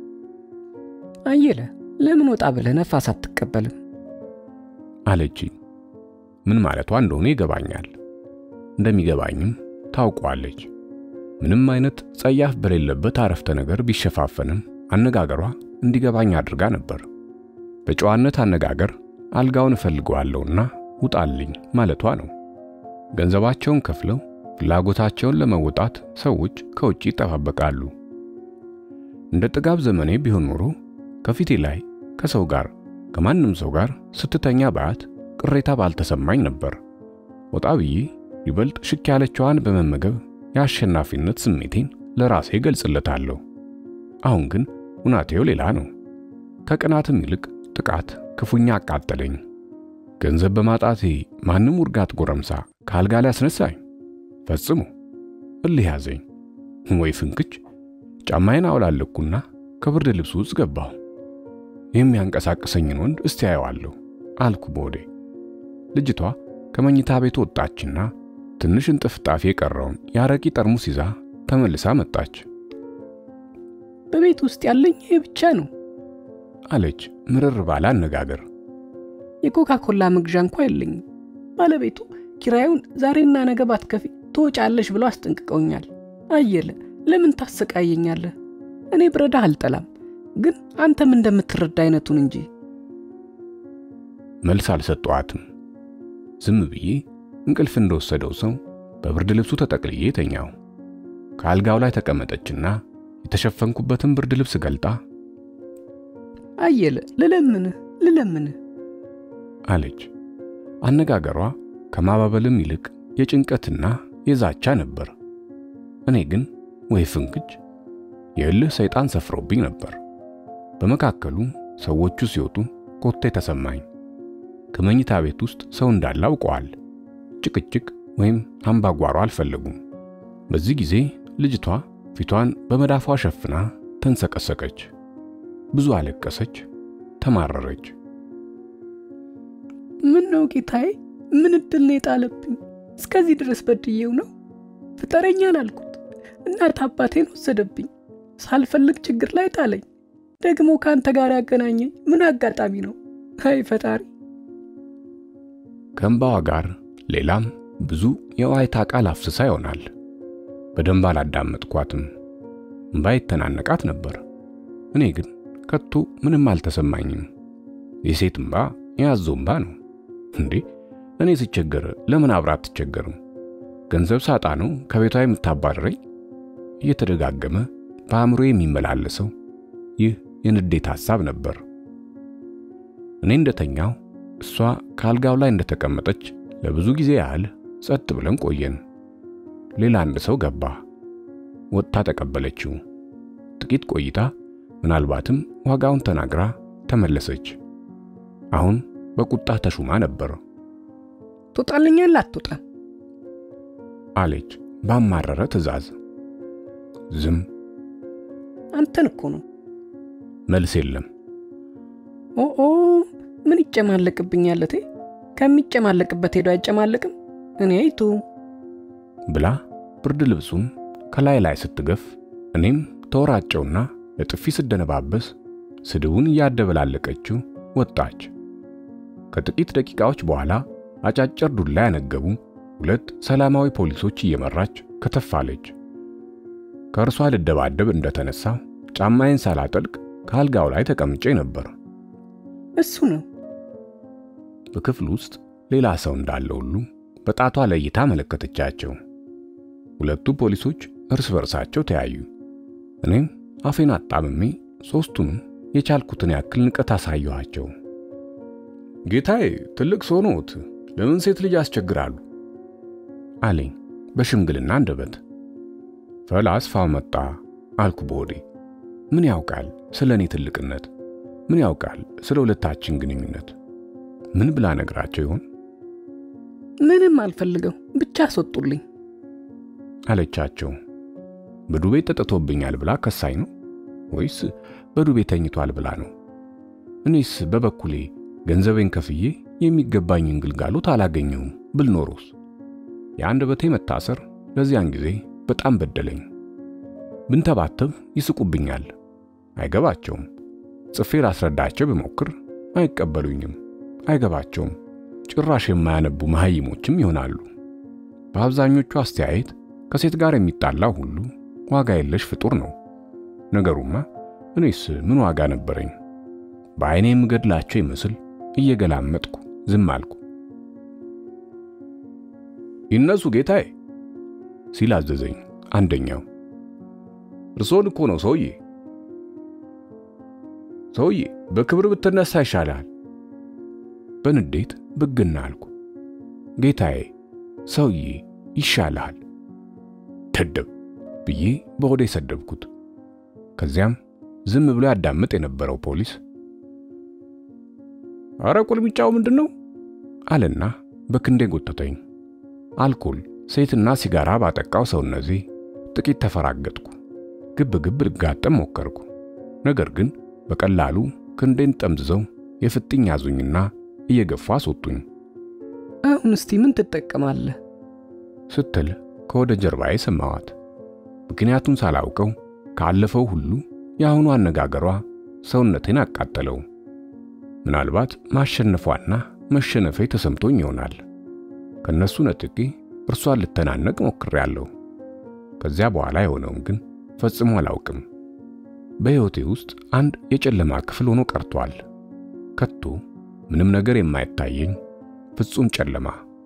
አየለ ለምን ወጣ ብለህ ነፋስ አትቀበልም? አለችኝ። ምን ማለቷ እንደሆነ ይገባኛል። እንደሚገባኝም ታውቋለች። ምንም አይነት ጸያፍ በሌለበት አረፍተ ነገር ቢሸፋፈንም አነጋገሯ እንዲገባኝ አድርጋ ነበር። በጨዋነት አነጋገር አልጋውን እፈልገዋለሁና ውጣልኝ ማለቷ ነው። ገንዘባቸውን ከፍለው ፍላጎታቸውን ለመወጣት ሰዎች ከውጭ ይጠባበቃሉ። እንደ ጥጋብ ዘመኔ ቢሆን ኖሮ ከፊቴ ላይ ከሰው ጋር ከማንም ሰው ጋር ስትተኛ ባያት ቅሬታ ባልተሰማኝ ነበር። ወጣ ብዬ ይበልጥ ሽክ ያለችዋን በመመገብ የአሸናፊነት ስሜቴን ለራሴ ገልጽለታለሁ። አሁን ግን ሁናቴው ሌላ ነው። ከቅናትም ይልቅ ጥቃት ክፉኛ አቃጠለኝ። ገንዘብ በማጣቴ ማንም ውርጋት ጎረምሳ ከአልጋ ላይ አስነሳኝ። ፈጽሞ እልህ ያዘኝ። ወይ ፍንክች! ጫማዬን አውላለኩና ከብርድ ልብሱ ውስጥ ገባሁ። የሚያንቀሳቅሰኝን ወንድ እስቲ አየዋለሁ አልኩ በወዴ። ልጅቷ ከመኝታ ቤት ወጣችና ትንሽ እንጥፍጣፊ የቀረውን የአረቂ ጠርሙስ ይዛ ተመልሳ መጣች። በቤት ውስጥ ያለኝ ይሄ ብቻ ነው አለች ምርር ባለ አነጋገር። የኮካ ኮላ መግዣ እንኳ የለኝም። ባለቤቱ ኪራዩን ዛሬና ነገ ባትከፊ ትወጫለሽ ብለው አስጠንቅቀውኛል። አየለ ለምን ታሰቃየኛለህ? እኔ ብረዳህ አልጠላም፣ ግን አንተም እንደምትረዳ አይነቱን እንጂ። መልስ አልሰጠዋትም። ዝም ብዬ እንቅልፍ እንደወሰደው ሰው በብርድ ልብሱ ተጠቅልዬ ተኛው። ከአልጋው ላይ ተቀመጠችና የተሸፈንኩበትን ብርድ ልብስ ገልጣ አየለ ልለምንህ ልለምንህ አለች። አነጋገሯ ከማባበልም ይልቅ የጭንቀትና የዛቻ ነበር። እኔ ግን ወይ ፍንክች የእልህ ሰይጣን ሰፍሮብኝ ነበር። በመካከሉ ሰዎቹ ሲወጡ ኮቴ ተሰማኝ። ከመኝታ ቤት ውስጥ ሰው እንዳለ አውቀዋል። ጭቅጭቅ ወይም አምባጓሮ አልፈለጉም። በዚህ ጊዜ ልጅቷ ፊቷን በመዳፏ ሸፍና ተንሰቀሰቀች። ብዙ አለቀሰች፣ ተማረረች። ምን ነው ጌታዬ? ምን እድል ነው የጣለብኝ? እስከዚህ ድረስ በድዬው ነው? ፍጠረኛን አልኩት። እናት አባቴን ወሰደብኝ። ሳልፈልግ ችግር ላይ ጣለኝ። ደግሞ ከአንተ ጋር ያገናኘኝ ምን አጋጣሚ ነው? አይ ፈጣሪ! ከእንባዋ ጋር ሌላም ብዙ የዋይታ ቃል አፍስሳ ይሆናል። በደንብ አላዳመጥኳትም። እምባ ይተናነቃት ነበር። እኔ ግን ከቶ ምንም አልተሰማኝም። የሴት እምባ የያዞ እምባ ነው እንዴ! እኔ ስቸገር ለምን አብራ አትቸገርም? ገንዘብ ሳጣ ነው ከቤቷ የምታባረረኝ? እየተደጋገመ በአእምሮ የሚመላለሰው ይህ የንዴት ሐሳብ ነበር። እኔ እንደተኛው እሷ ከአልጋው ላይ እንደተቀመጠች ለብዙ ጊዜ ያህል ጸጥ ብለን ቆየን። ሌላ አንድ ሰው ገባ። ወጥታ ተቀበለችው። ጥቂት ቆይታ ምናልባትም ዋጋውን ተናግራ ተመለሰች። አሁን በቁጣ ተሹማ ነበር። ትወጣልኛለህ አትወጣም? አለች ባማረረ ትዕዛዝ። ዝም። አንተን እኮ ነው። መልስ የለም። ኦኦ ምን ይጨማለቅብኛል? እቴ ከሚጨማለቅበት ሄዶ አይጨማለቅም። እኔ አይቱ ብላ ብርድ ልብሱን ከላይ ላይ ስትገፍ እኔም ተወራጨውና ለጥፊ ስደነባበስ ስድቡን እያደበላለቀችው ወጣች። ከጥቂት ደቂቃዎች በኋላ አጫጭር ዱላ ያነገቡ ሁለት ሰላማዊ ፖሊሶች እየመራች ከተፋለች። ከእርሷ ልደባደብ እንደተነሳ ጫማዬን ሳላጠልቅ ከአልጋው ላይ ተቀምጬ ነበር። እሱ ነው። በክፍል ውስጥ ሌላ ሰው እንዳለ ሁሉ በጣቷ ለይታ መለከተቻቸው። ሁለቱ ፖሊሶች እርስ በርሳቸው ተያዩ። እኔም አፌን አጣምሜ ሦስቱንም የቻልኩትን ያክል ንቀት አሳየኋቸው። ጌታዬ ትልቅ ሰው ነዎት፣ ለምን ሴት ልጅ ያስቸግራሉ? አለኝ በሽምግልና አንደበት። ፈላስፋው መጣ አልኩ በሆዴ። ምን ያውቃል ስለ እኔ ትልቅነት? ምን ያውቃል ስለ ሁለታችን ግንኙነት? ምን ብላ ነግራቸው ይሆን? ምንም አልፈልገው ብቻ አስወጡልኝ አለቻቸው። በዱቤ ጠጥቶብኛል ብላ ከሳኝ ነው ወይስ በዱቤ ተኝቷል ብላ ነው? እኔስ በበኩሌ ገንዘቤን ከፍዬ የሚገባኝን ግልጋሎት አላገኘውም ብል ኖሮስ? የአንደበቴ መታሰር ለዚያን ጊዜ በጣም በደለኝ። ብንተባተብ ይስቁብኛል፣ አይገባቸውም። ጽፌ ላስረዳቸው ብሞክር አይቀበሉኝም፣ አይገባቸውም። ጭራሽ የማያነቡ መሐይሞችም ይሆናሉ። በአብዛኞቹ አስተያየት ከሴት ጋር የሚጣላው ሁሉ ዋጋ የለሽ ፍጡር ነው። ነገሩማ እኔስ ምን ዋጋ ነበረኝ? በዐይኔ የምገድላቸው ይመስል እየገላመጥኩ ዝም አልኩ። ይነሱ ጌታዬ ሲል አዘዘኝ አንደኛው። እርሶን እኮ ነው ሰውዬ። ሰውዬ በክብር ብትነሳ ይሻላል። በንዴት ብግና አልኩ። ጌታዬ ሰውዬ ይሻልሃል ደደብ ብዬ በሆዴ ሰደብኩት። ከዚያም ዝም ብሎ ያዳምጥ የነበረው ፖሊስ አረ ቁልምጫው ምንድን ነው አለና በክንዴ ጎተተኝ። አልኮል፣ ሴትና ሲጋራ ባጠቃው ሰውነቴ ጥቂት ተፈራገጥኩ። ግብ ግብ ልጋጠም ሞከርኩ። ነገር ግን በቀላሉ ክንዴን ጠምዝዘው የፍጥኝ ያዙኝና እየገፉ አስወጡኝ። አሁን እስቲ ምን ትጠቀማለህ ስትል ከወደ ጀርባዬ ሰማዋት። ምክንያቱን ሳላውቀው ካለፈው ሁሉ የአሁኑ አነጋገሯ ሰውነቴን አቃጠለው። ምናልባት ማሸነፏና መሸነፌ ተሰምቶኝ ይሆናል። ከነሱ ነጥቄ እርሷን ልተናነቅ ሞክሬያለሁ። ከዚያ በኋላ የሆነውን ግን ፈጽሞ አላውቅም። በሕይወቴ ውስጥ አንድ የጨለማ ክፍል ሆኖ ቀርቷል። ከቶ ምንም ነገር የማይታየኝ ፍጹም ጨለማ።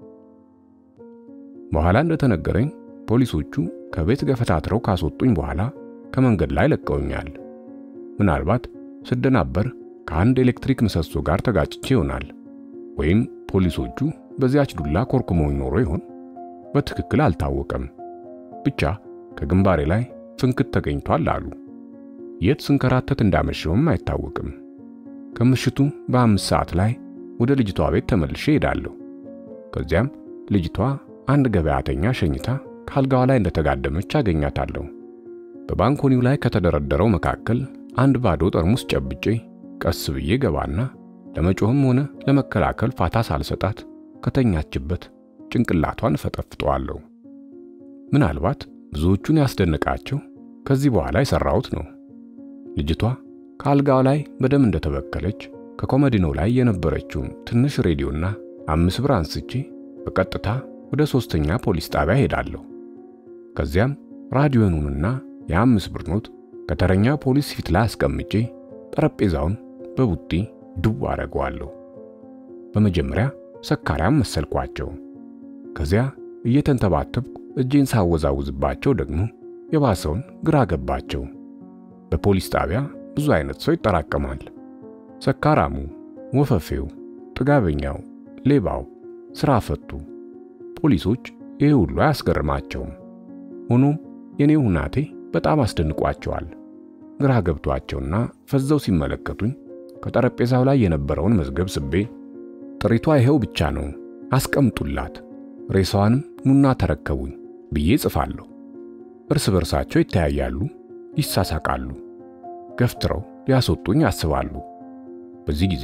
በኋላ እንደተነገረኝ ፖሊሶቹ ከቤት ገፈታትረው ካስወጡኝ በኋላ ከመንገድ ላይ ለቀውኛል። ምናልባት ስደናበር ከአንድ ኤሌክትሪክ ምሰሶ ጋር ተጋጭቼ ይሆናል። ወይም ፖሊሶቹ በዚያች ዱላ ኮርኩመውኝ ኖሮ ይሆን? በትክክል አልታወቀም። ብቻ ከግንባሬ ላይ ፍንክት ተገኝቷል አሉ። የት ስንከራተት እንዳመሸውም አይታወቅም። ከምሽቱ በአምስት ሰዓት ላይ ወደ ልጅቷ ቤት ተመልሼ ሄዳለሁ። ከዚያም ልጅቷ አንድ ገበያተኛ ሸኝታ ካልጋዋ ላይ እንደተጋደመች አገኛታለሁ። በባንኮኒው ላይ ከተደረደረው መካከል አንድ ባዶ ጠርሙስ ጨብጬ ቀስ ብዬ ገባና ለመጮህም ሆነ ለመከላከል ፋታ ሳልሰጣት ከተኛችበት ጭንቅላቷን ፈጠፍጠዋለሁ። ምናልባት ብዙዎቹን ያስደነቃቸው ከዚህ በኋላ የሰራሁት ነው። ልጅቷ ከአልጋው ላይ በደም እንደተበከለች ከኮመዲኖ ላይ የነበረችውን ትንሽ ሬዲዮና አምስት ብር አንስቼ በቀጥታ ወደ ሶስተኛ ፖሊስ ጣቢያ ሄዳለሁ። ከዚያም ራዲዮኑንና የአምስት ብር ኖት ከተረኛ ፖሊስ ፊት ላይ አስቀምጬ ጠረጴዛውን በቡጢ ድው አደርገዋለሁ። በመጀመሪያ ሰካራም መሰልኳቸው። ከዚያ እየተንተባተብኩ እጄን ሳወዛውዝባቸው ደግሞ የባሰውን ግራ ገባቸው። በፖሊስ ጣቢያ ብዙ አይነት ሰው ይጠራቀማል። ሰካራሙ፣ ወፈፌው፣ ጥጋበኛው፣ ሌባው፣ ስራ ፈቱ። ፖሊሶች ይህ ሁሉ አያስገርማቸውም። ሆኖም የኔ ሁናቴ በጣም አስደንቋቸዋል። ግራ ገብቷቸውና ፈዘው ሲመለከቱኝ ከጠረጴዛው ላይ የነበረውን መዝገብ ስቤ ጥሪቷ ይሄው ብቻ ነው፣ አስቀምጡላት፣ ሬሳዋንም ኑና ተረከቡኝ ብዬ ጽፋለሁ። እርስ በርሳቸው ይተያያሉ፣ ይሳሳቃሉ፣ ገፍትረው ሊያስወጡኝ ያስባሉ። በዚህ ጊዜ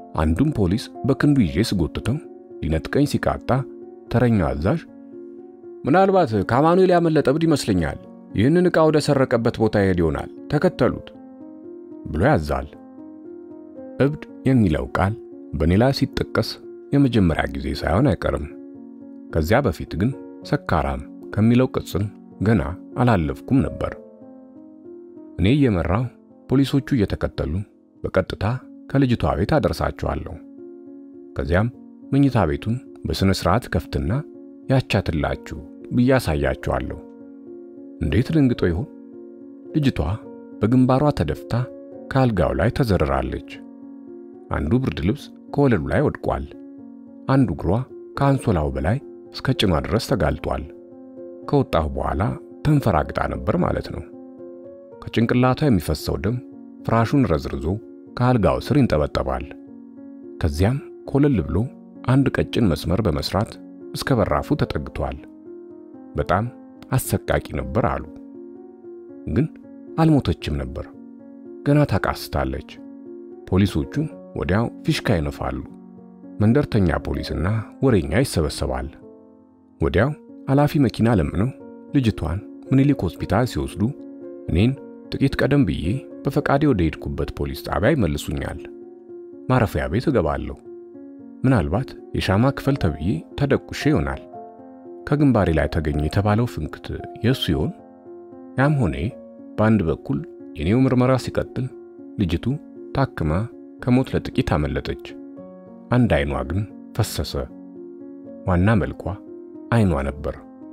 አንዱን ፖሊስ በክንዱ ይዤ ስጎትተው ሊነጥቀኝ ሲቃጣ ተረኛው አዛዥ ምናልባት ከአማኑኤል ያመለጠ እብድ ይመስለኛል። ይህንን ዕቃ ወደ ሰረቀበት ቦታ ይሄድ ይሆናል፣ ተከተሉት ብሎ ያዛል። እብድ የሚለው ቃል በእኔ ላይ ሲጠቀስ የመጀመሪያ ጊዜ ሳይሆን አይቀርም። ከዚያ በፊት ግን ሰካራም ከሚለው ቅጽል ገና አላለፍኩም ነበር። እኔ እየመራው ፖሊሶቹ እየተከተሉ በቀጥታ ከልጅቷ ቤት አደርሳቸዋለሁ። ከዚያም መኝታ ቤቱን በሥነ ሥርዓት ከፍትና ያቻትላችሁ ብዬ አሳያቸዋለሁ። እንዴት ደንግጦ ይሆን? ልጅቷ በግንባሯ ተደፍታ ከአልጋው ላይ ተዘርራለች። አንዱ ብርድ ልብስ ከወለሉ ላይ ወድቋል። አንዱ እግሯ ከአንሶላው በላይ እስከ ጭኗ ድረስ ተጋልጧል። ከወጣሁ በኋላ ተንፈራግጣ ነበር ማለት ነው። ከጭንቅላቷ የሚፈሰው ደም ፍራሹን ረዝርዞ ከአልጋው ስር ይንጠበጠባል። ከዚያም ኮለል ብሎ አንድ ቀጭን መስመር በመስራት እስከ በራፉ ተጠግቷል። በጣም አሰቃቂ ነበር አሉ። ግን አልሞተችም ነበር፣ ገና ታቃስታለች። ፖሊሶቹ ወዲያው ፊሽካ ይነፋሉ። መንደርተኛ ፖሊስና ወሬኛ ይሰበሰባል። ወዲያው ኃላፊ መኪና ለምነው ልጅቷን ምኒልክ ሆስፒታል ሲወስዱ እኔን ጥቂት ቀደም ብዬ በፈቃዴ ወደ ሄድኩበት ፖሊስ ጣቢያ ይመልሱኛል። ማረፊያ ቤት እገባለሁ። ምናልባት የሻማ ክፍል ተብዬ ተደቁሼ ይሆናል። ከግንባሬ ላይ ተገኘ የተባለው ፍንክት የእሱ ይሆን? ያም ሆኔ በአንድ በኩል የኔው ምርመራ ሲቀጥል ልጅቱ ታክማ ከሞት ለጥቂት አመለጠች። አንድ አይኗ ግን ፈሰሰ። ዋና መልኳ አይኗ ነበር።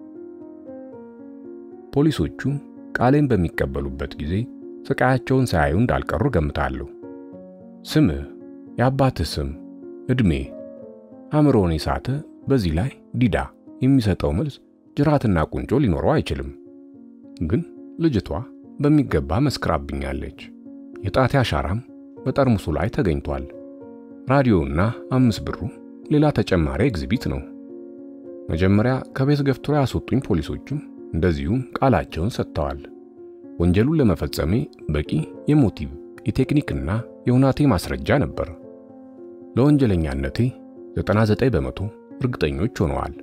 ፖሊሶቹ ቃሌን በሚቀበሉበት ጊዜ ስቃያቸውን ሳያዩ እንዳልቀሩ ገምታለሁ። ስምህ፣ የአባትህ ስም፣ ዕድሜ፣ አእምሮን የሳተ በዚህ ላይ ዲዳ የሚሰጠው መልስ ጅራትና ቁንጮ ሊኖረው አይችልም። ግን ልጅቷ በሚገባ መስክራብኛለች። የጣቴ አሻራም በጠርሙሱ ላይ ተገኝቷል። ራዲዮና አምስት ብሩ ሌላ ተጨማሪ ኤግዚቢት ነው። መጀመሪያ ከቤት ገፍትሮ ያስወጡኝ ፖሊሶቹም እንደዚሁም ቃላቸውን ሰጥተዋል። ወንጀሉን ለመፈጸሜ በቂ የሞቲቭ የቴክኒክና የሁናቴ ማስረጃ ነበር። ለወንጀለኛነቴ 99 በመቶ እርግጠኞች ሆነዋል።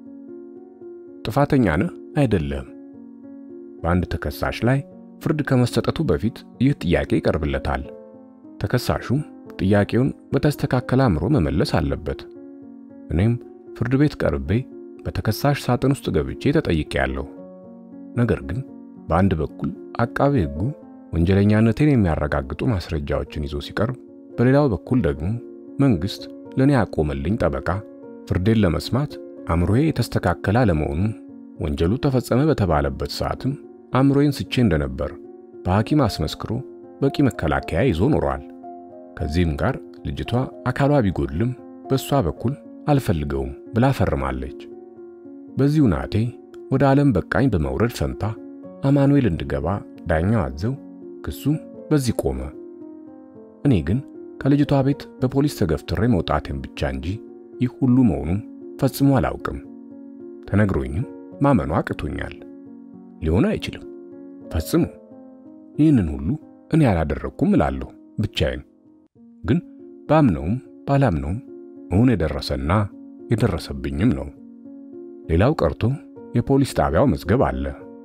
ጥፋተኛ ነህ አይደለም? በአንድ ተከሳሽ ላይ ፍርድ ከመሰጠቱ በፊት ይህ ጥያቄ ይቀርብለታል። ተከሳሹ ጥያቄውን በተስተካከለ አእምሮ መመለስ አለበት። እኔም ፍርድ ቤት ቀርቤ በተከሳሽ ሳጥን ውስጥ ገብቼ ተጠይቄያለሁ። ነገር ግን በአንድ በኩል አቃቤ ሕጉ ወንጀለኛነቴን የሚያረጋግጡ ማስረጃዎችን ይዞ ሲቀርብ፣ በሌላው በኩል ደግሞ መንግስት ለኔ ያቆመልኝ ጠበቃ ፍርዴን ለመስማት አእምሮዬ የተስተካከለ አለመሆኑን ወንጀሉ ተፈጸመ በተባለበት ሰዓትም አእምሮዬን ስቼ እንደነበር በሐኪም አስመስክሮ በቂ መከላከያ ይዞ ኖሯል። ከዚህም ጋር ልጅቷ አካሏ ቢጎድልም በእሷ በኩል አልፈልገውም ብላ ፈርማለች። በዚሁ ናቴ ወደ ዓለም በቃኝ በመውረድ ፈንታ አማኑኤል እንድገባ ዳኛው አዘው ክሱ በዚህ ቆመ። እኔ ግን ከልጅቷ ቤት በፖሊስ ተገፍትሬ መውጣቴን ብቻ እንጂ ይህ ሁሉ መሆኑን ፈጽሞ አላውቅም። ተነግሮኝም ማመኑ አቅቶኛል። ሊሆን አይችልም ፈጽሞ። ይህንን ሁሉ እኔ አላደረግኩም እላለሁ ብቻዬን። ግን ባምነውም ባላምነውም እውን የደረሰና የደረሰብኝም ነው። ሌላው ቀርቶ የፖሊስ ጣቢያው መዝገብ አለ።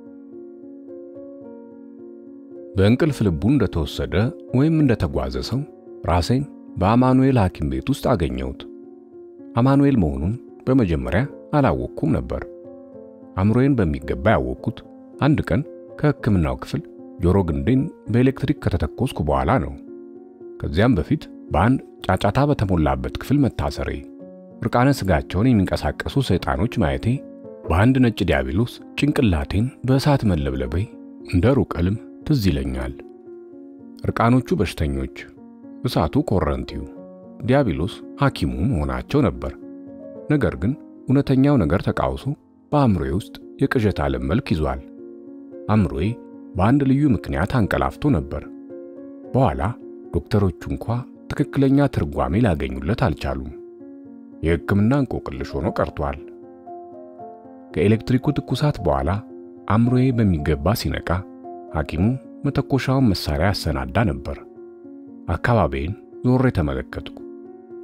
በእንቅልፍ ልቡ እንደተወሰደ ወይም እንደተጓዘ ሰው ራሴን በአማኑኤል ሐኪም ቤት ውስጥ አገኘሁት። አማኑኤል መሆኑን በመጀመሪያ አላወቅኩም ነበር። አእምሮዬን በሚገባ ያወቅኩት አንድ ቀን ከሕክምናው ክፍል ጆሮ ግንዴን በኤሌክትሪክ ከተተኮስኩ በኋላ ነው። ከዚያም በፊት በአንድ ጫጫታ በተሞላበት ክፍል መታሰሬ፣ እርቃነ ሥጋቸውን የሚንቀሳቀሱ ሰይጣኖች ማየቴ፣ በአንድ ነጭ ዲያብሎስ ጭንቅላቴን በእሳት መለብለቤ እንደ ሩቅ ሕልም ትዝ ይለኛል። እርቃኖቹ በሽተኞች፣ እሳቱ ኮረንቲው፣ ዲያብሎስ ሐኪሙ መሆናቸው ነበር። ነገር ግን እውነተኛው ነገር ተቃውሶ በአእምሮዬ ውስጥ የቅዠት ዓለም መልክ ይዟል። አእምሮዬ በአንድ ልዩ ምክንያት አንቀላፍቶ ነበር። በኋላ ዶክተሮቹ እንኳ ትክክለኛ ትርጓሜ ላገኙለት አልቻሉም። የሕክምና እንቆቅልሽ ሆኖ ቀርቷል። ከኤሌክትሪኩ ትኩሳት በኋላ አእምሮዬ በሚገባ ሲነቃ ሐኪሙ መተኮሻውን መሳሪያ ያሰናዳ ነበር። አካባቢዬን ዞሬ ተመለከትኩ።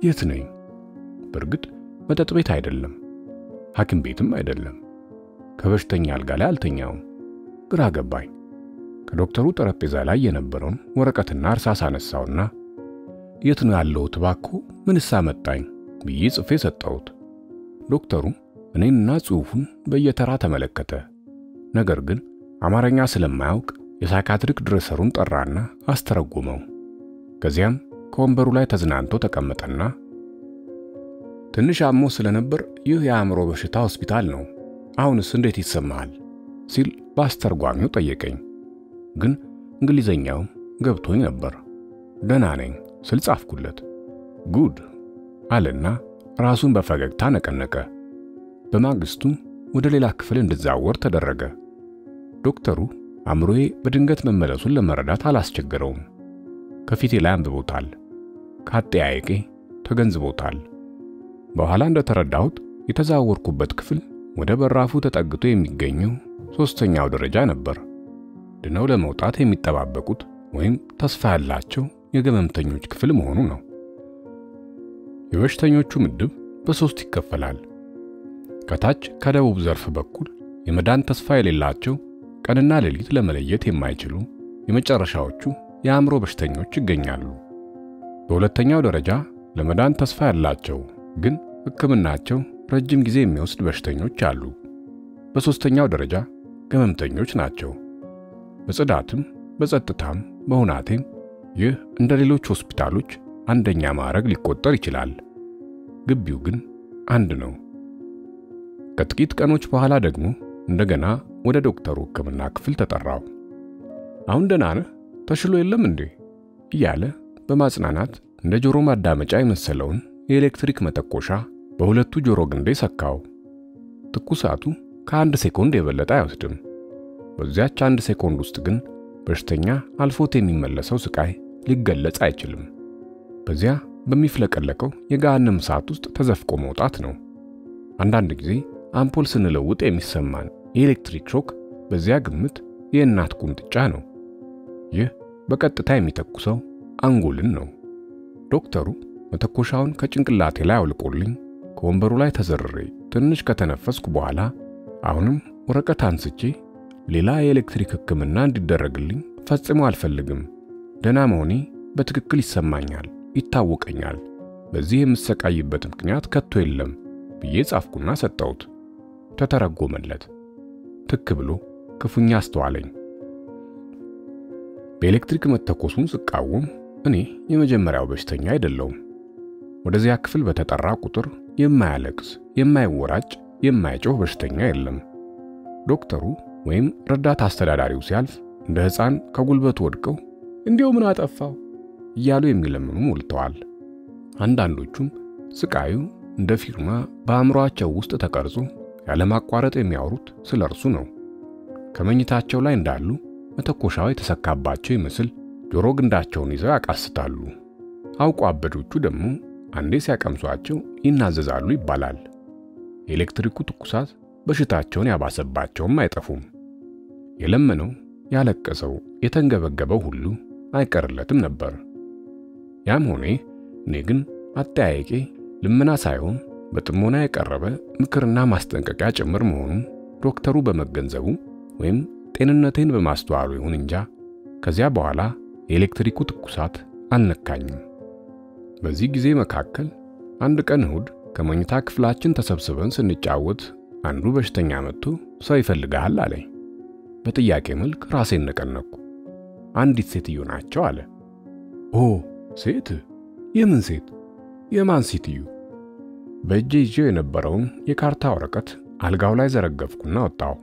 የት ነኝ? በእርግጥ መጠጥ ቤት አይደለም፣ ሐኪም ቤትም አይደለም። ከበሽተኛ አልጋ ላይ አልተኛውም። ግራ ገባኝ። ከዶክተሩ ጠረጴዛ ላይ የነበረውን ወረቀትና እርሳስ አነሳውና የት ነው ያለሁት እባክዎ ምንስ አመጣኝ ብዬ ጽፌ ሰጠሁት። ዶክተሩ እኔንና ጽሑፉን በየተራ ተመለከተ። ነገር ግን አማርኛ ስለማያውቅ የሳይካትሪክ ድሬሰሩን ጠራና አስተረጎመው። ከዚያም ከወንበሩ ላይ ተዝናንቶ ተቀመጠና ትንሽ አሞ ስለነበር ይህ የአእምሮ በሽታ ሆስፒታል ነው፣ አሁንስ እንዴት ይሰማሃል? ሲል በአስተርጓሚው ጠየቀኝ። ግን እንግሊዘኛውም ገብቶኝ ነበር። ደህና ነኝ ስል ጻፍኩለት። ጉድ አለና ራሱን በፈገግታ ነቀነቀ። በማግስቱ ወደ ሌላ ክፍል እንድዛወር ተደረገ። ዶክተሩ አእምሮዬ በድንገት መመለሱን ለመረዳት አላስቸገረውም። ከፊቴ ላይ አንብቦታል። ከአጠያየቄ ተገንዝቦታል። በኋላ እንደተረዳሁት የተዛወርኩበት ክፍል ወደ በራፉ ተጠግቶ የሚገኘው ሶስተኛው ደረጃ ነበር። ድነው ለመውጣት የሚጠባበቁት ወይም ተስፋ ያላቸው የገመምተኞች ክፍል መሆኑ ነው። የበሽተኞቹ ምድብ በሶስት ይከፈላል። ከታች ከደቡብ ዘርፍ በኩል የመዳን ተስፋ የሌላቸው ቀንና ሌሊት ለመለየት የማይችሉ የመጨረሻዎቹ የአእምሮ በሽተኞች ይገኛሉ። በሁለተኛው ደረጃ ለመዳን ተስፋ ያላቸው ግን ሕክምናቸው ረጅም ጊዜ የሚወስድ በሽተኞች አሉ። በሦስተኛው ደረጃ ገመምተኞች ናቸው። በጽዳትም በጸጥታም በሁናቴም ይህ እንደ ሌሎች ሆስፒታሎች አንደኛ ማዕረግ ሊቆጠር ይችላል። ግቢው ግን አንድ ነው። ከጥቂት ቀኖች በኋላ ደግሞ እንደገና ወደ ዶክተሩ ሕክምና ክፍል ተጠራው። አሁን ደህና ነህ? ተሽሎ የለም እንዴ? እያለ በማጽናናት እንደ ጆሮ ማዳመጫ የመሰለውን የኤሌክትሪክ መተኮሻ በሁለቱ ጆሮ ግንዴ ሰካው። ትኩሳቱ ከአንድ ሴኮንድ የበለጠ አይወስድም። በዚያች አንድ ሴኮንድ ውስጥ ግን በሽተኛ አልፎት የሚመለሰው ስቃይ ሊገለጽ አይችልም። በዚያ በሚፍለቀለቀው የገሃነም እሳት ውስጥ ተዘፍቆ መውጣት ነው። አንዳንድ ጊዜ አምፖል ስንለውጥ የሚሰማን የኤሌክትሪክ ሾክ በዚያ ግምት የእናት ቁንጥጫ ነው። ይህ በቀጥታ የሚተኩሰው አንጎልን ነው። ዶክተሩ መተኮሻውን ከጭንቅላቴ ላይ አውልቆልኝ ከወንበሩ ላይ ተዘርሬ ትንሽ ከተነፈስኩ በኋላ አሁንም ወረቀት አንስቼ ሌላ የኤሌክትሪክ ሕክምና እንዲደረግልኝ ፈጽሞ አልፈልግም፣ ደህና መሆኔ በትክክል ይሰማኛል፣ ይታወቀኛል፣ በዚህ የምሰቃይበት ምክንያት ከቶ የለም ብዬ ጻፍኩና ሰጠሁት። ተተረጎመለት። ትክ ብሎ ክፉኛ አስተዋለኝ። በኤሌክትሪክ መተኮሱን ስቃወም እኔ የመጀመሪያው በሽተኛ አይደለውም። ወደዚያ ክፍል በተጠራ ቁጥር የማያለቅስ፣ የማይወራጭ፣ የማይጮህ በሽተኛ የለም። ዶክተሩ ወይም ረዳት አስተዳዳሪው ሲያልፍ እንደ ሕፃን ከጉልበቱ ወድቀው እንዲያው ምን አጠፋው እያሉ የሚለምኑ ሞልተዋል። አንዳንዶቹም ስቃዩ እንደ ፊርማ በአእምሮአቸው ውስጥ ተቀርጾ ያለማቋረጥ የሚያወሩት ስለ እርሱ ነው። ከመኝታቸው ላይ እንዳሉ መተኮሻው የተሰካባቸው ይመስል ጆሮ ግንዳቸውን ይዘው ያቃስታሉ። አውቆ አበዶቹ ደግሞ አንዴ ሲያቀምሷቸው ይናዘዛሉ ይባላል። የኤሌክትሪኩ ትኩሳት በሽታቸውን ያባሰባቸውም አይጠፉም። የለመነው ያለቀሰው፣ የተንገበገበው ሁሉ አይቀርለትም ነበር። ያም ሆኔ እኔ ግን አጠያየቄ ልመና ሳይሆን በጥሞና የቀረበ ምክርና ማስጠንቀቂያ ጭምር መሆኑን ዶክተሩ በመገንዘቡ ወይም ጤንነቴን በማስተዋሉ ይሁን እንጃ ከዚያ በኋላ የኤሌክትሪኩ ትኩሳት አልነካኝም። በዚህ ጊዜ መካከል አንድ ቀን እሁድ ከመኝታ ክፍላችን ተሰብስበን ስንጫወት አንዱ በሽተኛ መጥቶ ሰው ይፈልግሃል አለኝ። በጥያቄ መልክ ራሴን ነቀነቅኩ። አንዲት ሴትዮ ናቸው አለ። ኦ ሴት? የምን ሴት? የማን ሴትዮ? በእጄ ይዤው የነበረውን የካርታ ወረቀት አልጋው ላይ ዘረገፍኩና ወጣሁ።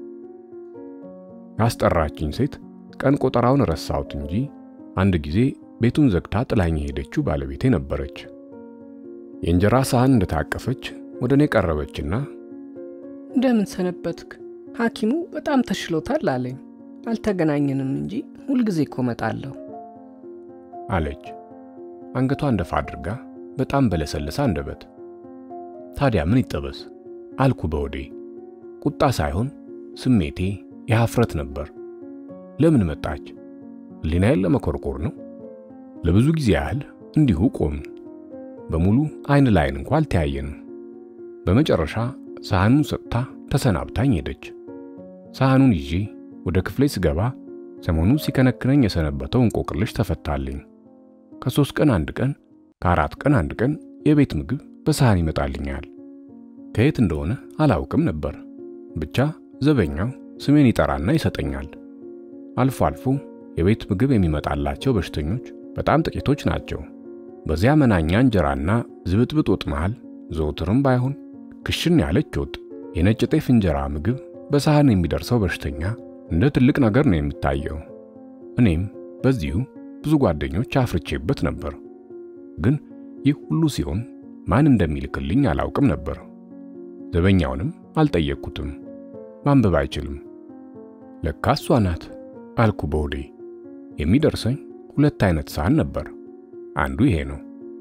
ያስጠራችኝ ሴት ቀን ቆጠራውን ረሳሁት እንጂ አንድ ጊዜ ቤቱን ዘግታ ጥላኝ የሄደችው ባለቤቴ ነበረች። የእንጀራ ሳህን እንደታቀፈች ወደ እኔ ቀረበችና እንደምን ሰነበትክ? ሐኪሙ በጣም ተሽሎታል አለኝ። አልተገናኘንም እንጂ ሁልጊዜ እኮ እመጣለሁ አለች። አንገቷን ደፋ አድርጋ በጣም በለሰለሰ አንደበት። ታዲያ ምን ይጠበስ አልኩ በወዴ። ቁጣ ሳይሆን ስሜቴ የሐፍረት ነበር። ለምን መጣች? ሕሊናዬን ለመኮርኮር ነው። ለብዙ ጊዜ ያህል እንዲሁ ቆምን። በሙሉ አይን ላይን እንኳ አልተያየንም። በመጨረሻ ሳህኑን ሰጥታ ተሰናብታኝ ሄደች። ሳህኑን ይዤ ወደ ክፍሌ ስገባ ሰሞኑን ሲከነክነኝ የሰነበተው እንቆቅልሽ ተፈታልኝ። ከሶስት ቀን አንድ ቀን ከአራት ቀን አንድ ቀን የቤት ምግብ በሳህን ይመጣልኛል። ከየት እንደሆነ አላውቅም ነበር። ብቻ ዘበኛው ስሜን ይጠራና ይሰጠኛል። አልፎ አልፎ የቤት ምግብ የሚመጣላቸው በሽተኞች በጣም ጥቂቶች ናቸው። በዚያ መናኛ እንጀራና ዝብጥብጥ ወጥ መሃል ዘውትርም ባይሆን ክሽን ያለች ወጥ፣ የነጭ ጤፍ እንጀራ ምግብ በሳህን የሚደርሰው በሽተኛ እንደ ትልቅ ነገር ነው የሚታየው። እኔም በዚሁ ብዙ ጓደኞች አፍርቼበት ነበር። ግን ይህ ሁሉ ሲሆን ማን እንደሚልክልኝ አላውቅም ነበር። ዘበኛውንም አልጠየቅኩትም። ማንበብ አይችልም። ለካ እሷ ናት አልኩ በሆዴ። የሚደርሰኝ ሁለት አይነት ሳህን ነበር። አንዱ ይሄ ነው።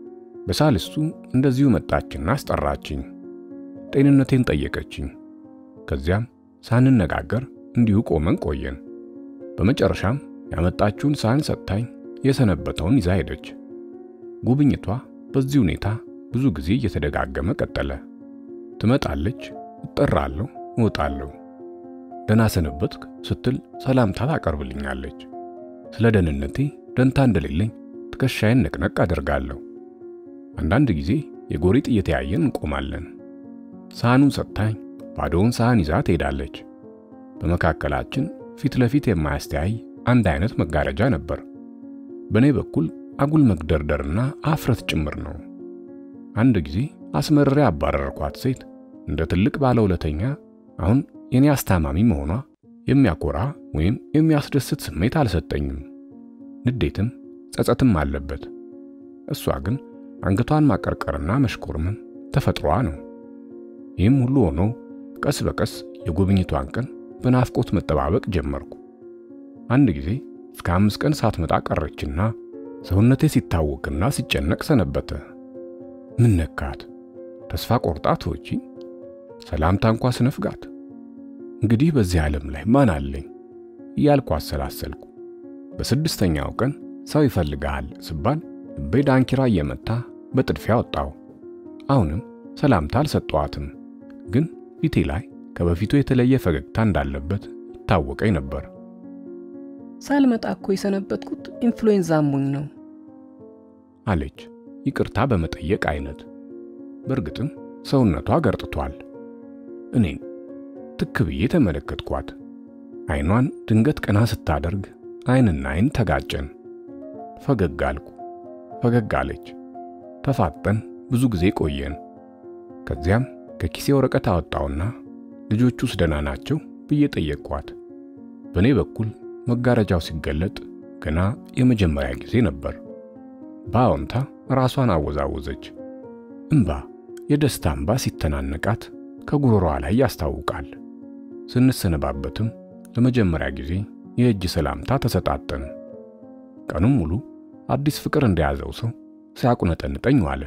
በሳልስቱ እንደዚሁ መጣችና አስጠራችኝ። ጤንነቴን ጠየቀችኝ። ከዚያም ሳንነጋገር እንዲሁ ቆመን ቆየን። በመጨረሻም ያመጣችውን ሳህን ሰጥታኝ የሰነበተውን ይዛ ሄደች። ጉብኝቷ በዚህ ሁኔታ ብዙ ጊዜ እየተደጋገመ ቀጠለ። ትመጣለች፣ እጠራለሁ፣ እወጣለሁ። ደህና ሰነበትክ ስትል ሰላምታ ታቀርብልኛለች። ስለ ደህንነቴ ደንታ እንደሌለኝ ትከሻዬን ነቅነቅ አደርጋለሁ። አንዳንድ ጊዜ የጎሪጥ እየተያየን እንቆማለን። ሳህኑን ሰጥታኝ ባዶውን ሳህን ይዛ ትሄዳለች። በመካከላችን ፊት ለፊት የማያስተያይ አንድ አይነት መጋረጃ ነበር። በእኔ በኩል አጉል መግደርደርና አፍረት ጭምር ነው። አንድ ጊዜ አስመርሬ አባረርኳት ሴት እንደ ትልቅ ባለውለተኛ አሁን የኔ አስታማሚ መሆኗ የሚያኮራ ወይም የሚያስደስት ስሜት አልሰጠኝም። ንዴትም ጸጸትም አለበት። እሷ ግን አንገቷን ማቀርቀርና መሽኮርመም ተፈጥሯ ነው። ይህም ሁሉ ሆኖ ቀስ በቀስ የጉብኝቷን ቀን በናፍቆት መጠባበቅ ጀመርኩ። አንድ ጊዜ እስከ አምስት ቀን ሳትመጣ ቀረችና ሰውነቴ ሲታወክና ሲጨነቅ ሰነበተ። ምን ነካት? ተስፋ ቆርጣ ተወቺ? ሰላምታ እንኳ ስነፍጋት? እንግዲህ በዚህ ዓለም ላይ ማን አለኝ እያልኩ አሰላሰልኩ። በስድስተኛው ቀን ሰው ይፈልግሃል ስባል ልቤ ዳንኪራ እየመታ በጥድፊያ ወጣው። አሁንም ሰላምታ አልሰጠዋትም፣ ግን ፊቴ ላይ ከበፊቱ የተለየ ፈገግታ እንዳለበት ይታወቀኝ ነበር። ሳልመጣ እኮ የሰነበትኩት ኢንፍሉዌንዛ አሞኝ ነው አለች ይቅርታ በመጠየቅ አይነት። በእርግጥም ሰውነቷ ገርጥቷል። እኔን ትክ ብዬ ተመለከትኳት። አይኗን ድንገት ቀና ስታደርግ አይንና አይን ተጋጨን። ፈገግ አልኩ፣ ፈገግ አለች። ተፋጠን ብዙ ጊዜ ቆየን። ከዚያም ከኪሴ ወረቀት አወጣውና ልጆቹስ ደህና ናቸው ብዬ ጠየቅኳት። በእኔ በኩል መጋረጃው ሲገለጥ ገና የመጀመሪያ ጊዜ ነበር። በአዎንታ ራሷን አወዛወዘች። እምባ፣ የደስታ እምባ ሲተናነቃት ከጉሮሮዋ ላይ ያስታውቃል። ስንሰነባበትም ለመጀመሪያ ጊዜ የእጅ ሰላምታ ተሰጣጠን። ቀኑን ሙሉ አዲስ ፍቅር እንደያዘው ሰው ሲያቁነጠንጠኝ ዋለ።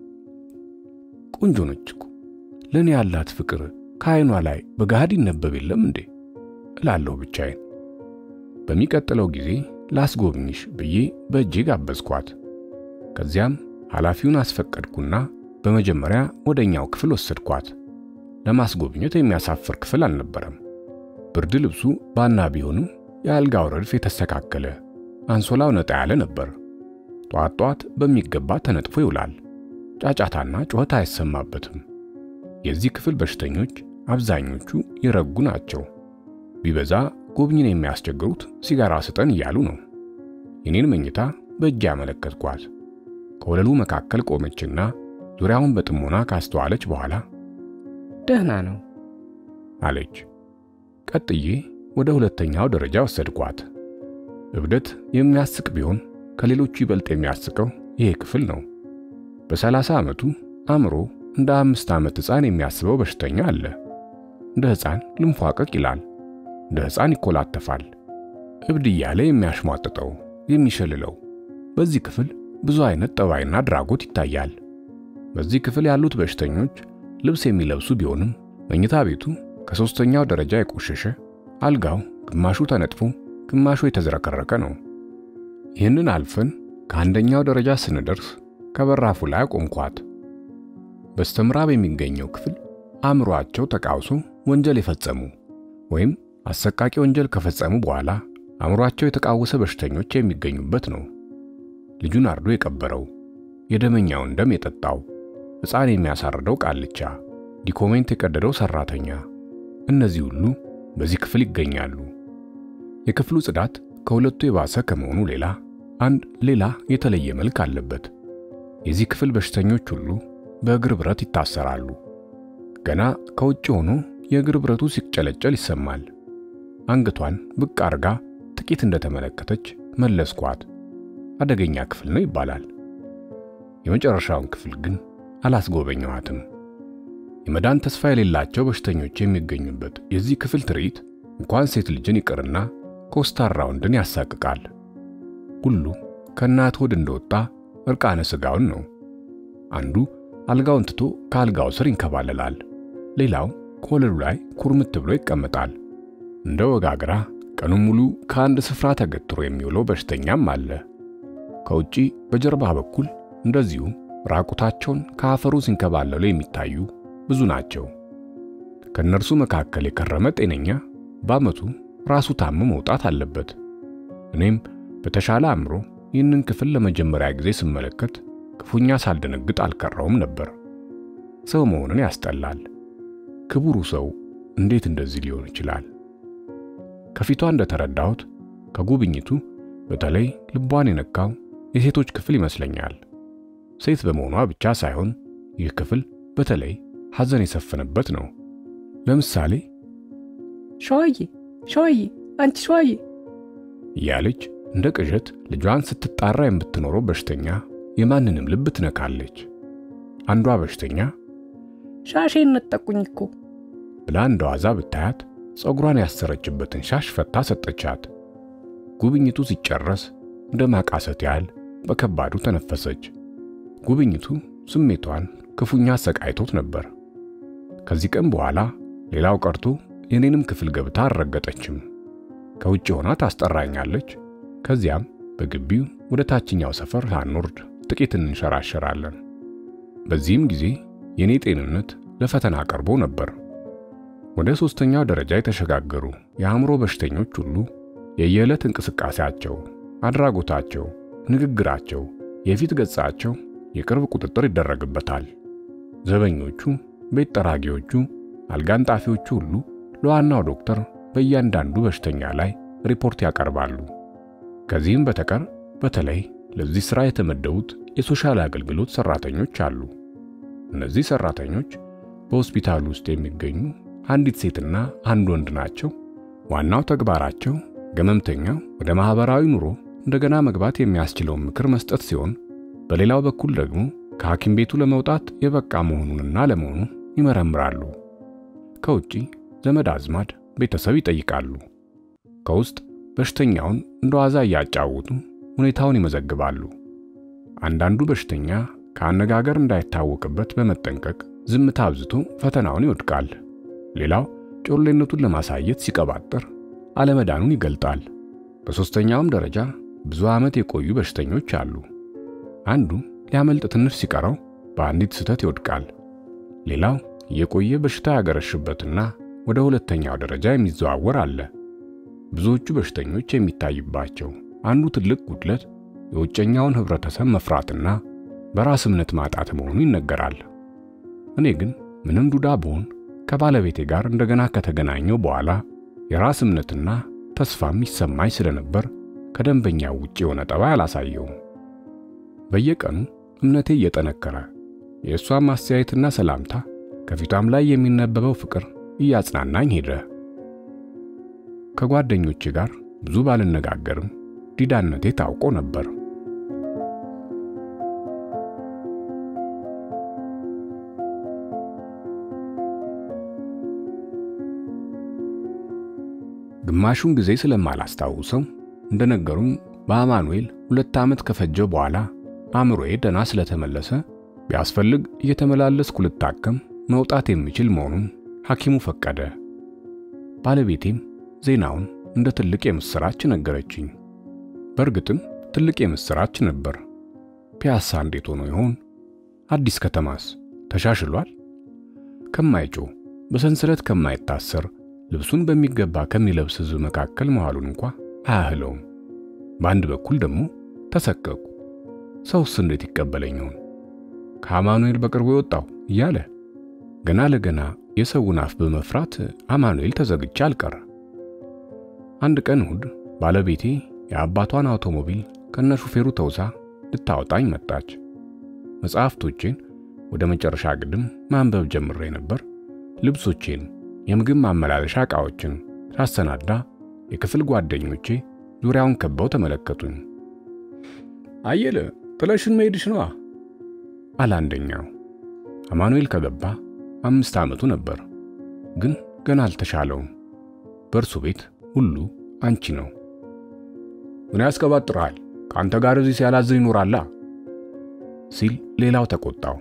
ቆንጆ ነች እኮ ለእኔ ያላት ፍቅር ከዓይኗ ላይ በገሃድ ይነበብ የለም እንዴ እላለሁ ብቻዬን። በሚቀጥለው ጊዜ ላስጎብኝሽ ብዬ በእጄ ጋበዝኳት። ከዚያም ኃላፊውን አስፈቀድኩና በመጀመሪያ ወደኛው ክፍል ወሰድኳት። ለማስጎብኘት የሚያሳፍር ክፍል አልነበረም። ብርድ ልብሱ ባና ቢሆንም የአልጋው ረድፍ የተስተካከለ፣ አንሶላው ነጣ ያለ ነበር። ጧት ጧት በሚገባ ተነጥፎ ይውላል። ጫጫታና ጩኸት አይሰማበትም። የዚህ ክፍል በሽተኞች አብዛኞቹ የረጉ ናቸው። ቢበዛ ጎብኝን የሚያስቸግሩት ሲጋራ ስጠን እያሉ ነው። የኔን መኝታ በእጅ ያመለከትኳት። ከወለሉ መካከል ቆመችና ዙሪያውን በጥሞና ካስተዋለች በኋላ ደህና ነው አለች። ቀጥዬ ወደ ሁለተኛው ደረጃ ወሰድኳት። እብደት የሚያስቅ ቢሆን ከሌሎቹ ይበልጥ የሚያስቀው ይሄ ክፍል ነው። በሰላሳ ዓመቱ አእምሮ እንደ አምስት ዓመት ሕፃን የሚያስበው በሽተኛ አለ። እንደ ሕፃን ልንፏቀቅ ይላል፣ እንደ ሕፃን ይኮላተፋል። እብድ እያለ የሚያሽሟጥጠው የሚሸልለው። በዚህ ክፍል ብዙ አይነት ጠባይና ድራጎት ይታያል። በዚህ ክፍል ያሉት በሽተኞች ልብስ የሚለብሱ ቢሆንም መኝታ ቤቱ ከሶስተኛው ደረጃ የቆሸሸ፣ አልጋው ግማሹ ተነጥፎ ግማሹ የተዝረከረከ ነው። ይህንን አልፈን ከአንደኛው ደረጃ ስንደርስ ከበራፉ ላይ አቆምኳት። በስተምዕራብ የሚገኘው ክፍል አእምሮአቸው ተቃውሶ ወንጀል የፈጸሙ ወይም አሰቃቂ ወንጀል ከፈጸሙ በኋላ አእምሮአቸው የተቃወሰ በሽተኞች የሚገኙበት ነው። ልጁን አርዶ የቀበረው፣ የደመኛውን ደም የጠጣው፣ ሕፃን የሚያሳርደው ቃልቻ፣ ዲኮሜንት የቀደደው ሰራተኛ፣ እነዚህ ሁሉ በዚህ ክፍል ይገኛሉ። የክፍሉ ጽዳት ከሁለቱ የባሰ ከመሆኑ ሌላ አንድ ሌላ የተለየ መልክ አለበት። የዚህ ክፍል በሽተኞች ሁሉ በእግር ብረት ይታሰራሉ። ገና ከውጭ ሆኖ የእግር ብረቱ ሲጨለጨል ይሰማል። አንገቷን ብቅ አርጋ ጥቂት እንደተመለከተች መለስኳት። አደገኛ ክፍል ነው ይባላል። የመጨረሻውን ክፍል ግን አላስጎበኘኋትም። የመዳን ተስፋ የሌላቸው በሽተኞች የሚገኙበት የዚህ ክፍል ትርኢት እንኳን ሴት ልጅን ይቅርና ኮስታራ ወንድን ያሳቅቃል። ሁሉ ከእናት ሆድ እንደወጣ እርቃነ ሥጋውን ነው። አንዱ አልጋውን ትቶ ከአልጋው ስር ይንከባለላል። ሌላው ከወለሉ ላይ ኩርምት ብሎ ይቀመጣል። እንደ ወጋግራ ቀኑን ሙሉ ከአንድ ስፍራ ተገትሮ የሚውለው በሽተኛም አለ። ከውጪ በጀርባ በኩል እንደዚሁ ራቁታቸውን ከአፈሩ ሲንከባለሉ የሚታዩ ብዙ ናቸው። ከእነርሱ መካከል የከረመ ጤነኛ በዓመቱ ራሱ ታሞ መውጣት አለበት። እኔም በተሻለ አእምሮ ይህንን ክፍል ለመጀመሪያ ጊዜ ስመለከት ክፉኛ ሳልደነግጥ አልቀረውም ነበር። ሰው መሆንን ያስጠላል። ክቡሩ ሰው እንዴት እንደዚህ ሊሆን ይችላል? ከፊቷ እንደተረዳሁት ከጉብኝቱ በተለይ ልቧን የነካው የሴቶች ክፍል ይመስለኛል። ሴት በመሆኗ ብቻ ሳይሆን ይህ ክፍል በተለይ ሐዘን የሰፈነበት ነው። ለምሳሌ ሸዋዬ ሸዋዬ፣ አንቺ ሸዋዬ እያለች እንደ ቅዠት ልጇን ስትጣራ የምትኖረው በሽተኛ የማንንም ልብ ትነካለች። አንዷ በሽተኛ ሻሼን ነጠቁኝ እኮ ብላ እንደ ዋዛ ብታያት ፀጉሯን ያሰረችበትን ሻሽ ፈታ ሰጠቻት። ጉብኝቱ ሲጨረስ እንደ ማቃሰት ያህል በከባዱ ተነፈሰች። ጉብኝቱ ስሜቷን ክፉኛ አሰቃይቶት ነበር። ከዚህ ቀን በኋላ ሌላው ቀርቶ የኔንም ክፍል ገብታ አልረገጠችም። ከውጭ ሆና ታስጠራኛለች። ከዚያም በግቢው ወደ ታችኛው ሰፈር ሳንወርድ ጥቂት እንንሸራሸራለን። በዚህም ጊዜ የኔ ጤንነት ለፈተና ቀርቦ ነበር። ወደ ሶስተኛው ደረጃ የተሸጋገሩ የአእምሮ በሽተኞች ሁሉ የየዕለት እንቅስቃሴያቸው፣ አድራጎታቸው፣ ንግግራቸው፣ የፊት ገጻቸው የቅርብ ቁጥጥር ይደረግበታል። ዘበኞቹ፣ ቤት ጠራጊዎቹ፣ አልጋንጣፊዎቹ ሁሉ ለዋናው ዶክተር በእያንዳንዱ በሽተኛ ላይ ሪፖርት ያቀርባሉ። ከዚህም በተቀር በተለይ ለዚህ ሥራ የተመደቡት የሶሻል አገልግሎት ሰራተኞች አሉ። እነዚህ ሰራተኞች በሆስፒታሉ ውስጥ የሚገኙ አንዲት ሴትና አንድ ወንድ ናቸው። ዋናው ተግባራቸው ገመምተኛው ወደ ማህበራዊ ኑሮ እንደገና መግባት የሚያስችለውን ምክር መስጠት ሲሆን፣ በሌላው በኩል ደግሞ ከሐኪም ቤቱ ለመውጣት የበቃ መሆኑንና ለመሆኑን ይመረምራሉ። ከውጪ ዘመድ አዝማድ፣ ቤተሰብ ይጠይቃሉ። ከውስጥ በሽተኛውን እንደ ዋዛ እያጫወቱ ሁኔታውን ይመዘግባሉ። አንዳንዱ በሽተኛ ከአነጋገር እንዳይታወቅበት በመጠንቀቅ ዝምታ አብዝቶ ፈተናውን ይወድቃል። ሌላው ጮሌነቱን ለማሳየት ሲቀባጥር አለመዳኑን ይገልጣል። በሦስተኛውም ደረጃ ብዙ ዓመት የቆዩ በሽተኞች አሉ። አንዱ ሊያመልጥ ትንሽ ሲቀረው በአንዲት ስህተት ይወድቃል። ሌላው የቆየ በሽታ ያገረሽበትና ወደ ሁለተኛው ደረጃ የሚዘዋወር አለ። ብዙዎቹ በሽተኞች የሚታይባቸው አንዱ ትልቅ ጉድለት የውጨኛውን ህብረተሰብ መፍራትና በራስ እምነት ማጣት መሆኑ ይነገራል። እኔ ግን ምንም ዱዳ ብሆን ከባለቤቴ ጋር እንደገና ከተገናኘው በኋላ የራስ እምነትና ተስፋም ይሰማኝ ስለነበር ከደንበኛው ውጭ የሆነ ጠባይ አላሳየውም። በየቀኑ እምነቴ እየጠነከረ የእሷም ማስተያየትና ሰላምታ ከፊቷም ላይ የሚነበበው ፍቅር እያጽናናኝ ሄደ። ከጓደኞቼ ጋር ብዙ ባልነጋገርም ዲዳነቴ ታውቆ ነበር። ግማሹን ጊዜ ስለማላስታውሰው እንደነገሩኝ በአማኑኤል ሁለት ዓመት ከፈጀው በኋላ አእምሮዬ ደና ስለተመለሰ ቢያስፈልግ እየተመላለስኩ ልታከም መውጣት የሚችል መሆኑን ሐኪሙ ፈቀደ። ባለቤቴም ዜናውን እንደ ትልቅ የምሥራች ነገረችኝ። በእርግጥም ትልቅ የምሥራች ነበር። ፒያሳ እንዴት ሆኖ ይሆን? አዲስ ከተማስ ተሻሽሏል? ከማይጮህ በሰንሰለት ከማይታሰር ልብሱን በሚገባ ከሚለብስ ሕዝብ መካከል መዋሉን እንኳ አያህለውም። በአንድ በኩል ደግሞ ተሰቀቁ። ሰውስ እንዴት ይቀበለኝ ይሆን? ከአማኑኤል በቅርቡ የወጣው እያለ ገና ለገና የሰውን አፍ በመፍራት አማኑኤል ተዘግቼ አልቀረ። አንድ ቀን እሁድ ባለቤቴ የአባቷን አውቶሞቢል ከነሹፌሩ ተውሳ ልታወጣኝ መጣች። መጽሐፍቶቼን ወደ መጨረሻ ግድም ማንበብ ጀምሬ ነበር። ልብሶቼን፣ የምግብ ማመላለሻ ዕቃዎችን ሳሰናዳ የክፍል ጓደኞቼ ዙሪያውን ከበው ተመለከቱኝ። አየለ ጥለሽን መሄድሽ ነዋ አለ አንደኛው። አማኑኤል ከገባ አምስት ዓመቱ ነበር፣ ግን ገና አልተሻለውም። በእርሱ ቤት ሁሉ አንቺ ነው። ምን ያስቀባጥርሃል? ከአንተ ጋር እዚህ ሲያላዝን ይኖራላ ሲል ሌላው ተቆጣው።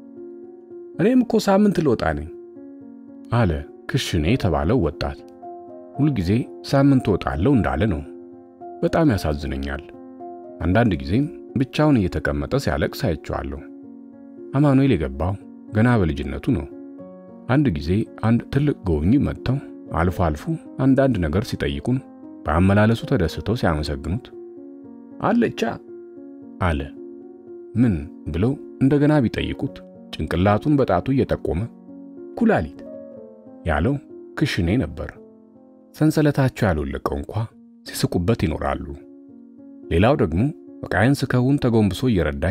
እኔም እኮ ሳምንት ልወጣ ነኝ አለ ክሽኔ የተባለው ወጣት። ሁልጊዜ ሳምንት እወጣለሁ እንዳለ ነው። በጣም ያሳዝነኛል። አንዳንድ ጊዜም ብቻውን እየተቀመጠ ሲያለቅስ አይቼዋለሁ። አማኑኤል የገባው ገና በልጅነቱ ነው። አንድ ጊዜ አንድ ትልቅ ጎብኚ መጥተው አልፎ አልፎ አንዳንድ ነገር ሲጠይቁን በአመላለሱ ተደስተው ሲያመሰግኑት አለቻ አለ። ምን ብለው እንደገና ቢጠይቁት ጭንቅላቱን በጣቱ እየጠቆመ ኩላሊት ያለው ክሽኔ ነበር። ሰንሰለታቸው ያልወለቀው እንኳ ሲስቁበት ይኖራሉ። ሌላው ደግሞ ዕቃዬን ስከውን ተጎንብሶ እየረዳኝ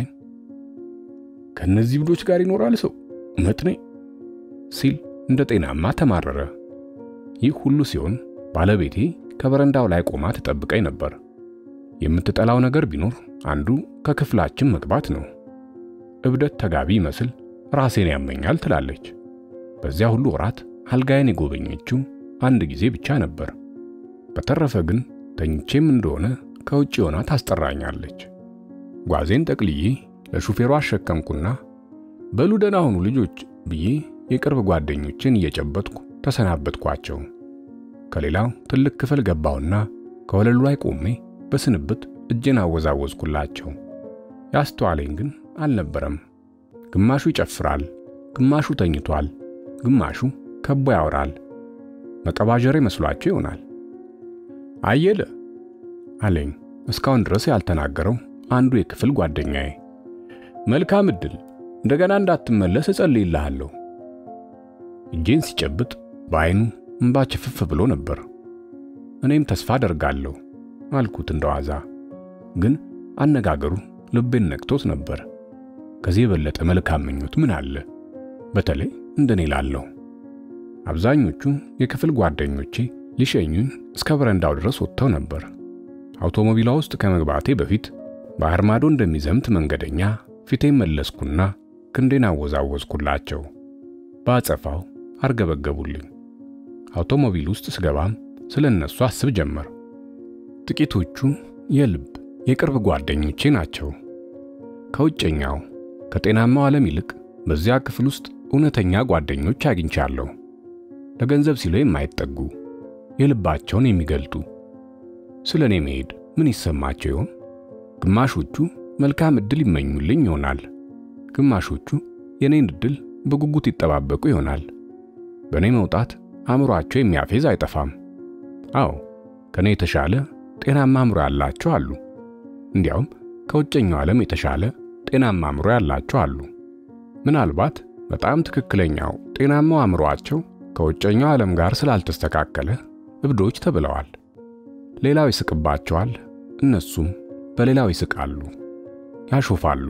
ከነዚህ ብዶች ጋር ይኖራል ሰው መጥኔ ሲል እንደ ጤናማ ተማረረ። ይህ ሁሉ ሲሆን ባለቤቴ ከበረንዳው ላይ ቆማ ትጠብቀኝ ነበር። የምትጠላው ነገር ቢኖር አንዱ ከክፍላችን መግባት ነው። እብደት ተጋቢ ይመስል ራሴን ያመኛል ትላለች። በዚያ ሁሉ ወራት አልጋዬን የጎበኘችው አንድ ጊዜ ብቻ ነበር። በተረፈ ግን ተኝቼም እንደሆነ ከውጭ ሆና ታስጠራኛለች። ጓዜን ጠቅልዬ ለሹፌሩ አሸከምኩና በሉ ደህና ሁኑ ልጆች ብዬ የቅርብ ጓደኞችን እየጨበጥኩ ተሰናበትኳቸው። ከሌላው ትልቅ ክፍል ገባውና ከወለሉ ላይ ቆሜ በስንብት እጄን አወዛወዝኩላቸው። ያስተዋለኝ ግን አልነበረም። ግማሹ ይጨፍራል፣ ግማሹ ተኝቷል፣ ግማሹ ከቦ ያወራል። መቀባጀሬ መስሏቸው ይሆናል። አየለ አለኝ እስካሁን ድረስ ያልተናገረው አንዱ የክፍል ጓደኛዬ። መልካም ዕድል፣ እንደገና እንዳትመለስ እጸልይልሃለሁ። እጄን ሲጨብጥ በዓይኑ እምባ ችፍፍ ብሎ ነበር። እኔም ተስፋ አደርጋለሁ አልኩት እንደዋዛ። ግን አነጋገሩ ልቤን ነክቶት ነበር። ከዚህ የበለጠ መልካም ምኞት ምን አለ? በተለይ እንደኔ ላለው። አብዛኞቹ የክፍል ጓደኞቼ ሊሸኙኝ እስከ በረንዳው ድረስ ወጥተው ነበር። አውቶሞቢሏ ውስጥ ከመግባቴ በፊት ባህር ማዶ እንደሚዘምት መንገደኛ ፊቴን መለስኩና ክንዴን አወዛወዝኩላቸው። በአጸፋው አርገበገቡልኝ። አውቶሞቢል ውስጥ ስገባም ስለ እነሱ አስብ ጀመር። ጥቂቶቹ የልብ የቅርብ ጓደኞቼ ናቸው። ከውጨኛው ከጤናማው ዓለም ይልቅ በዚያ ክፍል ውስጥ እውነተኛ ጓደኞች አግኝቻለሁ። ለገንዘብ ሲሉ የማይጠጉ የልባቸውን የሚገልጡ። ስለ እኔ መሄድ ምን ይሰማቸው ይሆን? ግማሾቹ መልካም ዕድል ይመኙልኝ ይሆናል። ግማሾቹ የኔን ዕድል በጉጉት ይጠባበቁ ይሆናል። በእኔ መውጣት አእምሮአቸው የሚያፌዝ አይጠፋም። አዎ ከኔ የተሻለ ጤናማ አእምሮ ያላቸው አሉ። እንዲያውም ከውጨኛው ዓለም የተሻለ ጤናማ አእምሮ ያላቸው አሉ። ምናልባት በጣም ትክክለኛው ጤናማው አእምሮአቸው ከውጨኛው ዓለም ጋር ስላልተስተካከለ እብዶች ተብለዋል። ሌላው ይስቅባቸዋል፣ እነሱም በሌላው ይስቃሉ፣ ያሾፋሉ።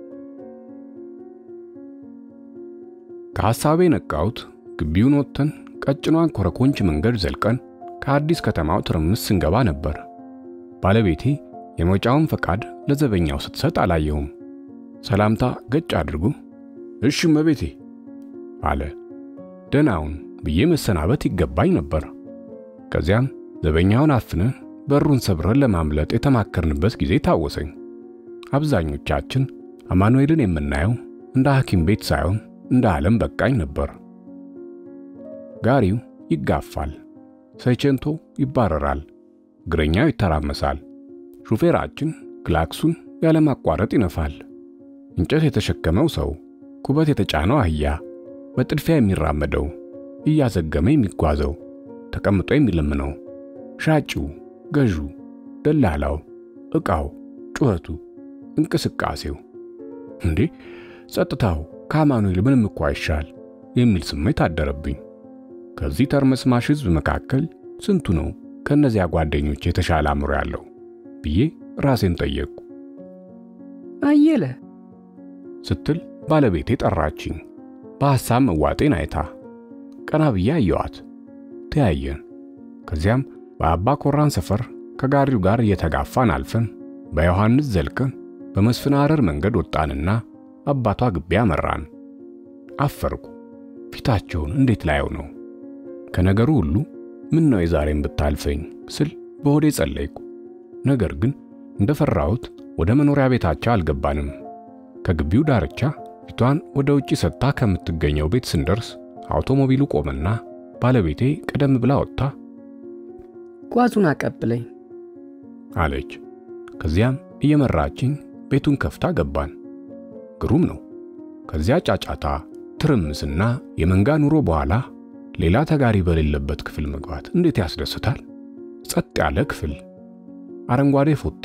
ከሐሳቤ ነቃሁት። ግቢውን ወጥተን ቀጭኗን ኮረኮንች መንገድ ዘልቀን ከአዲስ ከተማው ትርምስ ስንገባ ነበር። ባለቤቴ የመውጫውን ፈቃድ ለዘበኛው ስትሰጥ አላየሁም። ሰላምታ ገጭ አድርጎ እሺ እመቤቴ አለ። ደህናውን ብዬ መሰናበት ይገባኝ ነበር። ከዚያም ዘበኛውን አፍነን በሩን ሰብረን ለማምለጥ የተማከርንበት ጊዜ ታወሰኝ። አብዛኞቻችን አማኑኤልን የምናየው እንደ ሐኪም ቤት ሳይሆን እንደ ዓለም በቃኝ ነበር። ጋሪው ይጋፋል፣ ሰይቸንቶ ይባረራል፣ እግረኛው ይተራመሳል። ሹፌራችን ክላክሱን ያለማቋረጥ ይነፋል። እንጨት የተሸከመው ሰው፣ ኩበት የተጫነው አህያ፣ በጥድፊያ የሚራመደው፣ እያዘገመ የሚጓዘው፣ ተቀምጦ የሚለምነው፣ ሻጪው፣ ገዢው፣ ደላላው፣ ዕቃው፣ ጩኸቱ፣ እንቅስቃሴው እንዴ ጸጥታው ከአማኑኤል ምንም እኮ አይሻል የሚል ስሜት አደረብኝ። ከዚህ ተርመስማሽ ሕዝብ መካከል ስንቱ ነው ከእነዚያ ጓደኞች የተሻለ አእምሮ ያለው ብዬ ራሴን ጠየቅኩ። አየለ ስትል ባለቤቴ ጠራችኝ። በሐሳብ መዋጤን አይታ ቀና ብዬ አየዋት። ተያየን። ከዚያም በአባ ኮራን ሰፈር ከጋሪው ጋር እየተጋፋን አልፈን በዮሐንስ ዘልቀን በመስፍን ሐረር መንገድ ወጣንና አባቷ ግቢ አመራን። አፈርኩ። ፊታቸውን እንዴት ላየው ነው? ከነገሩ ሁሉ ምን ነው የዛሬን ብታልፈኝ ስል በሆዴ ጸለይኩ። ነገር ግን እንደፈራሁት ወደ መኖሪያ ቤታቸው አልገባንም። ከግቢው ዳርቻ ፊቷን ወደ ውጪ ሰጥታ ከምትገኘው ቤት ስንደርስ አውቶሞቢሉ ቆመና ባለቤቴ ቀደም ብላ ወጥታ ጓዙን አቀብለኝ አለች። ከዚያም እየመራችኝ ቤቱን ከፍታ ገባን። ግሩም ነው። ከዚያ ጫጫታ፣ ትርምስና የመንጋ ኑሮ በኋላ ሌላ ተጋሪ በሌለበት ክፍል መግባት እንዴት ያስደስታል! ጸጥ ያለ ክፍል፣ አረንጓዴ ፎቴ።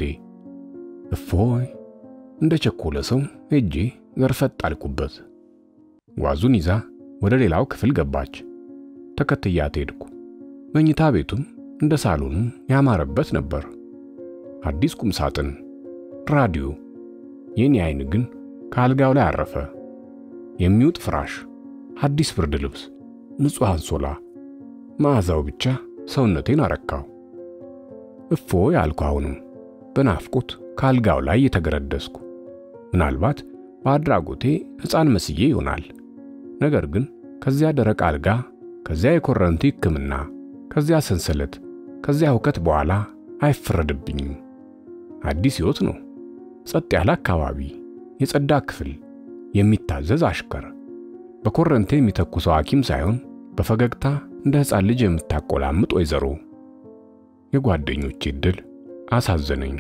እፎይ! እንደ ቸኮለ ሰው ሄጄ ዘርፈጥ አልኩበት። ጓዙን ይዛ ወደ ሌላው ክፍል ገባች። ተከትያት ሄድኩ። መኝታ ቤቱም እንደ ሳሎኑ ያማረበት ነበር። አዲስ ቁም ሳጥን፣ ራዲዮ። የኔ አይን ግን ከአልጋው ላይ አረፈ። የሚውጥ ፍራሽ፣ አዲስ ብርድ ልብስ፣ ንጹሕ አንሶላ። መዓዛው ብቻ ሰውነቴን አረካው። እፎይ አልኩ። አሁንም በናፍቆት ከአልጋው ላይ የተገረደስኩ። ምናልባት በአድራጎቴ ሕፃን መስዬ ይሆናል። ነገር ግን ከዚያ ደረቅ አልጋ፣ ከዚያ የኮረንቲ ሕክምና፣ ከዚያ ሰንሰለት፣ ከዚያ ሁከት በኋላ አይፈረድብኝም። አዲስ ሕይወት ነው። ጸጥ ያለ አካባቢ፣ የጸዳ ክፍል፣ የሚታዘዝ አሽከር፣ በኮረንቴ የሚተኩሰው ሐኪም ሳይሆን በፈገግታ እንደ ሕፃን ልጅ የምታቆላምጥ ወይዘሮ። የጓደኞቼ ዕድል አሳዘነኝ።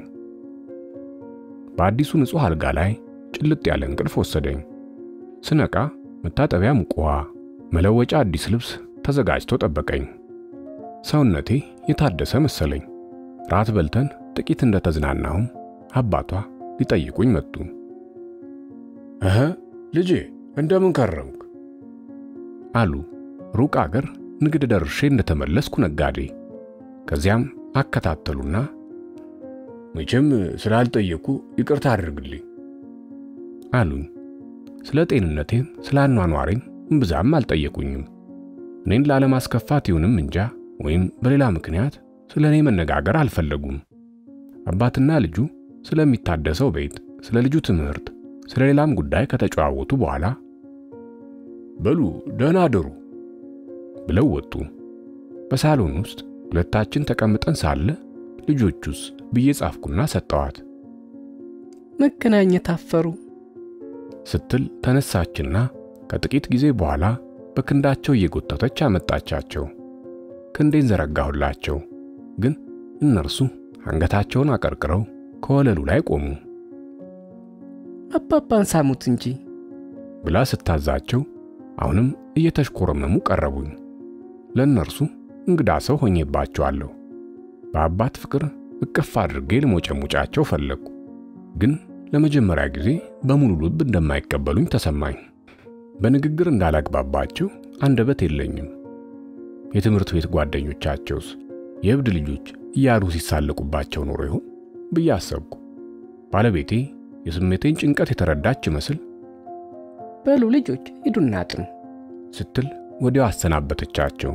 በአዲሱ ንጹሕ አልጋ ላይ ጭልጥ ያለ እንቅልፍ ወሰደኝ። ስነቃ መታጠቢያ ሙቅ ውሃ፣ መለወጫ አዲስ ልብስ ተዘጋጅቶ ጠበቀኝ። ሰውነቴ የታደሰ መሰለኝ። ራት በልተን ጥቂት እንደተዝናናሁም አባቷ ሊጠይቁኝ መጡ። እህ ልጄ እንደምን ከረምክ? አሉ ሩቅ አገር ንግድ ደርሼ እንደተመለስኩ ነጋዴ። ከዚያም አከታተሉና መቼም ስላልጠየቁ ይቅርታ አድርግልኝ አሉኝ። ስለ ጤንነቴም ስለ አኗኗሬም እምብዛም አልጠየቁኝም። እኔን ላለማስከፋት ይሁንም እንጃ ወይም በሌላ ምክንያት ስለ እኔ መነጋገር አልፈለጉም። አባትና ልጁ ስለሚታደሰው ቤት፣ ስለ ልጁ ትምህርት፣ ስለ ሌላም ጉዳይ ከተጨዋወቱ በኋላ በሉ ደህና አደሩ ብለው ወጡ። በሳሎን ውስጥ ሁለታችን ተቀምጠን ሳለ ልጆቹስ ብዬ ጻፍኩና ሰጠዋት። መገናኘት አፈሩ ስትል ተነሳችና ከጥቂት ጊዜ በኋላ በክንዳቸው እየጎተተች አመጣቻቸው። ክንዴን ዘረጋሁላቸው፣ ግን እነርሱ አንገታቸውን አቀርቅረው ከወለሉ ላይ ቆሙ። አባባን ሳሙት እንጂ ብላ ስታዛቸው አሁንም እየተሽኮረመሙ ቀረቡኝ። ለእነርሱ እንግዳ ሰው ሆኜባቸዋለሁ። በአባት ፍቅር እቅፍ አድርጌ ልሞጨሙጫቸው ፈለግኩ፣ ግን ለመጀመሪያ ጊዜ በሙሉ ልብ እንደማይቀበሉኝ ተሰማኝ። በንግግር እንዳላግባባቸው አንደበት የለኝም። የትምህርት ቤት ጓደኞቻቸውስ የእብድ ልጆች እያሉ ሲሳለቁባቸው ኖሮ ይሆን ብዬ አሰብኩ። ባለቤቴ የስሜቴን ጭንቀት የተረዳች ይመስል በሉ ልጆች ሂዱና አጥኑ ስትል ወዲያው አሰናበተቻቸው።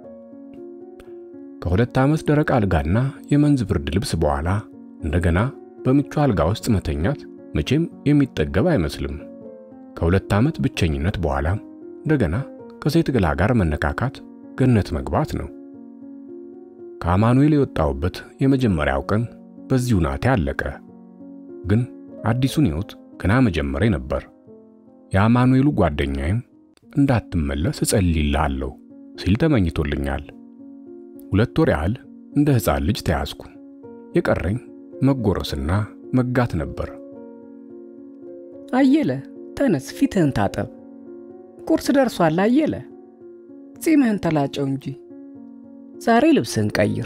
ከሁለት ዓመት ደረቅ አልጋና የመንዝ ብርድ ልብስ በኋላ እንደገና በምቹ አልጋ ውስጥ መተኛት መቼም የሚጠገብ አይመስልም። ከሁለት ዓመት ብቸኝነት በኋላ እንደገና ከሴት ገላ ጋር መነካካት ገነት መግባት ነው። ከአማኑኤል የወጣሁበት የመጀመሪያው ቀን በዚሁ ናቴ አለቀ። ግን አዲሱን ሕይወት ገና መጀመሬ ነበር። የአማኑኤሉ ጓደኛዬም እንዳትመለስ እጸልይልሃለሁ ሲል ተመኝቶልኛል። ሁለት ወር ያህል እንደ ሕፃን ልጅ ተያዝኩ። የቀረኝ መጎረስና መጋት ነበር። አየለ ተነስ፣ ፊትህን ታጠብ። ቁርስ ደርሷል። አየለ ጺምህን ተላጨው እንጂ ዛሬ ልብስህን ቀይር።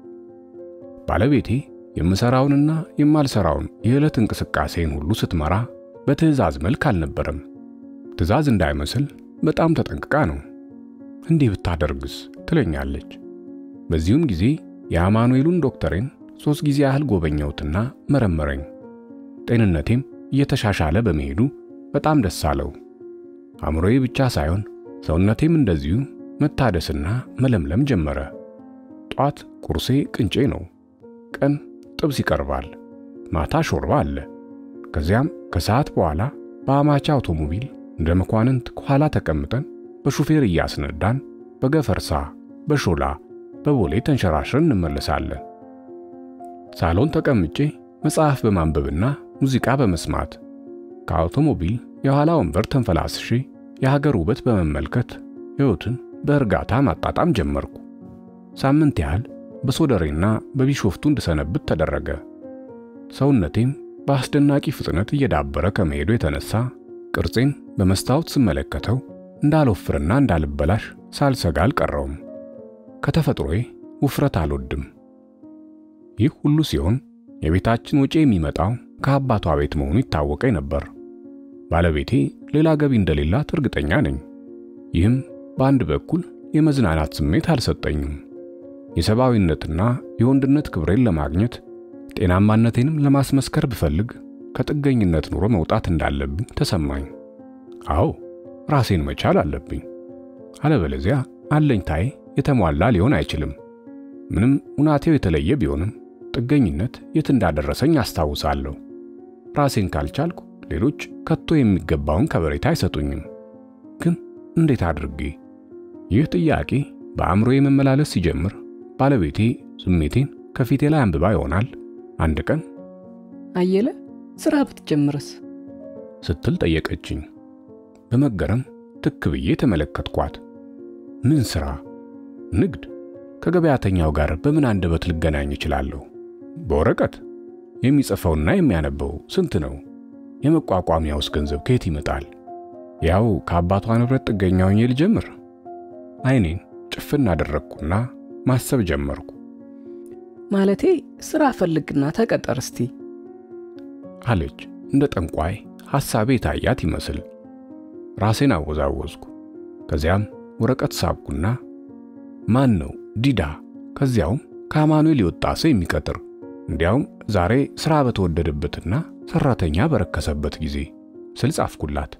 ባለቤቴ የምሰራውንና የማልሰራውን የዕለት እንቅስቃሴን ሁሉ ስትመራ በትዕዛዝ መልክ አልነበረም። ትዕዛዝ እንዳይመስል በጣም ተጠንቅቃ ነው። እንዲህ ብታደርግስ ትለኛለች። በዚሁም ጊዜ የአማኑኤሉን ዶክተሬን ሦስት ጊዜ ያህል ጎበኘሁትና መረመረኝ። ጤንነቴም እየተሻሻለ በመሄዱ በጣም ደስ አለው። አእምሮዬ ብቻ ሳይሆን ሰውነቴም እንደዚሁ መታደስና መለምለም ጀመረ። ጧት ቁርሴ ቅንጬ ነው። ቀን ጥብስ ይቀርባል። ማታ ሾርባ አለ። ከዚያም ከሰዓት በኋላ በአማቻ አውቶሞቢል እንደ መኳንንት ከኋላ ተቀምጠን በሹፌር እያስነዳን በገፈርሳ፣ በሾላ፣ በቦሌ ተንሸራሽረን እንመለሳለን። ሳሎን ተቀምጬ መጽሐፍ በማንበብና ሙዚቃ በመስማት ከአውቶሞቢል የኋላ ወንበር ተንፈላስሼ የሀገር ውበት በመመልከት ሕይወትን በእርጋታ ማጣጣም ጀመርኩ። ሳምንት ያህል በሶደሬና በቢሾፍቱ እንድሰነብት ተደረገ። ሰውነቴም በአስደናቂ ፍጥነት እየዳበረ ከመሄዱ የተነሳ ቅርጼን በመስታወት ስመለከተው እንዳልወፍርና እንዳልበላሽ ሳልሰጋ አልቀረውም። ከተፈጥሮዬ ውፍረት አልወድም። ይህ ሁሉ ሲሆን የቤታችን ወጪ የሚመጣው ከአባቷ ቤት መሆኑ ይታወቀኝ ነበር። ባለቤቴ ሌላ ገቢ እንደሌላት እርግጠኛ ነኝ። ይህም በአንድ በኩል የመዝናናት ስሜት አልሰጠኝም። የሰብአዊነትና የወንድነት ክብሬን ለማግኘት ጤናማነቴንም ለማስመስከር ብፈልግ ከጥገኝነት ኑሮ መውጣት እንዳለብኝ ተሰማኝ። አዎ ራሴን መቻል አለብኝ። አለበለዚያ አለኝታዬ የተሟላ ሊሆን አይችልም። ምንም ሁናቴው የተለየ ቢሆንም ጥገኝነት የት እንዳደረሰኝ አስታውሳለሁ። ራሴን ካልቻልኩ ሌሎች ከቶ የሚገባውን ከበሬታ አይሰጡኝም። ግን እንዴት አድርጌ? ይህ ጥያቄ በአእምሮዬ መመላለስ ሲጀምር ባለቤቴ ስሜቴን ከፊቴ ላይ አንብባ ይሆናል አንድ ቀን አየለ ስራ ብትጀምርስ ስትል ጠየቀችኝ። በመገረም ትክ ብዬ ተመለከትኳት። ምን ስራ? ንግድ? ከገበያተኛው ጋር በምን አንደበት ልገናኝ እችላለሁ? በወረቀት የሚጽፈውና የሚያነበው ስንት ነው? የመቋቋሚያውስ ገንዘብ ከየት ይመጣል? ያው ከአባቷ ንብረት ጥገኛ ሆኜ ልጀምር? አይኔን ጭፍን አደረግኩና ማሰብ ጀመርኩ። ማለቴ ስራ ፈልግና ተቀጠር እስቲ አለች እንደ ጠንቋይ ሐሳቤ ታያት ይመስል። ራሴን አወዛወዝኩ። ከዚያም ወረቀት ሳብኩና ማን ነው ዲዳ፣ ከዚያውም ከአማኑኤል የወጣ ሰው የሚቀጥር እንዲያውም ዛሬ ሥራ በተወደደበትና ሠራተኛ በረከሰበት ጊዜ ስል ጻፍኩላት።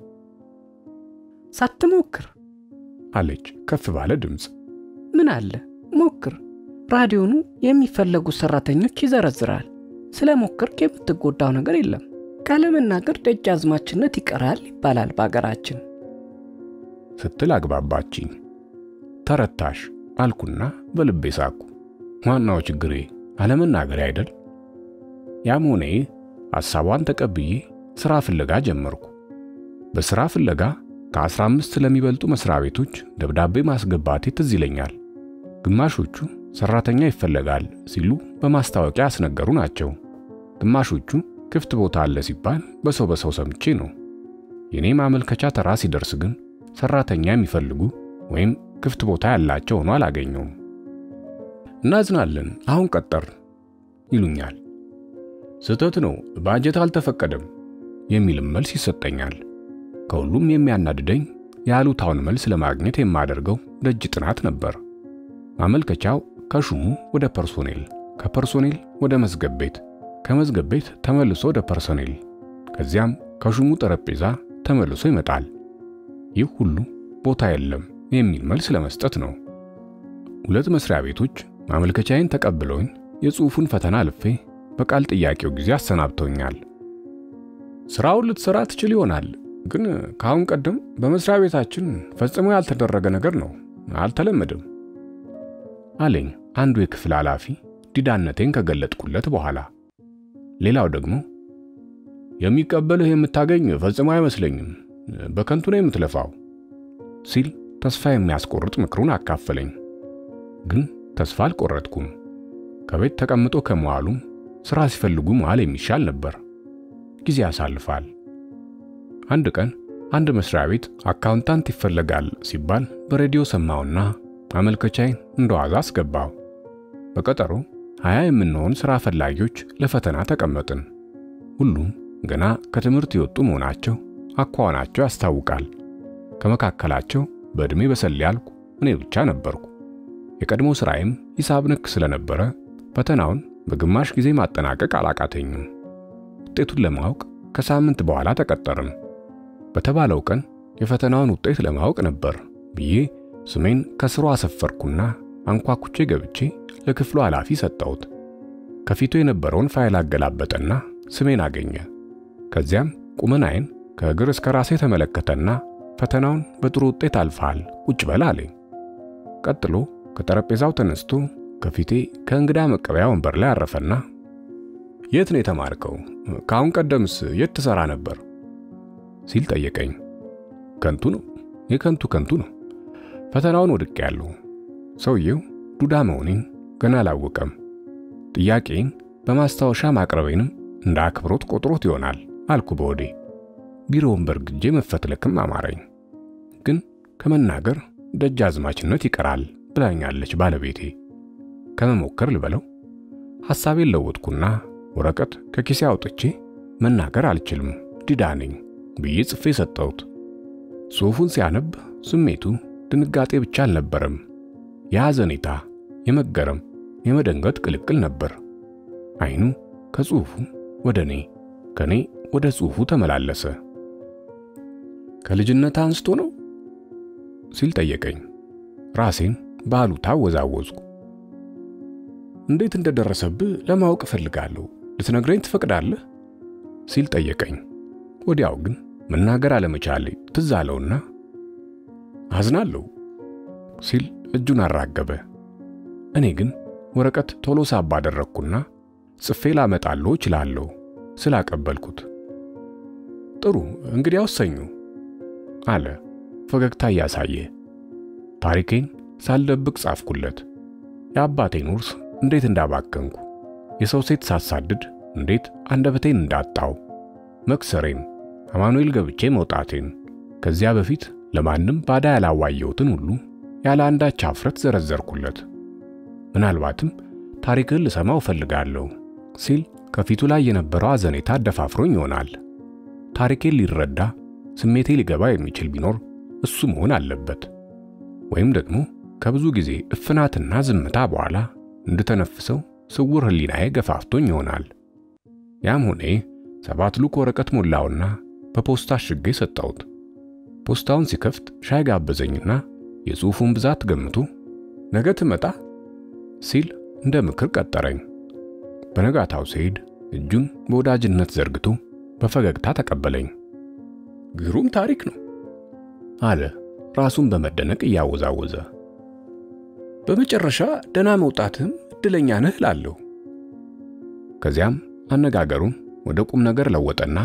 ሳትሞክር አለች ከፍ ባለ ድምፅ። ምን አለ ሞክር። ራዲዮኑ የሚፈለጉ ሰራተኞች ይዘረዝራል። ስለ ሞክርክ የምትጎዳው ነገር የለም። ካለመናገር ደጃዝማችነት ይቀራል ይባላል በአገራችን ስትል አግባባችኝ። ተረታሽ አልኩና በልቤ ሳኩ። ዋናው ችግሬ አለመናገሬ አይደል? ያም ሆነ ይህ ሐሳቧን ተቀብዬ ሥራ ፍለጋ ጀመርኩ። በሥራ ፍለጋ ከ15 ለሚበልጡ መስሪያ ቤቶች ደብዳቤ ማስገባቴ ትዝ ይለኛል። ግማሾቹ ሰራተኛ ይፈለጋል ሲሉ በማስታወቂያ ያስነገሩ ናቸው። ግማሾቹ ክፍት ቦታ አለ ሲባል በሰው በሰው ሰምቼ ነው። የኔ ማመልከቻ ተራ ሲደርስ ግን ሰራተኛ የሚፈልጉ ወይም ክፍት ቦታ ያላቸው ሆኖ አላገኘውም። እናዝናለን፣ አሁን ቀጠር ይሉኛል። ስህተት ነው፣ ባጀት አልተፈቀደም የሚልም መልስ ይሰጠኛል። ከሁሉም የሚያናድደኝ የአሉታውን መልስ ለማግኘት የማደርገው ደጅ ጥናት ነበር። ማመልከቻው ከሹሙ ወደ ፐርሶኔል፣ ከፐርሶኔል ወደ መዝገብ ቤት፣ ከመዝገብ ቤት ተመልሶ ወደ ፐርሶኔል፣ ከዚያም ከሹሙ ጠረጴዛ ተመልሶ ይመጣል። ይህ ሁሉ ቦታ የለም የሚል መልስ ለመስጠት ነው። ሁለት መስሪያ ቤቶች ማመልከቻዬን ተቀብለውኝ የጽሑፉን ፈተና አልፌ በቃል ጥያቄው ጊዜ አሰናብተውኛል። ስራውን ልትሰራ ትችል ይሆናል ግን ከአሁን ቀደም በመስሪያ ቤታችን ፈጽሞ ያልተደረገ ነገር ነው፣ አልተለመደም አለኝ አንዱ የክፍል ኃላፊ ዲዳነቴን ከገለጥኩለት በኋላ። ሌላው ደግሞ የሚቀበልህ የምታገኝ ፈጽሞ አይመስለኝም፣ በከንቱ ነው የምትለፋው ሲል ተስፋ የሚያስቆርጥ ምክሩን አካፈለኝ። ግን ተስፋ አልቆረጥኩም። ከቤት ተቀምጦ ከመዋሉም ሥራ ሲፈልጉ መዋል የሚሻል ነበር። ጊዜ ያሳልፋል። አንድ ቀን አንድ መስሪያ ቤት አካውንታንት ይፈለጋል ሲባል በሬዲዮ ሰማውና ማመልከቻዬን እንደዋዛ አስገባው። በቀጠሮ ሀያ የምንሆን ሥራ ፈላጊዎች ለፈተና ተቀመጥን። ሁሉም ገና ከትምህርት የወጡ መሆናቸው አኳኋናቸው ያስታውቃል። ከመካከላቸው በዕድሜ በሰል ያልኩ እኔ ብቻ ነበርኩ። የቀድሞ ሥራዬም ሂሳብ ነክ ስለነበረ ፈተናውን በግማሽ ጊዜ ማጠናቀቅ አላቃተኝም። ውጤቱን ለማወቅ ከሳምንት በኋላ ተቀጠርን። በተባለው ቀን የፈተናውን ውጤት ለማወቅ ነበር ብዬ ስሜን ከስሩ አሰፈርኩና አንኳኩቼ ገብቼ ለክፍሉ ኃላፊ ሰጠሁት። ከፊቱ የነበረውን ፋይል አገላበጠና ስሜን አገኘ። ከዚያም ቁመናዬን ከእግር እስከ ራሴ ተመለከተና ፈተናውን በጥሩ ውጤት አልፈሃል፣ ቁጭ በል አለኝ። ቀጥሎ ከጠረጴዛው ተነስቶ ከፊቴ ከእንግዳ መቀበያ ወንበር ላይ አረፈና የት ነው የተማርከው? ከአሁን ቀደምስ የት ትሰራ ነበር? ሲል ጠየቀኝ። ከንቱ ነው የከንቱ ከንቱ ነው። ፈተናውን ወድቄያለሁ። ሰውየው ዱዳ መሆኔን ገና አላወቀም። ጥያቄን በማስታወሻ ማቅረቤንም እንደ አክብሮት ቆጥሮት ይሆናል አልኩ በወዴ። ቢሮውን በርግጄ መፈትለክም አማረኝ። ግን ከመናገር ደጃዝማችነት ይቀራል ብላኛለች ባለቤቴ። ከመሞከር ልበለው ሐሳቤን ለወጥኩና ወረቀት ከኪሴ አውጥቼ መናገር አልችልም ዲዳ ነኝ ብዬ ጽፌ ሰጠሁት። ጽሑፉን ሲያነብ ስሜቱ ድንጋጤ ብቻ አልነበረም፣ የሐዘኔታ፣ የመገረም፣ የመደንገጥ ቅልቅል ነበር። አይኑ ከጽሑፉ ወደ እኔ፣ ከኔ ወደ ጽሑፉ ተመላለሰ። ከልጅነት አንስቶ ነው ሲል ጠየቀኝ። ራሴን በአሉታ አወዛወዝኩ። እንዴት እንደደረሰብህ ለማወቅ እፈልጋለሁ፣ ልትነግረኝ ትፈቅዳለህ? ሲል ጠየቀኝ። ወዲያው ግን መናገር አለመቻሌ ትዝ አለውና አዝናለሁ ሲል እጁን አራገበ። እኔ ግን ወረቀት ቶሎ ሳብ አደረግኩና ጽፌ ላመጣለሁ እችላለሁ ስላቀበልኩት። ጥሩ እንግዲያውስ ሰኞ አለ ፈገግታ እያሳየ። ታሪኬን ሳልደብቅ ጻፍኩለት። የአባቴን ውርስ እንዴት እንዳባከንኩ፣ የሰው ሴት ሳሳድድ እንዴት አንደበቴን እንዳጣው፣ መክሰሬን፣ አማኑኤል ገብቼ መውጣቴን፣ ከዚያ በፊት ለማንም ባዳ ያላዋየሁትን ሁሉ ያለ አንዳች አፍረት ዘረዘርኩለት። ምናልባትም ታሪክህን ልሰማው እፈልጋለሁ ሲል ከፊቱ ላይ የነበረው አዘኔታ አደፋፍሮኝ ይሆናል። ታሪኬን ሊረዳ ስሜቴ ሊገባ የሚችል ቢኖር እሱ መሆን አለበት። ወይም ደግሞ ከብዙ ጊዜ እፍናትና ዝምታ በኋላ እንድተነፍሰው ስውር ሕሊናዬ ገፋፍቶኝ ይሆናል። ያም ሆኔ ሰባት ሉክ ወረቀት ሞላውና በፖስታ አሽጌ ሰጠሁት። ፖስታውን ሲከፍት ሻይ ጋበዘኝና የጽሑፉን ብዛት ገምቶ ነገ ትመጣ ሲል እንደ ምክር ቀጠረኝ። በነጋታው ስሄድ እጁን በወዳጅነት ዘርግቶ በፈገግታ ተቀበለኝ። ግሩም ታሪክ ነው አለ ራሱን በመደነቅ እያወዛወዘ። በመጨረሻ ደና መውጣትህም እድለኛ ነህ ላለሁ። ከዚያም አነጋገሩን ወደ ቁም ነገር ለወጠና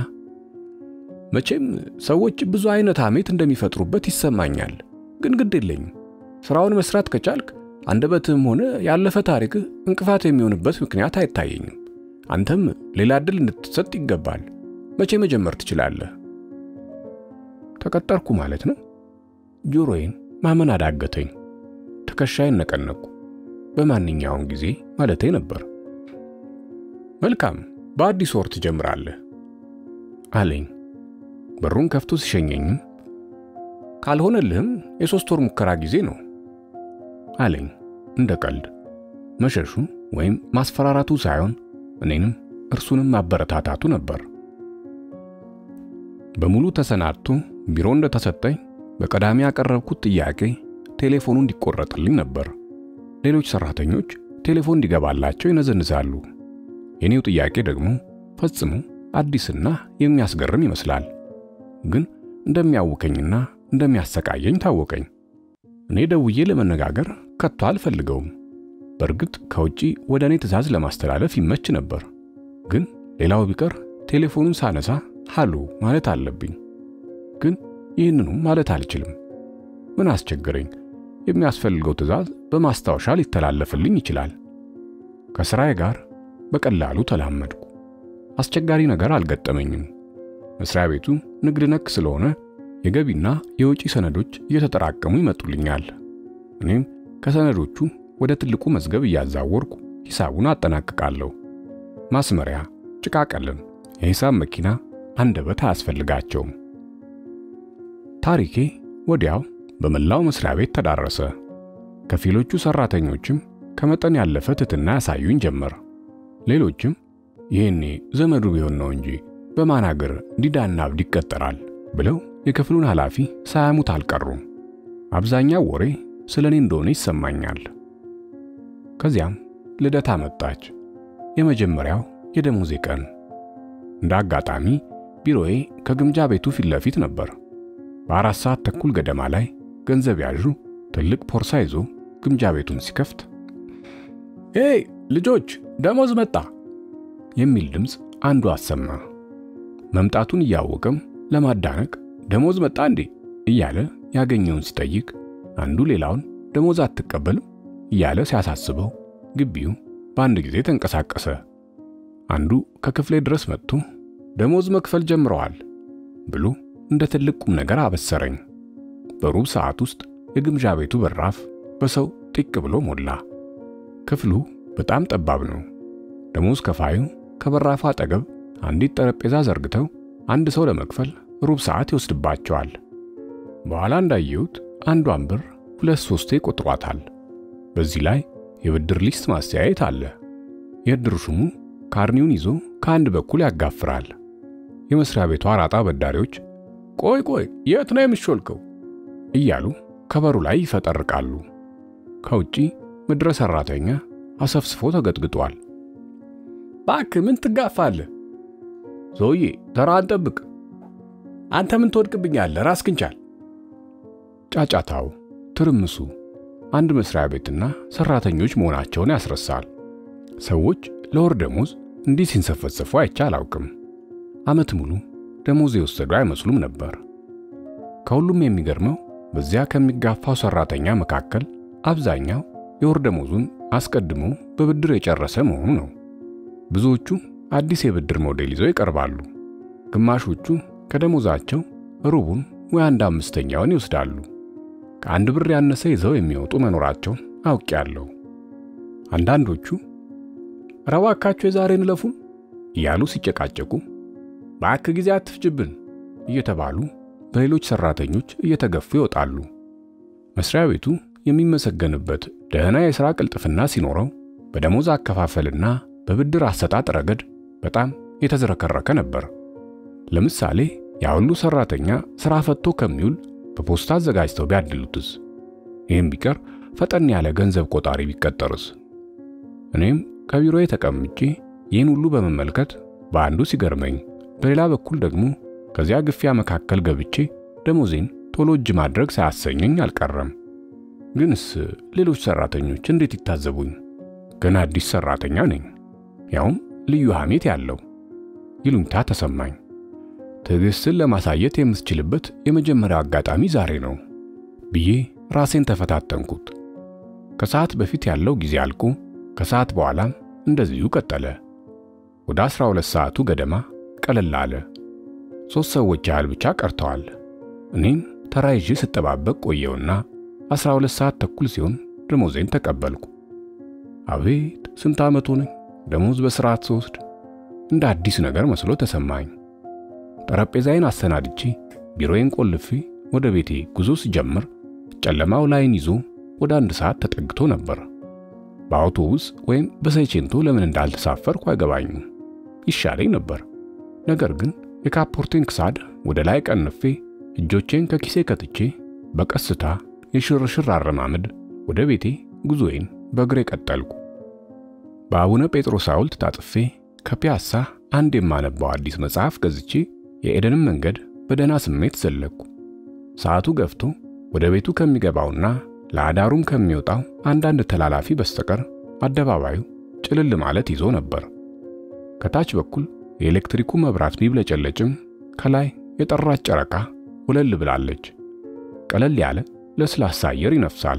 መቼም ሰዎች ብዙ አይነት ሐሜት እንደሚፈጥሩበት ይሰማኛል፣ ግን ግድ የለኝም። ስራውን መስራት ከቻልክ አንደበትህም ሆነ ያለፈ ታሪክህ እንቅፋት የሚሆንበት ምክንያት አይታየኝም። አንተም ሌላ ዕድል እንድትሰጥ ይገባል። መቼ መጀመር ትችላለህ? ተቀጠርኩ ማለት ነው? ጆሮዬን ማመን አዳገተኝ። ትከሻዬን ነቀነቅኩ። በማንኛውም ጊዜ ማለቴ ነበር። መልካም፣ በአዲስ ወር ትጀምራለህ አለኝ። በሩን ከፍቶ ሲሸኘኝም ካልሆነልህም የሶስት ወር ሙከራ ጊዜ ነው አለኝ እንደ ቀልድ። መሸሹ ወይም ማስፈራራቱ ሳይሆን እኔንም እርሱንም ማበረታታቱ ነበር። በሙሉ ተሰናድቶ ቢሮ እንደተሰጠኝ በቀዳሚ ያቀረብኩት ጥያቄ ቴሌፎኑ እንዲቆረጥልኝ ነበር። ሌሎች ሰራተኞች ቴሌፎን እንዲገባላቸው ይነዘንዛሉ። የኔው ጥያቄ ደግሞ ፈጽሞ አዲስና የሚያስገርም ይመስላል። ግን እንደሚያውከኝና እንደሚያሰቃየኝ ታወቀኝ። እኔ ደውዬ ለመነጋገር ከቶ አልፈልገውም። በእርግጥ ከውጪ ወደ እኔ ትዕዛዝ ለማስተላለፍ ይመች ነበር። ግን ሌላው ቢቀር ቴሌፎኑን ሳነሳ ሃሎ ማለት አለብኝ። ግን ይህንኑም ማለት አልችልም። ምን አስቸገረኝ? የሚያስፈልገው ትዕዛዝ በማስታወሻ ሊተላለፍልኝ ይችላል። ከስራዬ ጋር በቀላሉ ተላመድኩ። አስቸጋሪ ነገር አልገጠመኝም። መስሪያ ቤቱ ንግድ ነክ ስለሆነ የገቢና የወጪ ሰነዶች እየተጠራቀሙ ይመጡልኛል። እኔም ከሰነዶቹ ወደ ትልቁ መዝገብ እያዛወርኩ ሂሳቡን አጠናቅቃለሁ። ማስመሪያ፣ ጭቃ ቀለም፣ የሂሳብ መኪና አንደበት አያስፈልጋቸውም። ታሪኬ ወዲያው በመላው መስሪያ ቤት ተዳረሰ። ከፊሎቹ ሰራተኞችም ከመጠን ያለፈ ትትና ያሳዩኝ ጀመር። ሌሎችም ይሄኔ ዘመዱ ቢሆን ነው እንጂ በማን አገር ዲዳና አብድ ይቀጠራል ብለው የክፍሉን ኃላፊ ሳያሙት አልቀሩም። አብዛኛው ወሬ ስለ እኔ እንደሆነ ይሰማኛል። ከዚያም ልደታ መጣች። የመጀመሪያው የደሞዜ ቀን። እንደ አጋጣሚ ቢሮዬ ከግምጃ ቤቱ ፊት ለፊት ነበር። በአራት ሰዓት ተኩል ገደማ ላይ ገንዘብ ያዡ ትልቅ ፖርሳ ይዞ ግምጃ ቤቱን ሲከፍት ሄይ ልጆች ደሞዝ መጣ የሚል ድምፅ አንዱ አሰማ። መምጣቱን እያወቀም ለማዳነቅ ደሞዝ መጣ እንዴ እያለ ያገኘውን ሲጠይቅ አንዱ ሌላውን ደሞዝ አትቀበልም እያለ ሲያሳስበው ግቢው በአንድ ጊዜ ተንቀሳቀሰ። አንዱ ከክፍሌ ድረስ መጥቶ ደሞዝ መክፈል ጀምረዋል ብሎ እንደ ትልቅ ቁም ነገር አበሰረኝ። በሩብ ሰዓት ውስጥ የግምዣ ቤቱ በራፍ በሰው ጢቅ ብሎ ሞላ። ክፍሉ በጣም ጠባብ ነው። ደሞዝ ከፋዩ ከበራፉ አጠገብ አንዲት ጠረጴዛ ዘርግተው አንድ ሰው ለመክፈል ሩብ ሰዓት ይወስድባቸዋል። በኋላ እንዳየሁት አንዷን ብር ሁለት ሶስቴ ቆጥሯታል። በዚህ ላይ የብድር ሊስት ማስተያየት አለ። የእድር ሹሙ ካርኒውን ይዞ ከአንድ በኩል ያጋፍራል። የመስሪያ ቤቱ አራጣ በዳሪዎች ቆይ ቆይ የት ነው የሚሾልከው እያሉ ከበሩ ላይ ይፈጠርቃሉ። ከውጪ ምድረ ሰራተኛ አሰፍስፎ ተገጥግጧል። ባክ ምን ትጋፋለህ? ሰውዬ ተራህን ጠብቅ። አንተ ምን ትወድቅብኛለህ? ራስህን ቻል። ጫጫታው፣ ትርምሱ አንድ መስሪያ ቤትና ሰራተኞች መሆናቸውን ያስረሳል። ሰዎች ለወር ደሞዝ እንዲህ ሲንሰፈሰፉ አይቼ አላውቅም። ዓመት ሙሉ ደሞዝ የወሰዱ አይመስሉም ነበር። ከሁሉም የሚገርመው በዚያ ከሚጋፋው ሰራተኛ መካከል አብዛኛው የወር ደሞዙን አስቀድሞ በብድር የጨረሰ መሆኑ ነው። ብዙዎቹ አዲስ የብድር ሞዴል ይዘው ይቀርባሉ። ግማሾቹ ከደሞዛቸው ሩቡን ወይ አንድ አምስተኛውን ይወስዳሉ። ከአንድ ብር ያነሰ ይዘው የሚወጡ መኖራቸውን አውቄያለሁ። አንዳንዶቹ ኧረ እባካችሁ የዛሬን እለፉን እያሉ ሲጨቃጨቁ ባክ ጊዜ አትፍጅብን እየተባሉ በሌሎች ሰራተኞች እየተገፉ ይወጣሉ። መስሪያ ቤቱ የሚመሰገንበት ደህና የሥራ ቅልጥፍና ሲኖረው በደሞዝ አከፋፈልና በብድር አሰጣጥ ረገድ በጣም የተዝረከረከ ነበር። ለምሳሌ ያ ሁሉ ሰራተኛ ሥራ ፈቶ ከሚውል በፖስታ አዘጋጅተው ቢያድሉትስ? ይህም ቢቀር ፈጠን ያለ ገንዘብ ቆጣሪ ቢቀጠርስ? እኔም ከቢሮዬ ተቀምጬ ይህን ሁሉ በመመልከት በአንዱ ሲገርመኝ፣ በሌላ በኩል ደግሞ ከዚያ ግፊያ መካከል ገብቼ ደሞዜን ቶሎ እጅ ማድረግ ሳያሰኘኝ አልቀረም። ግንስ ሌሎች ሰራተኞች እንዴት ይታዘቡኝ? ገና አዲስ ሰራተኛ ነኝ፣ ያውም ልዩ ሐሜት ያለው። ይሉኝታ ተሰማኝ። ትዕግስትን ለማሳየት የምትችልበት የመጀመሪያው አጋጣሚ ዛሬ ነው ብዬ ራሴን ተፈታተንኩት። ከሰዓት በፊት ያለው ጊዜ አልቆ ከሰዓት በኋላም እንደዚሁ ቀጠለ። ወደ 12 ሰዓቱ ገደማ ቀለል አለ። ሦስት ሰዎች ያህል ብቻ ቀርተዋል። እኔም ተራ ይዤ ስጠባበቅ ቆየውና 12 ሰዓት ተኩል ሲሆን ደሞዜን ተቀበልኩ። አቤት ስንት ዓመት ሆነኝ ደሞዝ በስርዓት ስወስድ እንደ አዲስ ነገር መስሎ ተሰማኝ። ጠረጴዛዬን አሰናድቼ ቢሮዬን ቆልፌ ወደ ቤቴ ጉዞ ስጀምር ጨለማው ላይን ይዞ ወደ አንድ ሰዓት ተጠግቶ ነበር። በአውቶቡስ ወይም በሰይቼንቶ ለምን እንዳልተሳፈርኩ አይገባኝም። ይሻለኝ ነበር። ነገር ግን የካፖርቴን ክሳድ ወደ ላይ ቀንፌ እጆቼን ከኪሴ ከትቼ በቀስታ የሽርሽር አረማመድ ወደ ቤቴ ጉዞዬን በእግሬ ቀጠልኩ። በአቡነ ጴጥሮስ ሐውልት ታጥፌ ከፒያሳ አንድ የማነባው አዲስ መጽሐፍ ገዝቼ የኤደንን መንገድ በደህና ስሜት ዘለኩ። ሰዓቱ ገፍቶ ወደ ቤቱ ከሚገባውና ለአዳሩም ከሚወጣው አንዳንድ ተላላፊ በስተቀር አደባባዩ ጭልል ማለት ይዞ ነበር። ከታች በኩል የኤሌክትሪኩ መብራት ቢብለጨለጭም ከላይ የጠራች ጨረቃ ወለል ብላለች። ቀለል ያለ ለስላሳ አየር ይነፍሳል።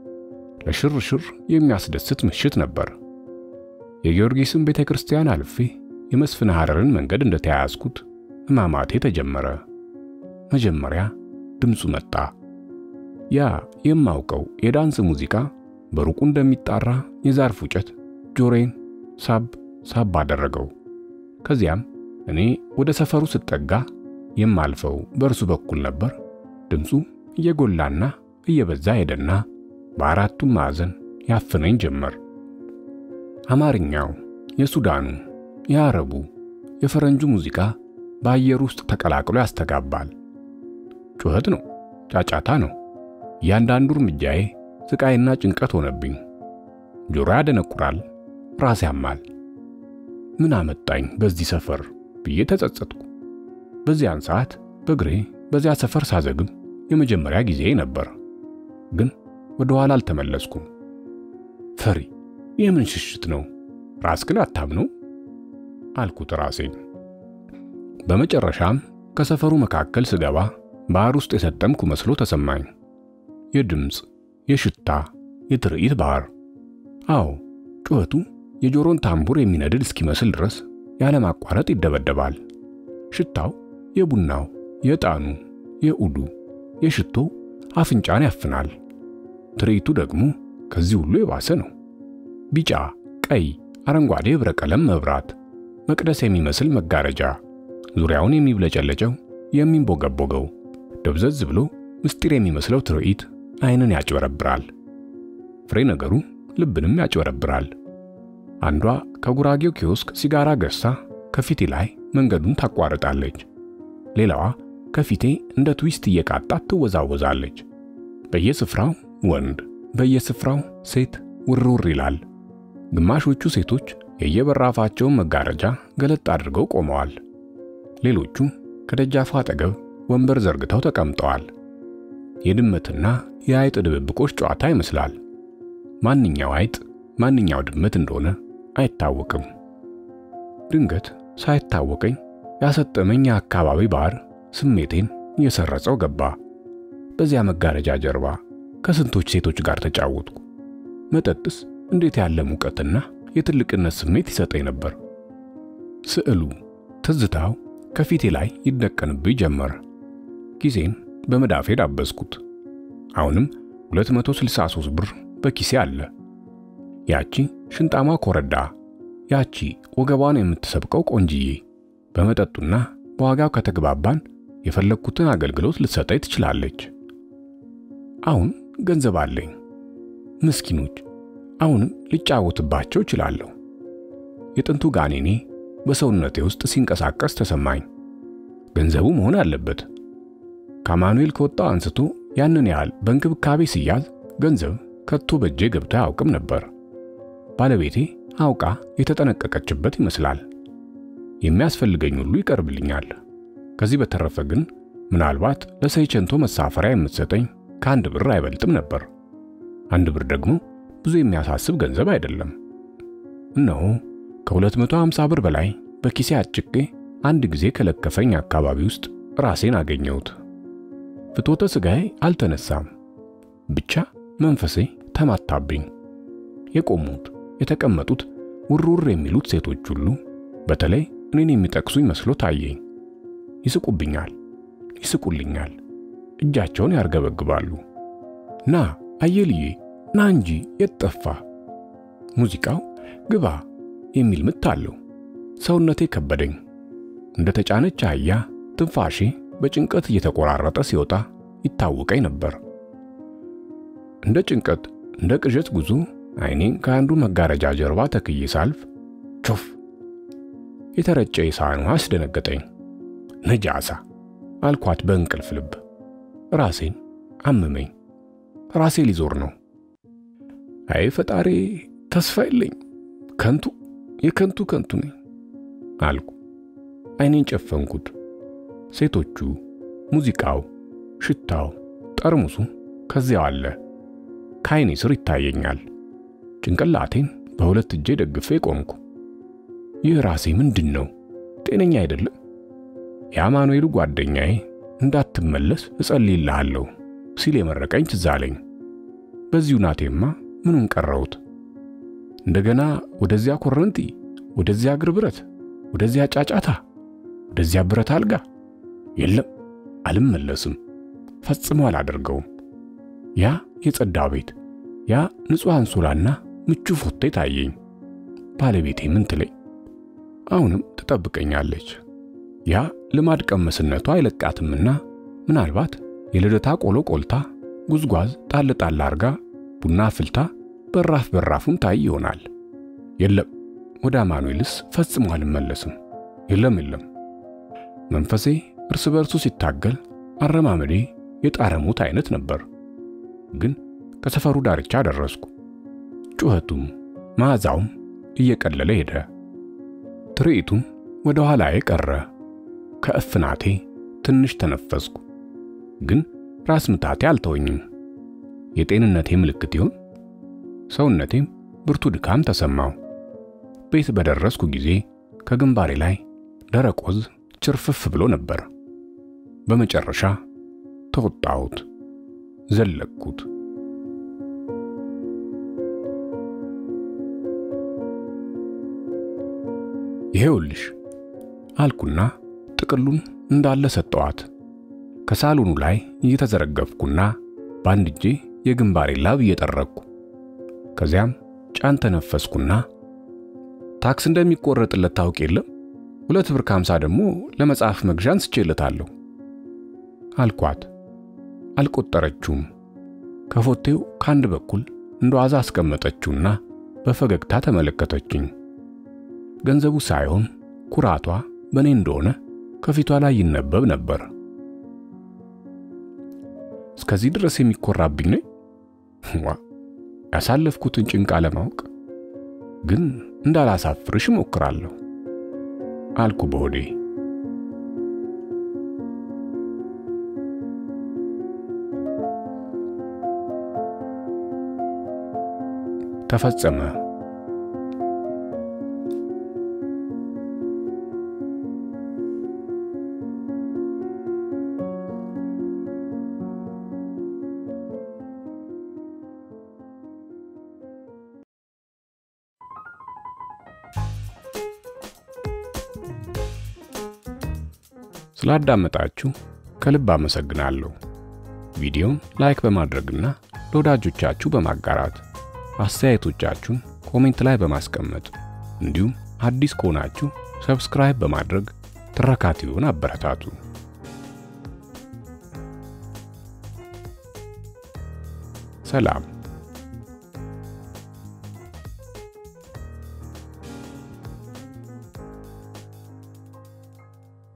ለሽርሽር የሚያስደስት ምሽት ነበር። የጊዮርጊስን ቤተ ክርስቲያን አልፌ የመስፍን ሐረርን መንገድ እንደተያያዝኩት ሕማማቴ ተጀመረ። መጀመሪያ ድምፁ መጣ። ያ የማውቀው የዳንስ ሙዚቃ በሩቁ እንደሚጣራ የዛር ፉጨት ጆሮዬን ሳብ ሳብ አደረገው። ከዚያም እኔ ወደ ሰፈሩ ስጠጋ የማልፈው በእርሱ በኩል ነበር። ድምፁ እየጎላና እየበዛ ሄደና በአራቱም ማዕዘን ያፍነኝ ጀመር። አማርኛው፣ የሱዳኑ፣ የአረቡ፣ የፈረንጁ ሙዚቃ በአየር ውስጥ ተቀላቅሎ ያስተጋባል። ጩኸት ነው፣ ጫጫታ ነው። እያንዳንዱ እርምጃዬ ስቃይና ጭንቀት ሆነብኝ። ጆሮ ያደነቁራል፣ ራስ ያማል። ምን አመጣኝ በዚህ ሰፈር ብዬ ተጸጸትኩ። በዚያን ሰዓት በእግሬ በዚያ ሰፈር ሳዘግም የመጀመሪያ ጊዜ ነበር። ግን ወደ ኋላ አልተመለስኩም። ፈሪ የምን ሽሽት ነው? ራስህን አታምነው አልኩት ራሴን። በመጨረሻም ከሰፈሩ መካከል ስገባ ባህር ውስጥ የሰጠምኩ መስሎ ተሰማኝ። የድምፅ፣ የሽታ፣ የትርኢት ባህር። አዎ ጩኸቱ የጆሮን ታምቡር የሚነድድ እስኪመስል ድረስ ያለማቋረጥ ይደበደባል። ሽታው የቡናው፣ የዕጣኑ፣ የኡዱ፣ የሽቶ አፍንጫን ያፍናል። ትርኢቱ ደግሞ ከዚህ ሁሉ የባሰ ነው። ቢጫ፣ ቀይ፣ አረንጓዴ ህብረ ቀለም መብራት፣ መቅደስ የሚመስል መጋረጃ፣ ዙሪያውን የሚብለጨለጨው የሚንቦገቦገው ደብዘዝ ብሎ ምስጢር የሚመስለው ትርኢት ዓይንን ያጭበረብራል። ፍሬ ነገሩ ልብንም ያጭበረብራል። አንዷ ከጉራጌው ኪዮስክ ሲጋራ ገዝታ ከፊቴ ላይ መንገዱን ታቋርጣለች። ሌላዋ ከፊቴ እንደ ትዊስት እየቃጣት ትወዛወዛለች። በየስፍራው ወንድ፣ በየስፍራው ሴት ውርውር ይላል። ግማሾቹ ሴቶች የየበራፋቸውን መጋረጃ ገለጥ አድርገው ቆመዋል። ሌሎቹ ከደጃፉ አጠገብ ወንበር ዘርግተው ተቀምጠዋል። የድመትና የአይጥ ድብብቆች ጨዋታ ይመስላል። ማንኛው አይጥ ማንኛው ድመት እንደሆነ አይታወቅም። ድንገት ሳይታወቀኝ ያሰጠመኝ የአካባቢ ባህር ስሜቴን እየሰረጸው ገባ። በዚያ መጋረጃ ጀርባ ከስንቶች ሴቶች ጋር ተጫወትኩ። መጠጥስ እንዴት ያለ ሙቀትና የትልቅነት ስሜት ይሰጠኝ ነበር። ስዕሉ፣ ትዝታው ከፊቴ ላይ ይደቀንብኝ ጀመር። ጊዜን በመዳፌ ዳበስኩት። አሁንም 263 ብር በኪሴ አለ። ያቺ ሽንጣማ ኮረዳ፣ ያቺ ወገቧን የምትሰብቀው ቆንጅዬ በመጠጡና በዋጋው ከተግባባን የፈለግኩትን አገልግሎት ልትሰጠኝ ትችላለች። አሁን ገንዘብ አለኝ። ምስኪኖች አሁንም ልጫወትባቸው እችላለሁ። የጥንቱ ጋኔኔ በሰውነቴ ውስጥ ሲንቀሳቀስ ተሰማኝ። ገንዘቡ መሆን አለበት። ከአማኑኤል ከወጣው አንስቶ ያንን ያህል በእንክብካቤ ሲያዝ ገንዘብ ከቶ በእጄ ገብቶ አያውቅም ነበር። ባለቤቴ አውቃ የተጠነቀቀችበት ይመስላል። የሚያስፈልገኝ ሁሉ ይቀርብልኛል። ከዚህ በተረፈ ግን ምናልባት ለሰይቸንቶ መሳፈሪያ የምትሰጠኝ ከአንድ ብር አይበልጥም ነበር። አንድ ብር ደግሞ ብዙ የሚያሳስብ ገንዘብ አይደለም። እነሆ ከ250 ብር በላይ በኪሴ አጭቄ አንድ ጊዜ ከለከፈኝ አካባቢ ውስጥ ራሴን አገኘሁት። ፍትወተ ሥጋዬ አልተነሳም፣ ብቻ መንፈሴ ተማታብኝ። የቆሙት የተቀመጡት ውርውር የሚሉት ሴቶች ሁሉ በተለይ እኔን የሚጠቅሱኝ መስሎ ታየኝ። ይስቁብኛል፣ ይስቁልኛል፣ እጃቸውን ያርገበግባሉ። ና አየልዬ ና እንጂ የት ጠፋ? ሙዚቃው ግባ የሚል ምት አለው። ሰውነቴ ከበደኝ። እንደ ተጫነች አህያ ትንፋሼ በጭንቀት እየተቆራረጠ ሲወጣ ይታወቀኝ ነበር። እንደ ጭንቀት እንደ ቅዠት ጉዞ ዓይኔን ከአንዱ መጋረጃ ጀርባ ተክዬ ሳልፍ ቾፍ የተረጨ የሳህን ውሃ አስደነገጠኝ። ነጃሳ አልኳት በእንቅልፍ ልብ። ራሴን አመመኝ። ራሴ ሊዞር ነው። አይ ፈጣሪ ተስፋ የለኝ፣ ከንቱ የከንቱ ከንቱ ነኝ አልኩ። ዓይኔን ጨፈንኩት። ሴቶቹ፣ ሙዚቃው፣ ሽታው፣ ጠርሙሱ ከዚያው አለ። ከዓይኔ ስር ይታየኛል። ጭንቅላቴን በሁለት እጄ ደግፌ ቆምኩ። ይህ ራሴ ምንድን ነው? ጤነኛ አይደለም። የአማኑኤሉ ጓደኛዬ እንዳትመለስ እጸልይልሃለሁ ሲል የመረቀኝ ትዝ አለኝ። በዚሁ ናቴማ ምኑን ቀረውት? እንደገና ወደዚያ ኮረንቲ፣ ወደዚያ እግር ብረት፣ ወደዚያ ጫጫታ፣ ወደዚያ ብረት አልጋ? የለም፣ አልመለስም። ፈጽሞ አላደርገውም። ያ የጸዳ ቤት፣ ያ ንጹሕ አንሶላና ምቹ ፎቴ ታየኝ። ባለቤቴ ምን ትለኝ? አሁንም ትጠብቀኛለች። ያ ልማድ ቀመስነቷ አይለቃትምና ምናልባት የልደታ ቆሎ ቆልታ ጉዝጓዝ ጣል ጣል አርጋ ቡና አፍልታ በራፍ በራፉን ታይ ይሆናል። የለም ወደ አማኑኤልስ ፈጽሞ አልመለስም። የለም የለም። መንፈሴ እርስ በርሱ ሲታገል አረማመዴ የጣረሙት አይነት ነበር። ግን ከሰፈሩ ዳርቻ ደረስኩ። ጩኸቱም መዓዛውም እየቀለለ ሄደ። ትርኢቱም ወደ ኋላዬ ቀረ። ከእፍናቴ ትንሽ ተነፈስኩ። ግን ራስ ምታቴ አልተወኝም። የጤንነቴ ምልክት ይሆን? ሰውነቴም ብርቱ ድካም ተሰማው። ቤት በደረስኩ ጊዜ ከግንባሬ ላይ ደረቅ ወዝ ችርፍፍ ብሎ ነበር። በመጨረሻ ተወጣሁት፣ ዘለቅኩት። ይሄውልሽ አልኩና ጥቅሉን እንዳለ ሰጠዋት። ከሳሎኑ ላይ እየተዘረገፍኩና በአንድ እጄ የግንባሬ ላብ እየጠረቅኩ ከዚያም ጫን ተነፈስኩና ታክስ እንደሚቆረጥለት ታውቅ የለም ሁለት ብር ከሃምሳ ደግሞ ለመጽሐፍ መግዣ አንስቼለታለሁ አልኳት። አልቆጠረችውም። ከፎቴው ከአንድ በኩል እንደ ዋዛ አስቀመጠችውና በፈገግታ ተመለከተችኝ። ገንዘቡ ሳይሆን ኩራቷ በእኔ እንደሆነ ከፊቷ ላይ ይነበብ ነበር። እስከዚህ ድረስ የሚኮራብኝ ነኝ? ዋ ያሳለፍኩትን ጭንቃ ለማወቅ ግን እንዳላሳፍርሽ እሞክራለሁ አልኩ በሆዴ። ተፈጸመ። ስላዳመጣችሁ ከልብ አመሰግናለሁ። ቪዲዮን ላይክ በማድረግና ለወዳጆቻችሁ በማጋራት አስተያየቶቻችሁን ኮሜንት ላይ በማስቀመጥ እንዲሁም አዲስ ከሆናችሁ ሰብስክራይብ በማድረግ ትረካቲውን አበረታቱ። ሰላም።